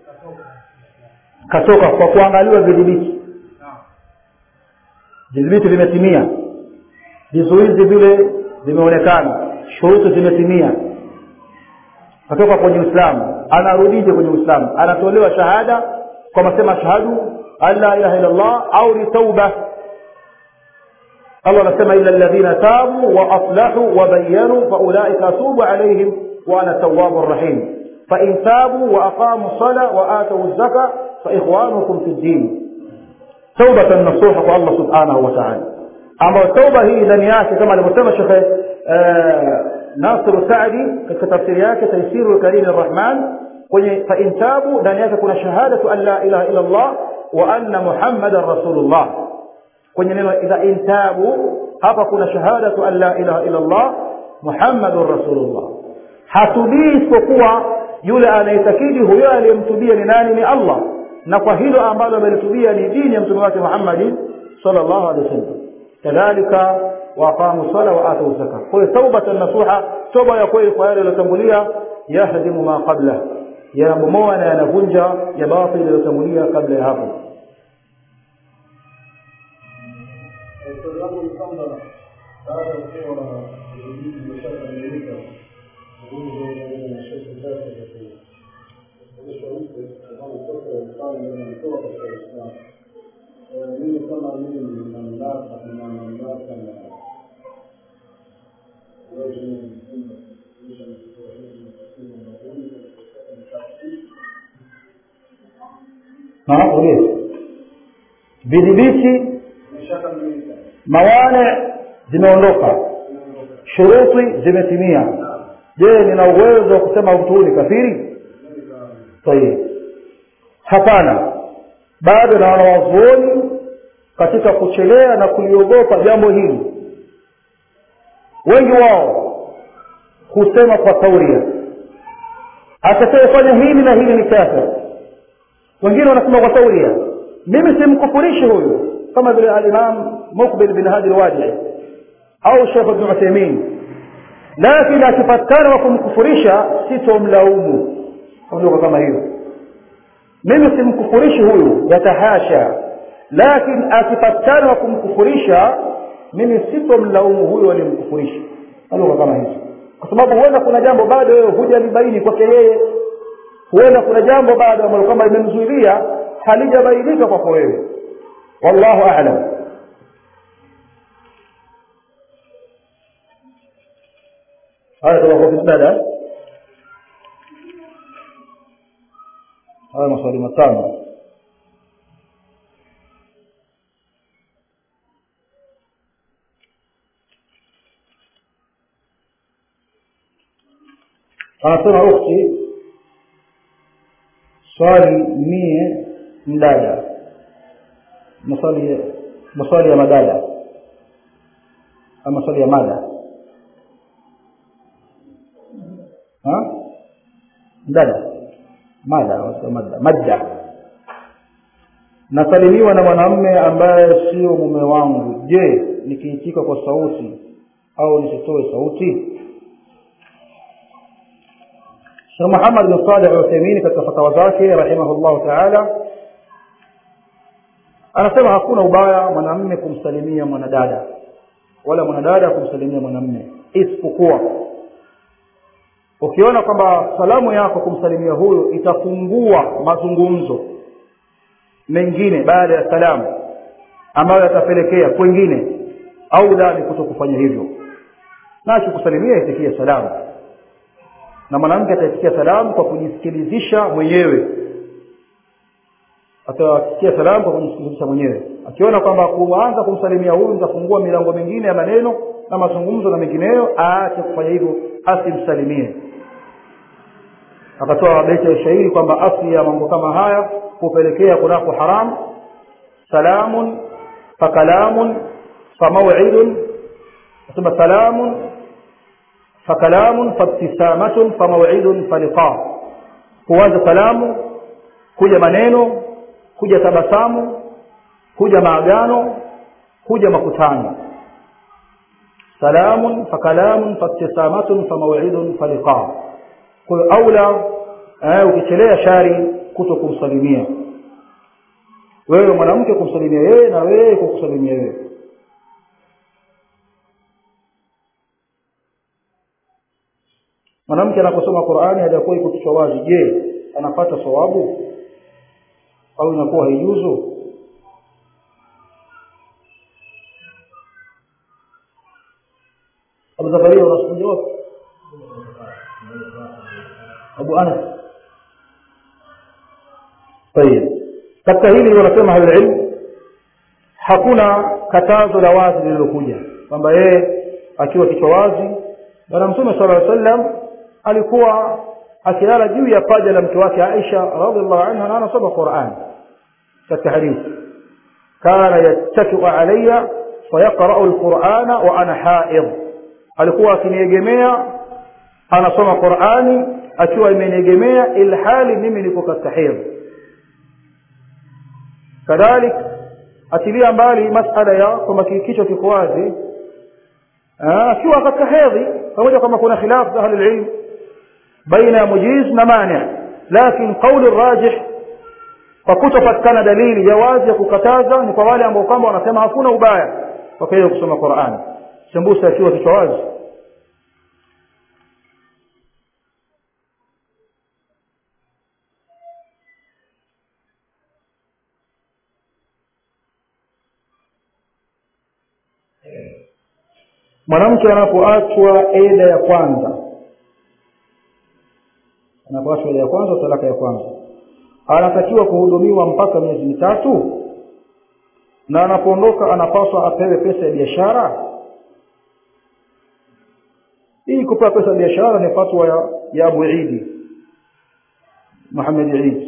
katoka kwa kuangaliwa vidhibiti vidhibiti vimetimia vizuizi vile vimeonekana shuruti zimetimia katoka kwenye Uislamu anarudije kwenye Uislamu anatolewa shahada kwa masema ashhadu an la ilaha illa Allah au ni tauba Allah anasema illa alladhina tabu wa aslahu wa bayyanu fa ulaika atubu alaihim wa ana tawwabur rahim fa in tabu wa aqamu sala wa atu zaka fa ikhwanukum fi din taubatan nasuha kwa Allah subhanahu wa ta'ala ambayo tauba hii ndani yake kama alivyosema Sheikh Nasir Saadi katika tafsiri yake Taysiru Karim Arrahman kwenye fa in tabu ndani yake kuna shahadatu an la ilaha illa Allah wa anna Muhammadan rasulullah kwenye neno idha intabu hapa kuna shahadatu an la ilaha illa Allah Muhammadur rasulullah hatubii isipokuwa yule anayetakidi huyo aliyemtubia ni nani ni Allah na kwa hilo ambalo amelitubia ni dini ya mtume wake Muhammad sallallahu alaihi wasallam kadhalika waqamu sala wa atu zaka kwa hiyo taubatan nasuha toba ya kweli kwa yale yaliyotangulia yahdimu ma qabla yanabomoa na yanavunja ya batil yaliyotangulia kabla ya hapo Swali langu ni kwamba baada ya kuwa vijiji vimeshakamilika, nguvu na shirki zake za kuonyesha upe ambao mtoto mfalme anatoa katika Uislamu. Mimi kama mimi nina mamlaka nina mamlaka na uwezo wa kufunga kuisha mtoto hizi kusema na huyu ni kafiri na ulizo vidhibiti imeshakamilika mawane zimeondoka shuruti zimetimia je nina uwezo wa kusema mtu huyu ni kafiri tayib hapana bado na wanawazuoni katika kuchelea na kuliogopa jambo hili wengi wao husema kwa tauria atakayefanya hili na hili ni kafir wengine wanasema kwa tauria mimi simkufurishi huyu kama vile alimam mukbil bin hadi alwadi au shekh ibn uthaymin lakini akipatikana wa kumkufurisha sitomlaumu ondoka kama hiyo mimi simkufurishi huyu yatahasha lakini akipatikana wa kumkufurisha mimi sitomlaumu huyu aliyemkufurisha lugha kama hizo kwa sababu huenda kuna jambo bado wewe hujalibaini kwake yeye huenda kuna jambo bado ambalo kwamba limemzuilia halijabainika kwako wewe wallahu a'lam haya tunakuwa bismillah haya maswali matano anasema ukhti swali mie mdada maswali maswali ya madada ama maswali ya mada ha mdada mada wasema mada madda nasalimiwa na mwanamme ambaye sio mume wangu je nikiitika kwa sauti au nisitoe sauti Sheikh Muhammad bin Salih al-Uthaymeen katika fatawa zake rahimahullah ta'ala anasema hakuna ubaya mwanamme kumsalimia mwanadada wala mwanadada kumsalimia mwanamme isipokuwa ukiona kwamba salamu yako kumsalimia huyo itafungua mazungumzo mengine baada ya salamu ambayo yatapelekea kwengine au la ni kuto kufanya hivyo na akikusalimia itikia salamu na mwanamke ataitikia salamu kwa kujisikilizisha mwenyewe atasikia salamu kwa kujisikilizisha mwenyewe akiona kwamba kuanza kumsalimia huyu mtafungua milango mingine ya maneno na mazungumzo na mengineyo aache kufanya hivyo asimsalimie akatoa beti ya shairi kwamba asli ya mambo kama haya kupelekea kunako haram salamun fakalamun famaw'idun nasema salamun fakalamun fabtisamatun famaw'idun faliqa kuanza salamu kuja maneno kuja tabasamu kuja maagano kuja makutano salamun fakalamun fabtisamatun famaw'idun faliqa kwa hiyo aula eh, ukichelea shari kuto kumsalimia wewe mwanamke kumsalimia yeye na wewe kukusalimia wewe mwanamke anaposoma Qur'ani hajakuwa iko kichwa wazi je anapata sawabu au inakuwa haijuzu Abu Zakaria unasikia wapi Abu Anas طيب katika hili wanasema halilm hakuna katazo la wazi lililokuja kwamba yeye akiwa kichwa wazi bwana mtume sallallahu alaihi wasallam alikuwa akilala juu ya paja la mke wake Aisha radhiallahu anha na anasoma Qur'an katika hadithi kana yattakiu alayya fayaqra'u al-Qur'ana wa ana ha'id alikuwa akiniegemea anasoma Qur'ani akiwa imeniegemea ilhali mimi niko katika hedhi kadhalik atilia mbali masala ya kwamba kichwa kiko wazi akiwa katika hedhi pamoja kama kuna khilaf za ahli ilm baina ya mujiz na mani lakini kauli rajih kwa kutopatikana dalili ya wazi ya kukataza ni kwa wale ambao kwamba wanasema hakuna ubaya kwa hiyo kusoma Qur'an sembusa akiwa kichwa wazi mwanamke anapoachwa eda ya kwanza anapoachwa eda ya kwanza talaka ya kwanza anatakiwa kuhudumiwa mpaka miezi mitatu na anapoondoka anapaswa apewe pesa ya biashara hii kupewa pesa ya biashara ni fatwa ya, ya Abu Idi Muhammad Eid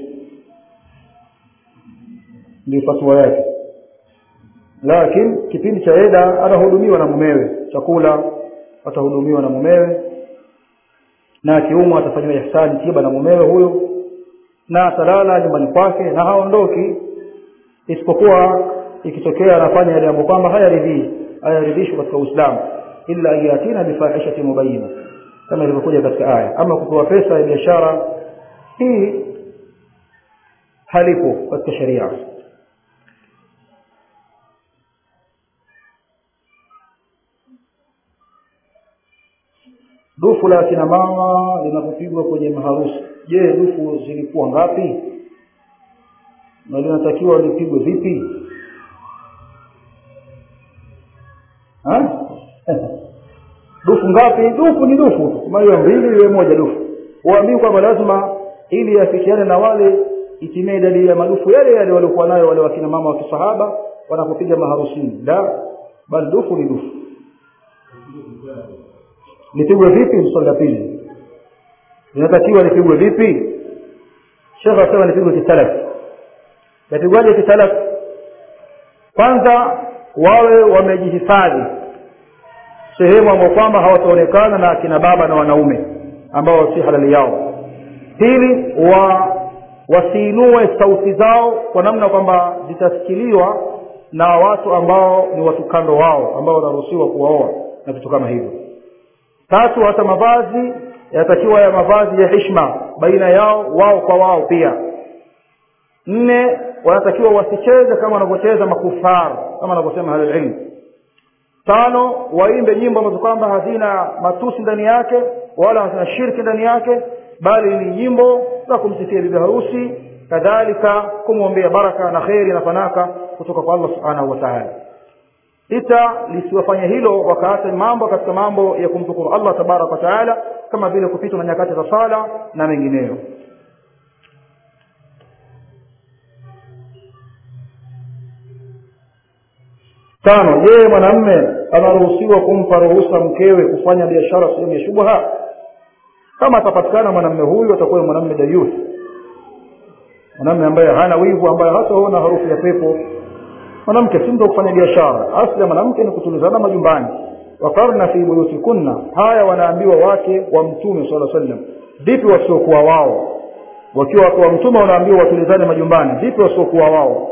ndio fatwa yake lakini kipindi cha eda anahudumiwa na mumewe chakula atahudumiwa na mumewe na akiumwa atafanywa ihsani tiba na mumewe huyo na atalala nyumbani kwake na haondoki isipokuwa ikitokea anafanya yale ambayo kwamba hayaridhii hayaridhishwi katika Uislamu illa ayatina bifahishati mubayyina kama ilivyokuja katika aya ama kupewa pesa ya biashara hii halipo katika sharia dufu la kina mama linapopigwa kwenye maharusi je dufu zilikuwa ngapi na linatakiwa lipigwe vipi ha? dufu ngapi dufu ni dufu kama hiyo mbili iwe moja dufu uambii kwamba lazima ili yafikiane na wale itimie idadi ya madufu yale yale waliokuwa nayo wale wakina mama wa kisahaba wanapopiga maharusini la bali dufu ni dufu lipigwe vipi swali la pili linatakiwa lipigwe vipi shekhe asema lipigwe kisalaf yapigwaje kisalaf kwanza wawe wamejihifadhi sehemu ambao kwamba hawataonekana na akina baba na wanaume ambao si halali yao pili wa wasiinue sauti zao kwa namna kwamba zitasikiliwa na watu ambao ni watu kando wao ambao wanaruhusiwa kuwaoa na vitu kama hivyo tatu hata mavazi yanatakiwa ya mavazi ya hishma baina yao wao kwa wao pia nne wanatakiwa wasicheze kama wanavyocheza makufar kama wanavyosema ahlulilmu tano waimbe nyimbo ambazo kwamba hazina matusi ndani yake wala hazina shirki ndani yake bali ni nyimbo za kumsifia bibi harusi kadhalika kumwombea baraka na kheri na fanaka kutoka kwa allah subhanahu wa taala sita lisiwafanye hilo wakaacha mambo katika mambo ya kumshukuru allah tabaraka wa taala kama vile kupitwa na nyakati za sala na mengineyo tano je mwanamme anaruhusiwa kumpa ruhusa mkewe kufanya biashara sehemu ya shubha kama atapatikana mwanamme huyu atakuwa ni mwanamme dayuth mwanamme ambaye hana wivu ambaye hataona harufu ya pepo mwanamke si mtu kufanya biashara asli ya mwanamke ni kutulizana majumbani wakarna fi buyutikunna haya wanaambiwa wake wa mtume sala sallam vipi wasiokuwa wao wakiwa wake wa mtume wanaambiwa watulizane majumbani vipi wasiokuwa wao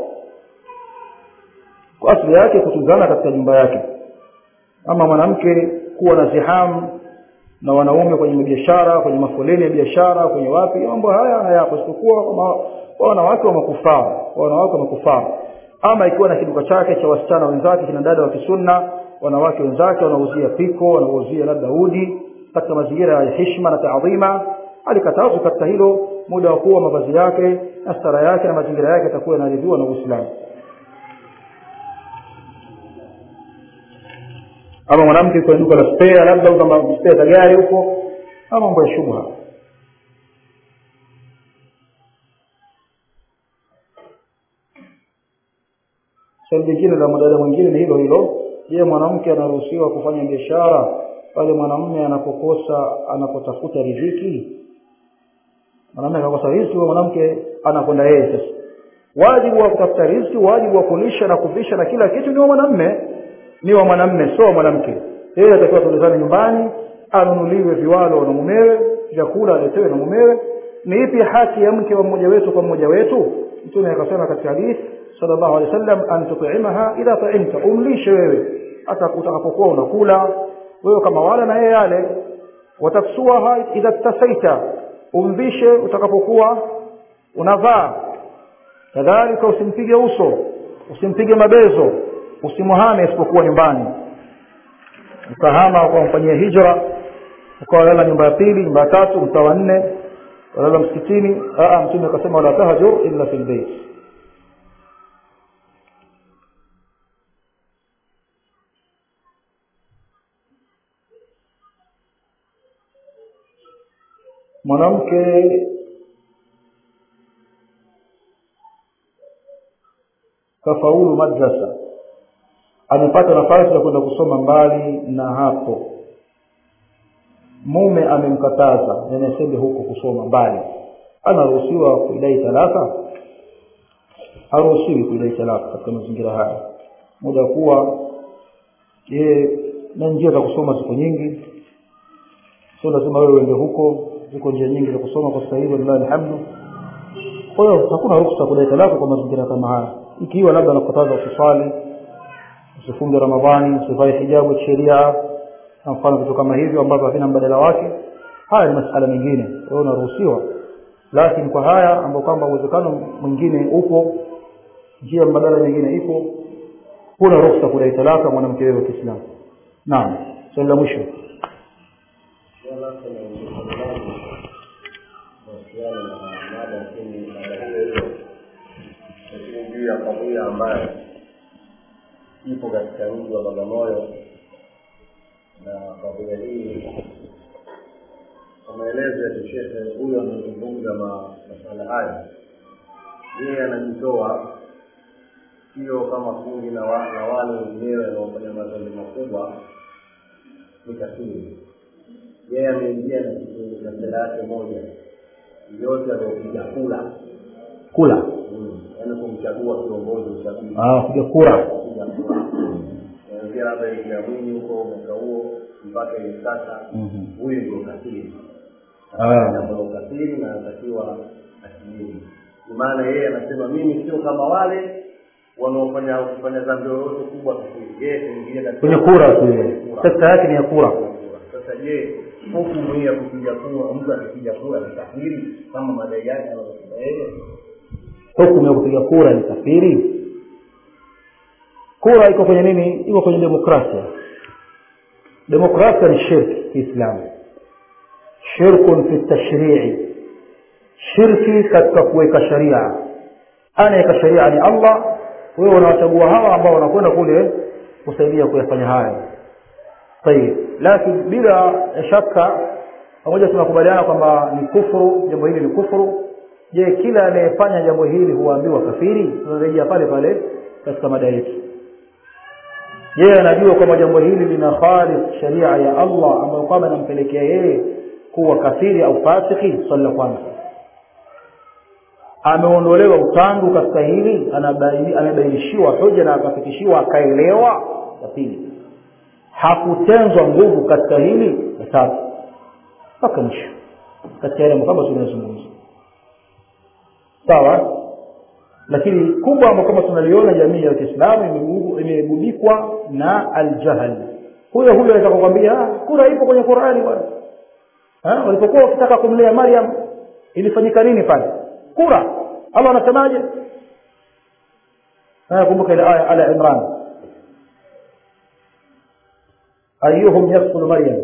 kwa asili yake kutuzana katika nyumba yake ama mwanamke kuwa na zihamu na wanaume kwenye biashara kwenye mafoleni ya biashara kwenye wapi mambo haya hayapo isipokuwa kwa wanawake wa makufara wanawake wa makufara ama ikiwa na kiduka chake cha wasichana wenzake kina dada wa kisunna wanawake wenzake wanauzia piko wanauzia labda udi katika mazingira ya heshima na taadhima alikatazwa katika hilo muda wa kuwa mavazi yake na stara yake na mazingira yake yatakuwa yanaridhiwa na uislamu ama mwanamke kwenye duka la spare labda au kama spare za gari huko ama mambo ya shubha swali jingine la mdada mwingine ni hilo hilo je mwanamke anaruhusiwa kufanya biashara pale mwanamume anapokosa anapotafuta riziki mwanamume akakosa riziki huyo mwanamke anakwenda yeye sasa wajibu wa kutafuta riziki wajibu wa kulisha na kuvisha na kila kitu ni wa mwanamume ni wa mwanamme sio mwanamke yeye atakiwa tulizane nyumbani anunuliwe viwalo na mumewe vyakula aletewe na mumewe ni ipi haki ya mke wa mmoja wetu kwa mmoja wetu mtume akasema katika hadith sallallahu alaihi wasallam an tut'imaha idha ta'imta umlishe wewe hata utakapokuwa unakula wewe kama wala na yeye yale wataksuaha idha tasaita umvishe utakapokuwa unavaa kadhalika usimpige uso usimpige mabezo usimuhame isipokuwa nyumbani ukahama ukamfanyia hijra ukawalala nyumba ya pili nyumba ya tatu mtaa wa nne walala msikitini mtume akasema wala tahjur illa fil bait mwanamke kafaulu madrasa amepata nafasi ya kwenda kusoma mbali na hapo mume amemkataza nenasende huko kusoma mbali anaruhusiwa kuidai talaka haruhusiwi kuidai talaka katika mazingira haya muda wa kuwa yeye na njia za kusoma ziko nyingi sio lazima wewe uende huko ziko njia nyingi za kusoma kwa sasa hivi lillahi alhamdu kwa hiyo hakuna ruhusa kudai talaka kwa mazingira kama haya ikiwa labda anakataza usiswali usifunge ramadhani usivae hijabu kisheria na mfano vitu kama hivyo ambavyo havina mbadala wake haya ni masala mengine kwa hiyo unaruhusiwa lakini kwa haya ambao kwamba uwezekano mwingine upo njia mbadala nyingine ipo huna ruhusa kudai talaka mwanamke wewe wa Kiislamu naam swali la mwisho juu ya kadhia ambayo ipo katika mji wa Bagamoyo na kadhia hii kwa maelezo ya kishehe huyo anazungumza masuala haya yeye anajitoa sio kama kundi na wale wenyewe wanaofanya madhambi makubwa ni kafiri yeye ameingia na kitu na sera yake moja yote aliopiga kula kula yaani kumchagua kiongozi uchaguzi ah kupiga kura kupiga kura kuanzia labda ya mwinyi huko mwaka huo mpaka hivi sasa huyu ndio kafiri Ah. jambo la ukafiri na anatakiwa asilimu maana yeye anasema mimi sio kama wale wanaofanya kufanya dhambi yoyote kubwa kafiri yeye kuingia katika kwenye kura tu yeye sekta yake ni ya kura sasa je hukumu hii ya kupiga kura mtu akipiga kura ni kafiri kama madai yake anavyosema yeye hukumu ya kupiga kura ni kafiri kura iko kwenye nini iko kwenye demokrasia demokrasia ni shirki kiislamu shirkun fi tashrii shirki katika kuweka sharia anaweka sharia ni allah wewe unawachagua hawa ambao wanakwenda kule kusaidia kuyafanya hayo tayib lakini bila shaka pamoja tunakubaliana kwamba ni kufuru jambo hili ni kufuru je kila anayefanya jambo hili huambiwa kafiri tunarejea pale pale katika mada yetu je anajua kwamba jambo hili lina khalif sharia ya allah ambayo kwamba inampelekea yeye kuwa kafiri au fasiki swali la kwanza ameondolewa utangu katika hili amebainishiwa hoja na akafikishiwa akaelewa ya pili hakutenzwa nguvu katika hili ya tatu mpaka mwisho katika yale kwamba tunayozungumza sawa lakini kubwa ambao kama tunaliona jamii ya kiislamu imegubikwa na aljahl huyo huyo anaweza kukwambia kura ipo kwenye qurani bwana walipokuwa wakitaka kumlea maryam ilifanyika nini pale kura allah anasemaje kumbuka ile aya ala imran ayuhum yakfulu maryam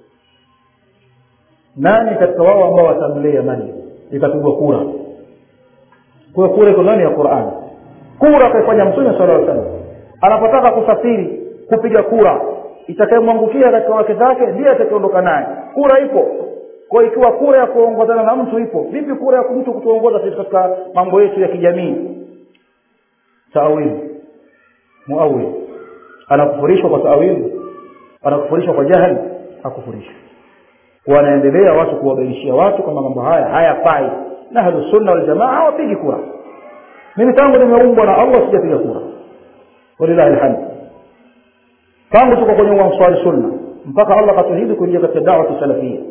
nani katika wao ambao watamlea maryam ikapigwa kura kwa kura iko ndani ya Qur'an kura akaifanya mtume sallallahu alaihi wasallam anapotaka kusafiri kupiga kura itakayemwangukia katika wake zake ndiye atakayeondoka naye kura ipo kwa ikiwa kura ya kuongozana na mtu ipo vipi kura ya mtu kutuongoza sisi katika mambo yetu ya kijamii taawili muawil anakufurishwa kwa taawili anakufurishwa kwa jahili hakufurishwa wanaendelea watu kuwabainishia watu kwamba mambo haya hayafai na ahlu sunna wal jamaa hawapigi kura mimi tangu nimeumbwa na Allah sijapiga kura walillahi alhamd tangu tuko kwenye uanswari sunna mpaka Allah katuhidi kuingia katika dawa salafia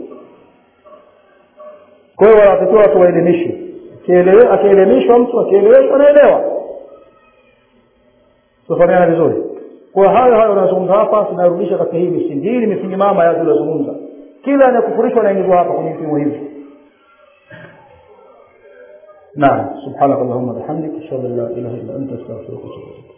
kwa hiyo wanatakiwa watu waelimishe akielimishwa mtu akieleweshwa anaelewa tufahamiana vizuri kwa hayo hayo unazungumza hapa tunarudisha katika hii misingi hii ni misingi mama ya tulizozungumza kila anayekufurishwa anaingizwa hapa kwenye vipimo hivi نعم سبحانك اللهم وبحمدك اشهد ان لا اله الا انت استغفرك واتوب اليك